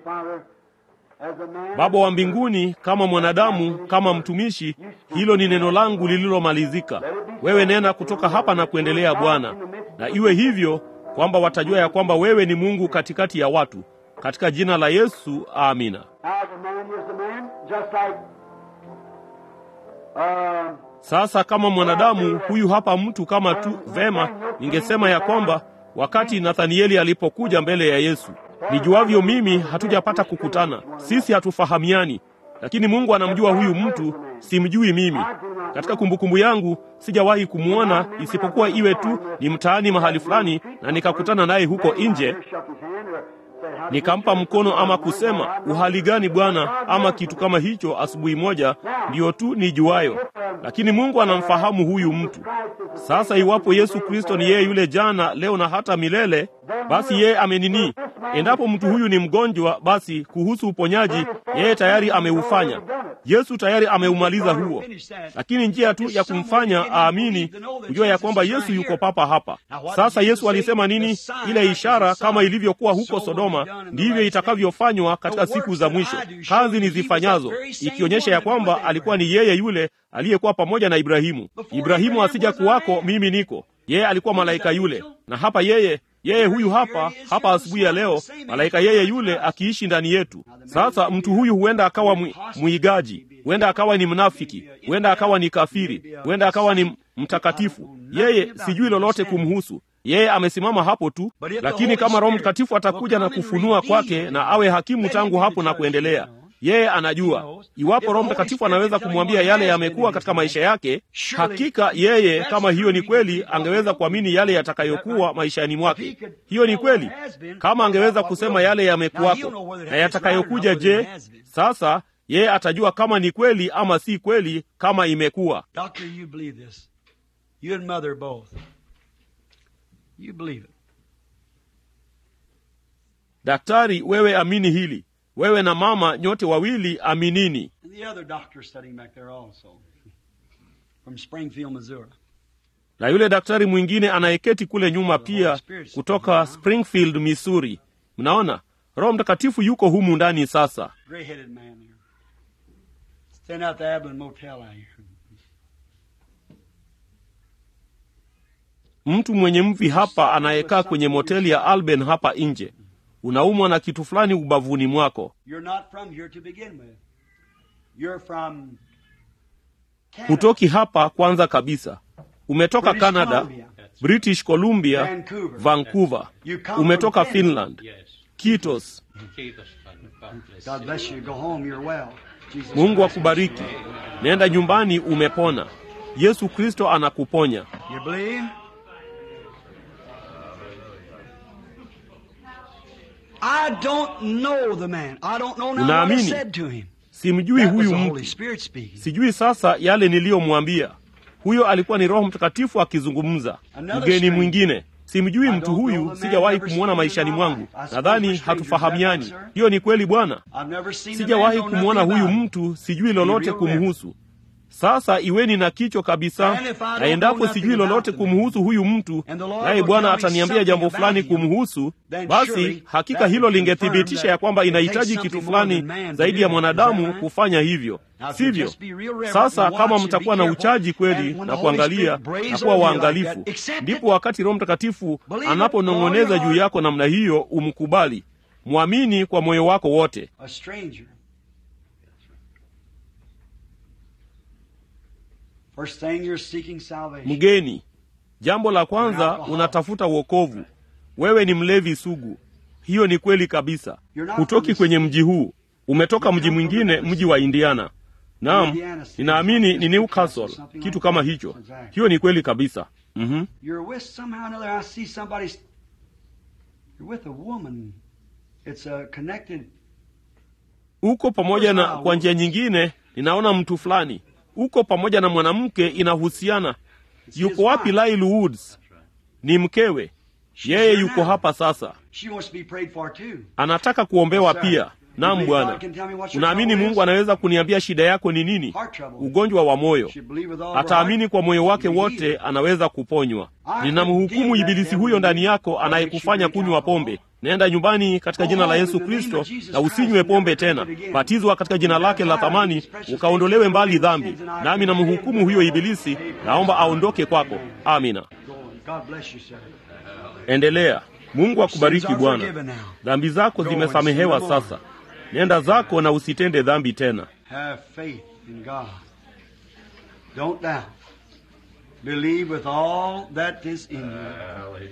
Baba wa mbinguni, kama mwanadamu, kama mtumishi, hilo ni neno langu lililomalizika. Wewe nena kutoka hapa na kuendelea, Bwana, na iwe hivyo kwamba watajua ya kwamba wewe ni Mungu katikati ya watu, katika jina la Yesu, amina. Sasa kama mwanadamu huyu hapa mtu kama tu vema, ningesema ya kwamba wakati Nathanieli alipokuja mbele ya Yesu, nijuavyo mimi, hatujapata kukutana, sisi hatufahamiani, lakini Mungu anamjua huyu mtu, simjui mimi. Katika kumbukumbu yangu sijawahi kumwona isipokuwa iwe tu ni mtaani mahali fulani, na nikakutana naye huko nje nikampa mkono ama kusema uhali gani bwana, ama kitu kama hicho. Asubuhi moja ndiyo tu nijuayo, lakini Mungu anamfahamu huyu mtu. Sasa iwapo Yesu Kristo ni yeye yule jana, leo na hata milele, basi yeye amenini. Endapo mtu huyu ni mgonjwa, basi kuhusu uponyaji yeye tayari ameufanya. yesu tayari ameumaliza huo lakini njia tu ya kumfanya aamini kujua ya kwamba yesu yuko papa hapa sasa yesu alisema nini ile ishara kama ilivyokuwa huko sodoma ndivyo itakavyofanywa katika siku za mwisho kazi nizifanyazo ikionyesha ya kwamba alikuwa ni yeye yule aliyekuwa pamoja na ibrahimu ibrahimu asija kuwako mimi niko yeye alikuwa malaika yule na hapa yeye yeye huyu hapa hapa asubuhi ya leo malaika yeye yule akiishi ndani yetu sasa mtu huyu huenda akawa mwi, mwigaji huenda akawa ni mnafiki huenda akawa ni kafiri huenda akawa ni mtakatifu yeye sijui lolote kumhusu yeye amesimama hapo tu lakini kama roho mtakatifu atakuja na kufunua kwake na awe hakimu tangu hapo na kuendelea yeye anajua iwapo roho mtakatifu anaweza kumwambia yale yamekuwa katika maisha yake hakika yeye kama hiyo ni kweli angeweza kuamini yale yatakayokuwa maishani mwake hiyo ni kweli kama angeweza kusema yale yamekuwako na yatakayokuja je sasa yeye atajua kama ni kweli ama si kweli kama imekuwa Doctor, you believe this. You and mother both. You believe it. daktari wewe amini hili wewe na mama nyote wawili aminini And the other doctor sitting back there also. From Springfield, Missouri. na yule daktari mwingine anayeketi kule nyuma pia kutoka springfield missouri mnaona roho mtakatifu yuko humu ndani sasa Gray-headed man there. Staying out the Abilene Motel out here. mtu mwenye mvi hapa anayekaa kwenye moteli ya alben hapa nje unaumwa na kitu fulani ubavuni mwako You're not from here to begin with. You're from Canada. hutoki hapa kwanza kabisa umetoka British canada Columbia. british columbia Vancouver. vancouver You come umetoka from Canada. finland Yes. kitos Jesus, God bless God you. bless you. Go home. You're well. Jesus mungu Christ. akubariki nenda nyumbani umepona yesu kristo anakuponya You believe? I don't know the man. I don't know now what I Unaamini? said to him. simjui That was huyu the Holy mtu Spirit speaking. sijui sasa yale niliyomwambia huyo alikuwa ni roho mtakatifu akizungumza Another mgeni stranger. mwingine simjui I mtu don't know huyu the man, sijawahi never kumwona seen him maishani in my mwangu life. I suppose nadhani we're strangers, hatufahamiani is that right, sir? hiyo ni kweli bwana I've never seen the man, sijawahi know kumwona nothing huyu about him. mtu sijui lolote real reverend. kumhusu sasa iweni na kichwa kabisa And if I don't na endapo know sijui nothing lolote about the kumhusu huyu mtu And the Lord naye will bwana tell me ataniambia jambo something fulani about him, kumhusu then basi surely hakika that hilo would lingethibitisha confirm ya kwamba that it takes inahitaji something kitu more than fulani man to zaidi do ya that. mwanadamu Is that right? kufanya hivyo Now, if you sivyo just be real reverent sasa and watch kama and mtakuwa be na careful, uchaji and kweli when na the Holy kuangalia Spirit brays na kuwa over you like waangalifu that, accept it. ndipo wakati roho mtakatifu Believe it all anaponong'oneza your juu heart. yako namna hiyo umkubali mwamini kwa moyo wako wote A stranger. First thing you're seeking salvation. mgeni jambo la kwanza unatafuta wokovu wewe ni mlevi sugu hiyo ni kweli kabisa hutoki kwenye mji huu umetoka mji mwingine mji wa indiana naam ninaamini ni newcastle kitu kama hicho hiyo ni kweli kabisa mm-hmm. You're with somehow or another. I see somebody's. You're with a woman. It's a connected. uko pamoja na kwa njia nyingine ninaona mtu fulani uko pamoja na mwanamke inahusiana yuko wapi Lyle Woods ni mkewe yeye yuko hapa sasa She wants to be prayed for too. anataka kuombewa pia naam bwana unaamini mungu anaweza kuniambia shida yako ni nini ugonjwa wa moyo She believe with all her ataamini heart. kwa moyo wake She wote believe. anaweza kuponywa ninamhukumu ibilisi huyo ndani yako anayekufanya kunywa pombe nenda nyumbani katika jina la yesu kristo na usinywe pombe tena batizwa katika jina lake la thamani ukaondolewe mbali dhambi nami namhukumu huyo ibilisi naomba aondoke kwako amina Go on. God bless you, sir. endelea mungu akubariki Sins are bwana forgiven now. dhambi zako zimesamehewa sasa nenda zako na usitende dhambi tena Have faith in God. Don't doubt. Believe with all that is in you.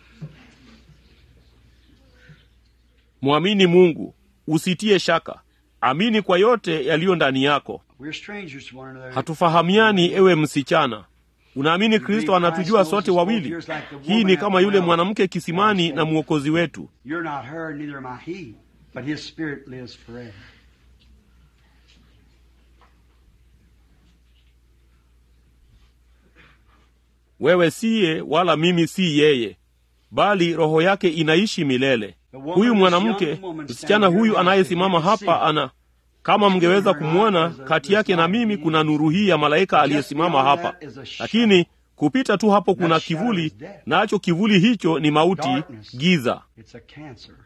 mwamini mungu usitie shaka amini kwa yote yaliyo ndani yako We're strangers to one another. hatufahamiani ewe msichana unaamini kristo anatujua sote wawili hii ni kama yule mwanamke kisimani na mwokozi wetu You're not her, neither am I he, but his spirit lives forever. wewe siye wala mimi si yeye bali roho yake inaishi milele huyu mwanamke msichana huyu anayesimama hapa ana kama mngeweza kumwona kati yake na mimi kuna nuru hii ya malaika aliyesimama hapa lakini kupita tu hapo kuna kivuli nacho kivuli hicho ni mauti giza It's a cancer.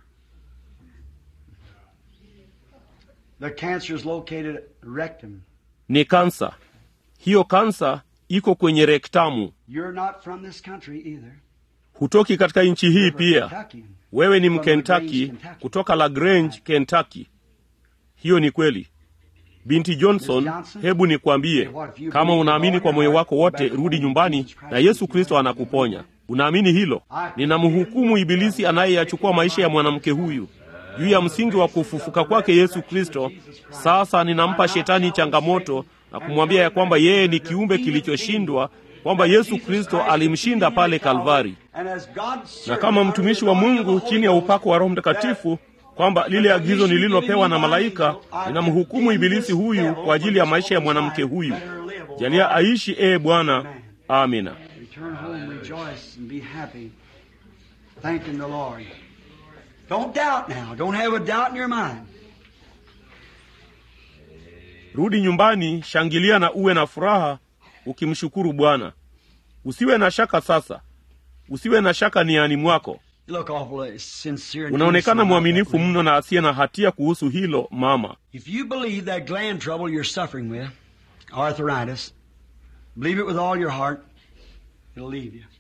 The cancer is located at rectum. ni kansa hiyo kansa iko kwenye rektamu You're not from this country either. hutoki katika nchi hii You're pia Kentuckian. wewe ni From LaGrange, mkentaki Kentucky. kutoka la grange kentucky hiyo ni kweli binti johnson hebu nikwambie kama unaamini kwa moyo wako wote rudi nyumbani na yesu kristo anakuponya unaamini hilo ninamhukumu ibilisi anayeyachukua maisha ya mwanamke huyu juu ya msingi wa kufufuka kwake yesu kristo sasa ninampa shetani changamoto na kumwambia ya kwamba yeye ni kiumbe kilichoshindwa kwamba yesu kristo alimshinda pale kalvari And as God's na kama mtumishi wa mungu chini ya upako wa roho mtakatifu kwamba lile agizo nililopewa na malaika ninamhukumu ibilisi huyu kwa ajili ya maisha ya mwanamke huyu jalia aishi ee bwana amina Return home, rejoice, and be happy, thanking the Lord. Don't doubt now. Don't have a doubt in your mind. rudi nyumbani shangilia na uwe na furaha ukimshukuru bwana usiwe na shaka sasa usiwe na shaka niani mwako You look awful sincere. and unaonekana innocent mwaminifu about that. mno na asiye na hatia kuhusu hilo mama If you believe that gland trouble you're suffering with, arthritis, believe it with all your heart, it'll leave you.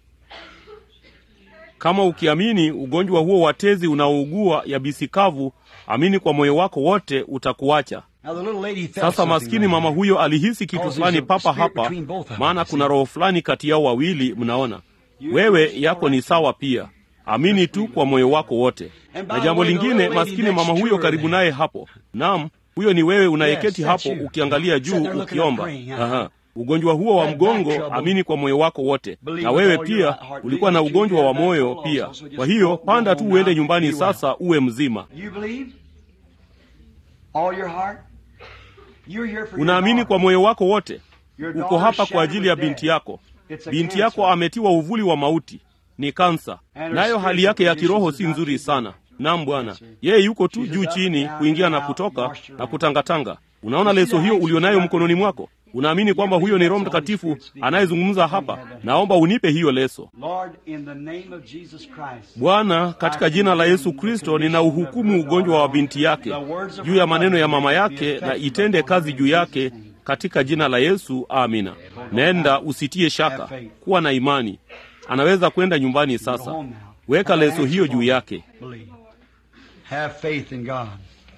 kama ukiamini ugonjwa huo wa tezi unaougua yabisi kavu amini kwa moyo wako wote utakuacha Now the little lady felt sasa something maskini right mama there. huyo alihisi kitu Cause fulani there's a papa spirit hapa between both of them, maana you kuna see. roho fulani kati yao wawili mnaona wewe yako ni sawa pia amini tu kwa moyo wako wote na jambo lingine maskini mama huyo karibu naye hapo naam huyo ni wewe unayeketi Yes, that's hapo you. ukiangalia Sitting juu there looking ukiomba up praying, uh-huh. Aha. ugonjwa huo wa That mgongo back trouble. amini kwa moyo wako wote Believe na with wewe all your pia heart. ulikuwa na Believe that ugonjwa you wa have that moyo trouble pia also, so kwa just hiyo go panda tu home uende now, nyumbani be well. sasa uwe mzima You believe? All your heart? You're here for your unaamini daughter. kwa moyo wako wote Your uko daughter hapa kwa shattered ajili ya with binti death. yako It's a binti cancer. yako ametiwa uvuli wa mauti ni kansa And her nayo hali yake ya spiritual kiroho condition si is not nzuri too sana naam bwana Yes, sir. yeye yuko tu She's juu up chini and down kuingia and na out, kutoka washed na around. kutangatanga unaona You see leso the hiyo hands ulionayo that's mkononi wrapped mwako unaamini kwamba You huyo ni believe roho that's the Holy mtakatifu Spirit speaking. anayezungumza hapa naomba unipe hiyo leso Lord, in the name of Jesus Christ. bwana katika jina la yesu kristo ninauhukumu ugonjwa wa binti yake juu ya maneno ya mama yake na itende kazi juu yake katika jina la yesu amina nenda usitie shaka kuwa na imani anaweza kwenda nyumbani sasa weka leso hiyo juu yake Believe. Have faith in God.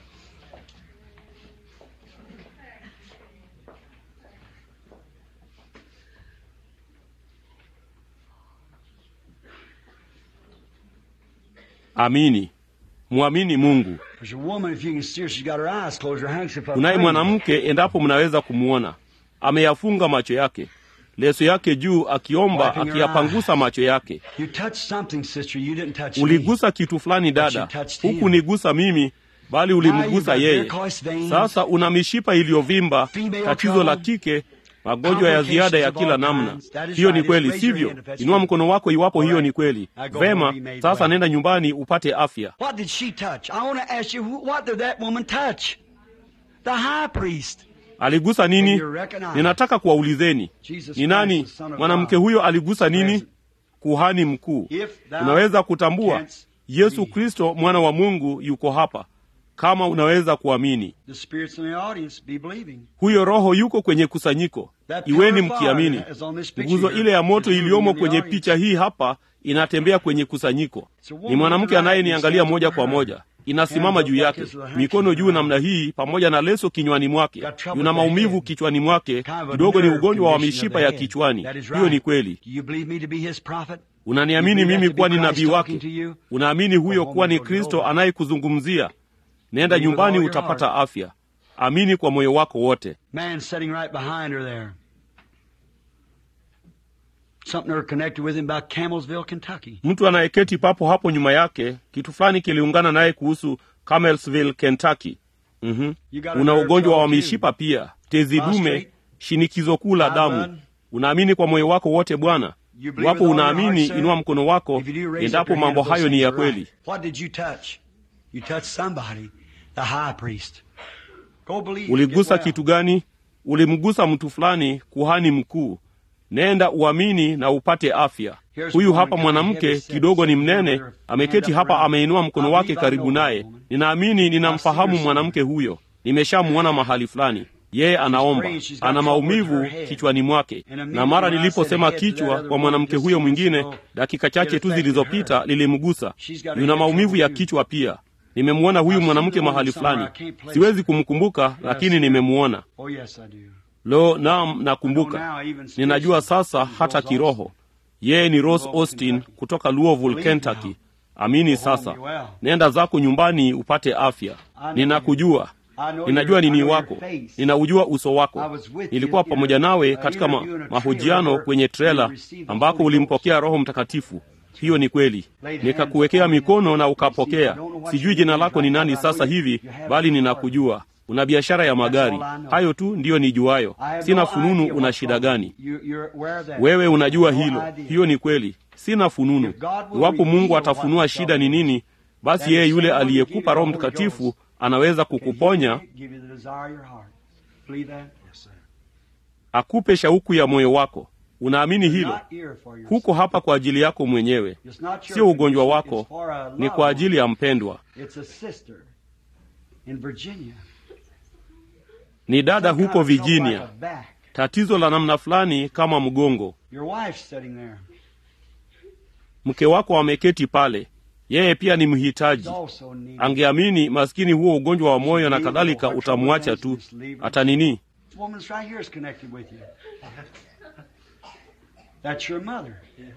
amini mwamini mungu There's a woman, if you can see her, she's got her eyes closed, her handkerchief up. kunaye praying. mwanamke endapo mnaweza kumwona ameyafunga macho yake leso yake juu akiomba Wiping her akiyapangusa macho yake You touched something, sister. You didn't touch me. uligusa kitu fulani dada But you touched him. huku nigusa mimi bali Now you've ulimgusa got yeye varicose veins. sasa una mishipa iliyovimba Female tatizo la trouble. kike magonjwa ya ziada ya kila namna hiyo ni kweli sivyo inua mkono wako iwapo hiyo ni kweli vema sasa nenda nyumbani upate afya What did she touch? I want to ask you, who- what did that woman touch? The high priest. aligusa nini You recognize. ninataka kuwaulizeni Jesus ni nani Christ, the Son of mwanamke God. huyo aligusa nini Present. kuhani mkuu If thou unaweza kutambua canst yesu believe. kristo mwana wa mungu yuko hapa kama unaweza kuamini The spirits in the audience be believing. huyo roho yuko kwenye kusanyiko That iweni pillar of fire mkiamini is on this picture nguzo here. ile ya moto It's moving iliyomo in the kwenye audience. picha hii hapa inatembea kwenye kusanyiko It's a woman ni mwanamke with a anayeniangalia right moja hand kwa over her. moja inasimama Hands juu up yake like this with her mikono handkerchief juu around. namna hii pamoja na leso kinywani mwake Got trouble yuna with the maumivu head. kichwani mwake Kind of a kidogo ni nerve ugonjwa wa condition of mishipa the ya head. kichwani That is hiyo ni right. kweli Do you believe me to be his prophet? unaniamini You believe mimi that to kuwa be ni Christ nabii talking wake to you? unaamini huyo Go kuwa home ni and go kristo over. anayekuzungumzia nenda Believe with nyumbani all your utapata afya amini kwa moyo wako wote Man sitting right behind her there. Something are connected with him about Camelsville, Kentucky. mtu anayeketi papo hapo nyuma yake kitu fulani kiliungana naye kuhusu Camelsville, Kentucky. mm You got a una nerve ugonjwa wa trouble too. mishipa pia tezi dume Prostrate. shinikizo kuu la High damu blood. unaamini kwa moyo wako wote bwana You believe iwapo with all your unaamini heart, sir? inua mkono wako If you do, raise up endapo your hand mambo if those hayo ni things ya are kweli right. What did you touch? You touched somebody, the high priest. Go believe. uligusa Get well. kitu gani ulimgusa mtu fulani kuhani mkuu nenda uamini na upate afya huyu hapa mwanamke kidogo ni mnene ameketi hapa ameinua mkono wake karibu naye ninaamini ninamfahamu mwanamke huyo nimeshamwona mahali fulani yeye anaomba ana maumivu kichwani mwake na mara niliposema kichwa kwa mwanamke huyo mwingine dakika chache tu zilizopita lilimgusa yuna maumivu ya kichwa pia nimemwona huyu mwanamke mahali fulani siwezi kumkumbuka lakini nimemwona Oh, yes, I do. lo naam nakumbuka ninajua sasa hata kiroho yeye ni rose austin kutoka louisville kentucky amini sasa nenda zako nyumbani upate afya ninakujua ninajua nini wako ninaujua uso wako nilikuwa pamoja nawe katika ma, mahojiano kwenye trela ambako ulimpokea roho mtakatifu hiyo ni kweli nikakuwekea mikono na ukapokea sijui jina lako ni nani sasa hivi bali ninakujua una biashara ya magari hayo tu ndiyo nijuayo sina fununu una shida gani You- you're aware of that. wewe unajua No hilo idea. hiyo ni kweli sina fununu iwapo mungu atafunua shida ni nini basi yeye yule aliyekupa roho mtakatifu anaweza kukuponya Give you the desire of your heart. Believe that? Yes, sir. akupe shauku ya moyo wako unaamini hilo Not here for yourself. huko hapa kwa ajili yako mwenyewe It's not your sio ugonjwa condition, wako it's for a ni loved kwa one. ajili ya mpendwa It's a sister in Virginia. ni dada Some kind huko of trouble like virginia a back. tatizo la namna fulani kama mgongo Your wife's sitting there. mke wako ameketi pale yeye pia ni mhitaji It's also needed. angeamini maskini huo ugonjwa wa moyo na kadhalika utamwacha tu hata nini This woman's right here is connected with you. That's your mother.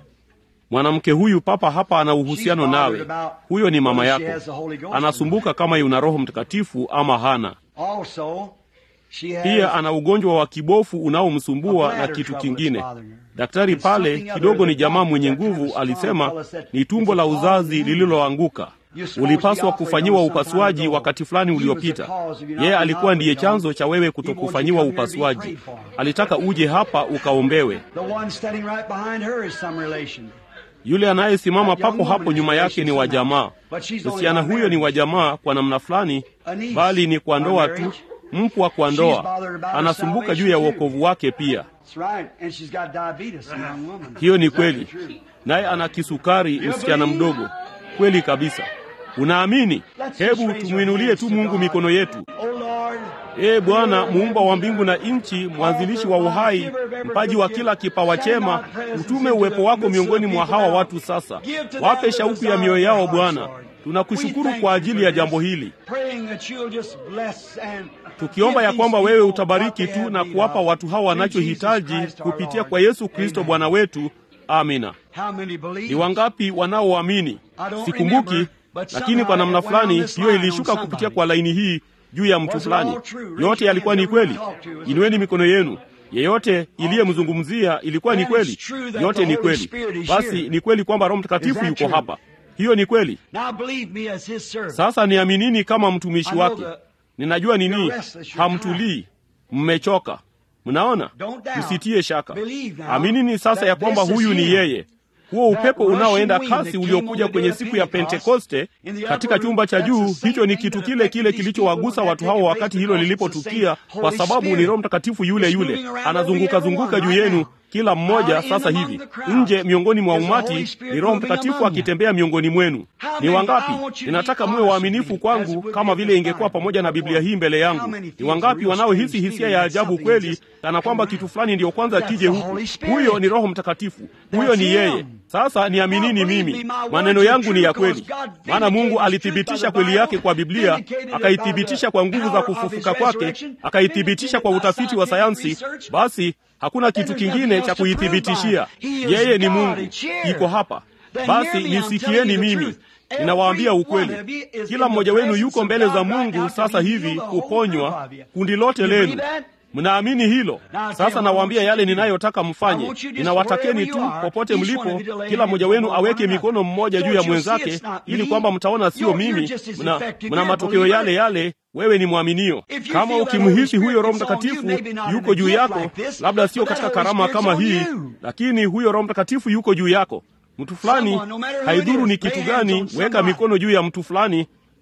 mwanamke huyu papa hapa ana uhusiano nawe huyo ni mama yako anasumbuka kama yuna roho mtakatifu ama hana Also, she has pia ana ugonjwa wa kibofu unaomsumbua na kitu kingine daktari pale kidogo ni jamaa mwenye nguvu alisema ni tumbo la uzazi lililoanguka ulipaswa kufanyiwa upasuaji wakati fulani uliopita yeye alikuwa ndiye chanzo cha wewe kutokufanyiwa upasuaji alitaka uje hapa ukaombewe the one standing right behind her is some relation. yule anayesimama papo hapo nyuma yake ni wa jamaa msichana huyo ni wa jamaa kwa namna fulani bali ni kwa ndoa tu mpwa kwa ndoa anasumbuka juu ya uokovu wake pia That's right. And she's got diabetes, a young woman. hiyo ni kweli naye ana kisukari msichana mdogo kweli kabisa unaamini hebu tumwinulie tu mungu mikono yetu Oh Lord, ee bwana muumba wa mbingu na nchi mwanzilishi wa uhai mpaji wa kila kipawa chema utume uwepo wako miongoni mwa hawa watu sasa wape shauku ya mioyo yao bwana tunakushukuru kwa ajili ya jambo hili praying that you'll just bless and tukiomba ya kwamba wewe utabariki tu na kuwapa watu hawa wanachohitaji kupitia kwa yesu kristo bwana wetu amina How many believe? ni wangapi wanaoamini sikumbuki lakini kwa namna fulani hiyo ilishuka kupitia kwa laini hii juu ya mtu fulani yote yalikuwa ni kweli inueni mikono yenu yeyote iliyemzungumzia ilikuwa ni kweli yote ni kweli basi ni kweli kwamba roho mtakatifu yuko hapa hiyo ni kweli Now believe me as his servant. sasa niaminini kama mtumishi wake ninajua nini hamtulii mmechoka mnaona msitie shaka aminini sasa ya kwamba huyu ni yeye huo upepo unaoenda kasi uliokuja kwenye siku ya pentekoste katika chumba cha juu hicho ni kitu kile kile kilichowagusa watu hao wakati hilo lilipotukia kwa sababu ni roho mtakatifu yule yule anazunguka zunguka juu yenu kila mmoja sasa hivi nje miongoni mwa umati ni roho mtakatifu akitembea miongoni mwenu ni wangapi ninataka muwe waaminifu kwangu kama vile ingekuwa pamoja na biblia hii mbele yangu ni wangapi wanaohisi hisia ya ajabu kweli kana kwamba kitu fulani ndiyo kwanza kije huku huyo ni roho mtakatifu huyo ni yeye sasa niaminini mimi maneno yangu ni ya kweli maana mungu alithibitisha kweli yake kwa biblia akaithibitisha kwa nguvu za kufufuka kwake akaithibitisha kwa utafiti wa sayansi basi hakuna kitu kingine cha kuithibitishia yeye ni mungu iko hapa basi nisikieni mimi ninawaambia ukweli kila mmoja wenu yuko mbele za mungu sasa hivi kuponywa kundi lote lenu mnaamini hilo sasa nawaambia yale ninayotaka mfanye ninawatakeni tu popote mlipo kila mmoja wenu aweke mikono mmoja juu ya mwenzake ili kwamba mtaona sio mimi mna, mna matokeo yale yale wewe ni mwaminio kama ukimhisi huyo roho mtakatifu yuko juu yako labda sio katika karama kama hii lakini huyo roho mtakatifu yuko juu yako mtu fulani haidhuru ni kitu gani weka mikono juu ya mtu fulani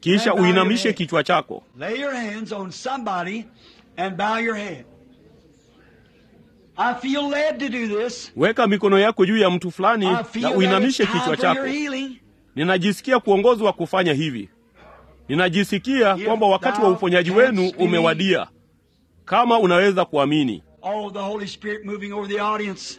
kisha And bow your uinamishe head. kichwa chako Lay your hands on somebody and bow your head. I feel led to do this. weka mikono yako juu ya mtu fulani I na feel that uinamishe it's time kichwa for your chako healing. ninajisikia kuongozwa kufanya hivi ninajisikia If kwamba wakati wa thou uponyaji canst wenu believe. umewadia kama unaweza kuamini Oh, the Holy Spirit moving over the audience.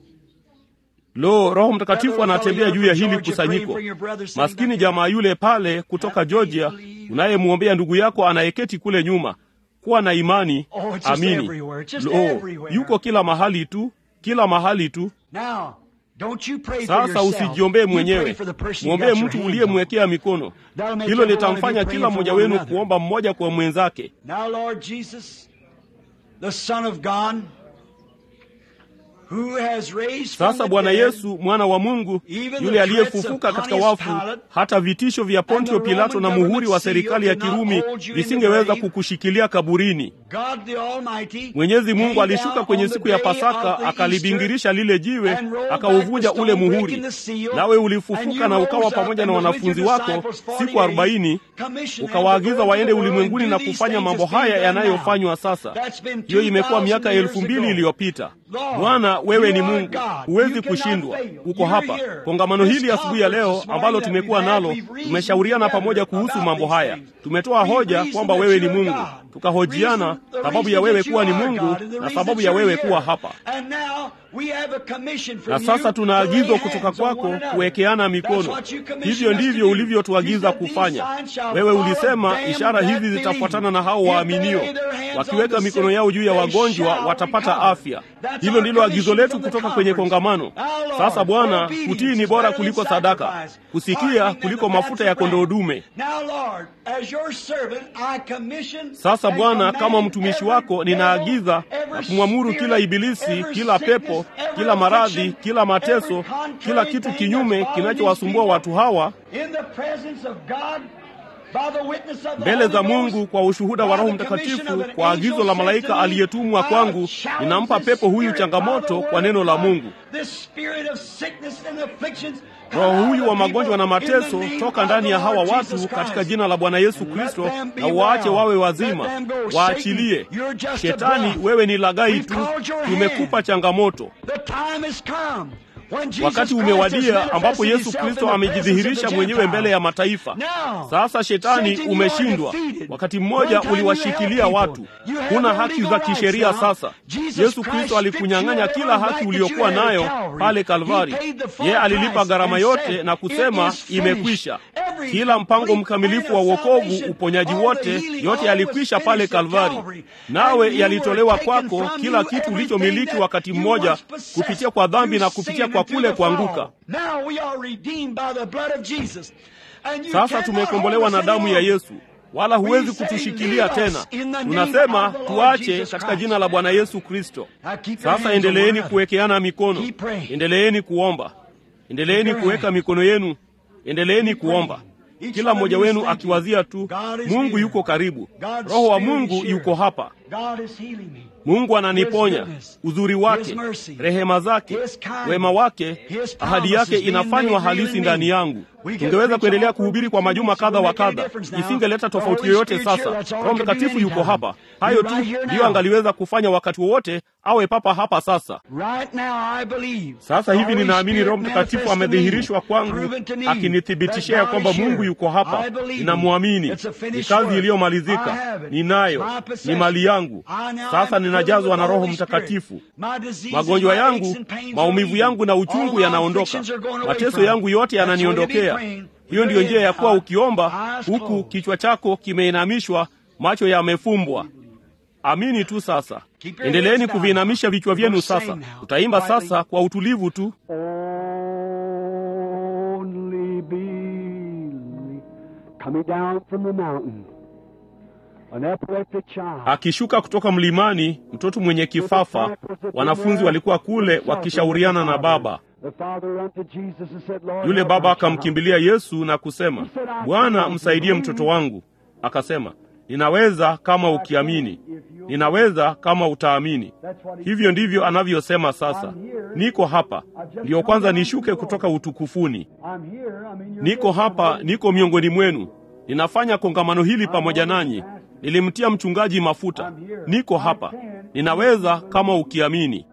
lo roho mtakatifu anatembea juu ya hili kusanyiko maskini jamaa yule pale kutoka georgia unayemwombea ndugu yako anayeketi kule nyuma kuwa na imani Oh, it's just amini everywhere, just lo everywhere. yuko kila mahali tu kila mahali tu Now, don't you pray for sasa yourself. usijiombee You pray mwenyewe for the person you mwombee got your mtu hands uliyemwekea mikono That'll make hilo everyone litamfanya be kila praying mmoja for one wenu another. kuomba mmoja kwa mwenzake on. Now, Lord Jesus, the Son of God, who has raised from sasa the bwana dead, yesu mwana wa mungu Even yule the aliyefufuka threats of katika Pontius wafu Pilate hata vitisho vya pontio and the pilato na Roman muhuri wa government serikali ya seal cannot kirumi hold you in the visingeweza grave. kukushikilia kaburini God the Almighty mwenyezi mungu came alishuka down kwenye on the siku ya day of pasaka the akalibingirisha lile jiwe and rolled akauvunja back the ule stone, muhuri breaking the seal, nawe and ulifufuka you na ukawa rose up pamoja na and was with wanafunzi your wako disciples 40 siku arobaini days, commissioned ukawaagiza them to go waende into the world ulimwenguni and na do these kufanya things mambo that's being haya done yanayofanywa now. sasa That's been hiyo imekuwa 2,000 miaka years elfu mbili ago. iliyopita Lord, bwana wewe you ni are mungu God. huwezi You cannot kushindwa fail. uko You're hapa here. kongamano This hili asubuhi ya conference leo this morning ambalo that tumekuwa we've had, nalo we've reasoned tumeshauriana together pamoja kuhusu about mambo these haya things. tumetoa We've hoja reasoned kwamba that wewe ni you are mungu God. tukahojiana Reason- the sababu reason ya wewe that you kuwa ni are mungu God and the na reason sababu that ya you're wewe here. kuwa hapa And now we have a commission from na sasa you tuna to lay agizo kutoka hands on kwako one another. kuwekeana That's mikono what you commissioned hivyo us to ndivyo do. ulivyotuagiza You said these kufanya signs shall wewe follow ulisema them ishara that hizi believe. zitafuatana na hao If they waaminio lay their hands on wakiweka the mikono sick, yao juu ya they wagonjwa shall watapata recover. afya That's hilo our ndilo agizo commission letu from the kutoka kwenye conference. kongamano Now, Lord, sasa bwana obedience kutii ni is bora better kuliko than sadaka sacrifice. kusikia Hearkening kuliko than the mafuta ya fats of kondoo ram. dume Now, Lord, as your servant, I commission sasa and bwana command kama mtumishi every wako devil, ninaagiza every na kumwamuru spirit, kila ibilisi every kila pepo sickness, every kila maradhi affliction, kila mateso every contrary kila kitu thing kinyume that's bothering kinachowasumbua these watu hawa people, in the presence of God, by the witness of the mbele Holy za Ghost, mungu kwa ushuhuda wa by roho the commission mtakatifu of an kwa angel agizo la sent malaika to me, aliyetumwa I'll kwangu challenge ninampa this pepo huyu spirit by the changamoto word kwa of neno la God, mungu this spirit of sickness and afflictions, roho huyu wa out of the magonjwa na people, in mateso the name toka of ndani the ya hawa Lord watu Jesus katika Christ. jina la bwana yesu Let kristo them be na waache well. wawe Let wazima them go. waachilie Satan, you're just a shetani bluff. wewe ni lagai We've tu called your tumekupa hand. changamoto The time has come when Jesus wakati Christ has umewadia ambapo manifested yesu himself kristo in the presence of amejidhihirisha the mwenyewe mbele ya Gentiles. mataifa Now, sasa shetani Satan, you umeshindwa are defeated. wakati mmoja One time you uliwashikilia held watu people. You have huna no haki legal za rights kisheria now. sasa Jesus yesu Christ kristo alikunyang'anya stripped you kila of every haki right that uliyokuwa you had at nayo Calvary. pale He kalvari paid the full yeye alilipa price gharama and yote said, na kusema "It is finished." imekwisha Every kila mpango complete mkamilifu wa plan of uokovu salvation, uponyaji all the wote healing, yote all yalikwisha was pale finished at kalvari Calvary. nawe And you yalitolewa were taken kwako from kila you kitu everything ulichomiliki that wakati you mmoja once possessed kupitia kwa dhambi na through kupitia sin kwa and through kule the fall. kuanguka Now we are redeemed by the blood of Jesus. And you sasa cannot tumekombolewa hold na us damu ya any longer. yesu wala huwezi We say, kutushikilia "Leave us tena in the name tunasema of the Lord tuache Jesus katika Christ." jina la bwana yesu kristo Now keep your sasa hands on one endeleeni another. kuwekeana mikono Keep praying. endeleeni kuomba endeleeni Keep kuweka praying. mikono yenu endeleeni Keep kuomba praying. Each kila one of mmoja you is wenu thinking, akiwazia tu God is mungu here. yuko karibu God's roho wa Spirit mungu is here. yuko hapa God is healing me. mungu ananiponya His goodness, uzuri wake His mercy, rehema zake His kindness, wema wake His ahadi yake promises being inafanywa made real halisi in ndani me. yangu We can tungeweza preach kuendelea all for kuhubiri kwa weeks majuma and kadha wa weeks, it won't kadha make any difference now. isingeleta The tofauti Holy yoyote Spirit's sasa here, that's all roho it can do mtakatifu yuko anytime. hapa hayo You're tu right here ndiyo now. angaliweza kufanya wakati wowote awe papa hapa sasa Right now I believe. sasa the hivi Holy ninaamini Spirit roho mtakatifu manifests to me, amedhihirishwa kwangu proven to me akinithibitishia ya that God kwamba is here. mungu yuko hapa I believe ninamwamini it's a ni finished kazi work. I iliyomalizika have it. ninayo It's my ni possession. mali yangu I now sasa am ninajazwa filled na with roho the Holy Spirit. mtakatifu My diseases, magonjwa my yangu aches and pains maumivu are yangu na leaving. All uchungu my yanaondoka afflictions are going away mateso from yangu me. yote That's why you be yananiondokea praying. hiyo ndiyo njia ya kuwa Eyes ukiomba huku closed. kichwa chako kimeinamishwa macho yamefumbwa amini tu sasa Keep your endeleeni heads down. kuviinamisha vichwa vyenu We'll sing sasa now. tutaimba Quietly. sasa kwa utulivu tu Only believe. Coming down from the mountain, an epileptic child. akishuka kutoka mlimani mtoto mwenye kifafa wanafunzi walikuwa kule wakishauriana na baba The father unto Jesus and said, Lord, yule help baba my child." akamkimbilia yesu na kusema bwana msaidie mtoto wangu akasema ninaweza kama ukiamini ninaweza kama utaamini hivyo ndivyo anavyosema sasa niko hapa ndiyo kwanza nishuke kutoka utukufuni I'm here, I'm in your niko midst. hapa niko miongoni mwenu ninafanya kongamano hili pamoja nanyi. Nilimtia mchungaji mafuta, niko hapa, ninaweza kama ukiamini.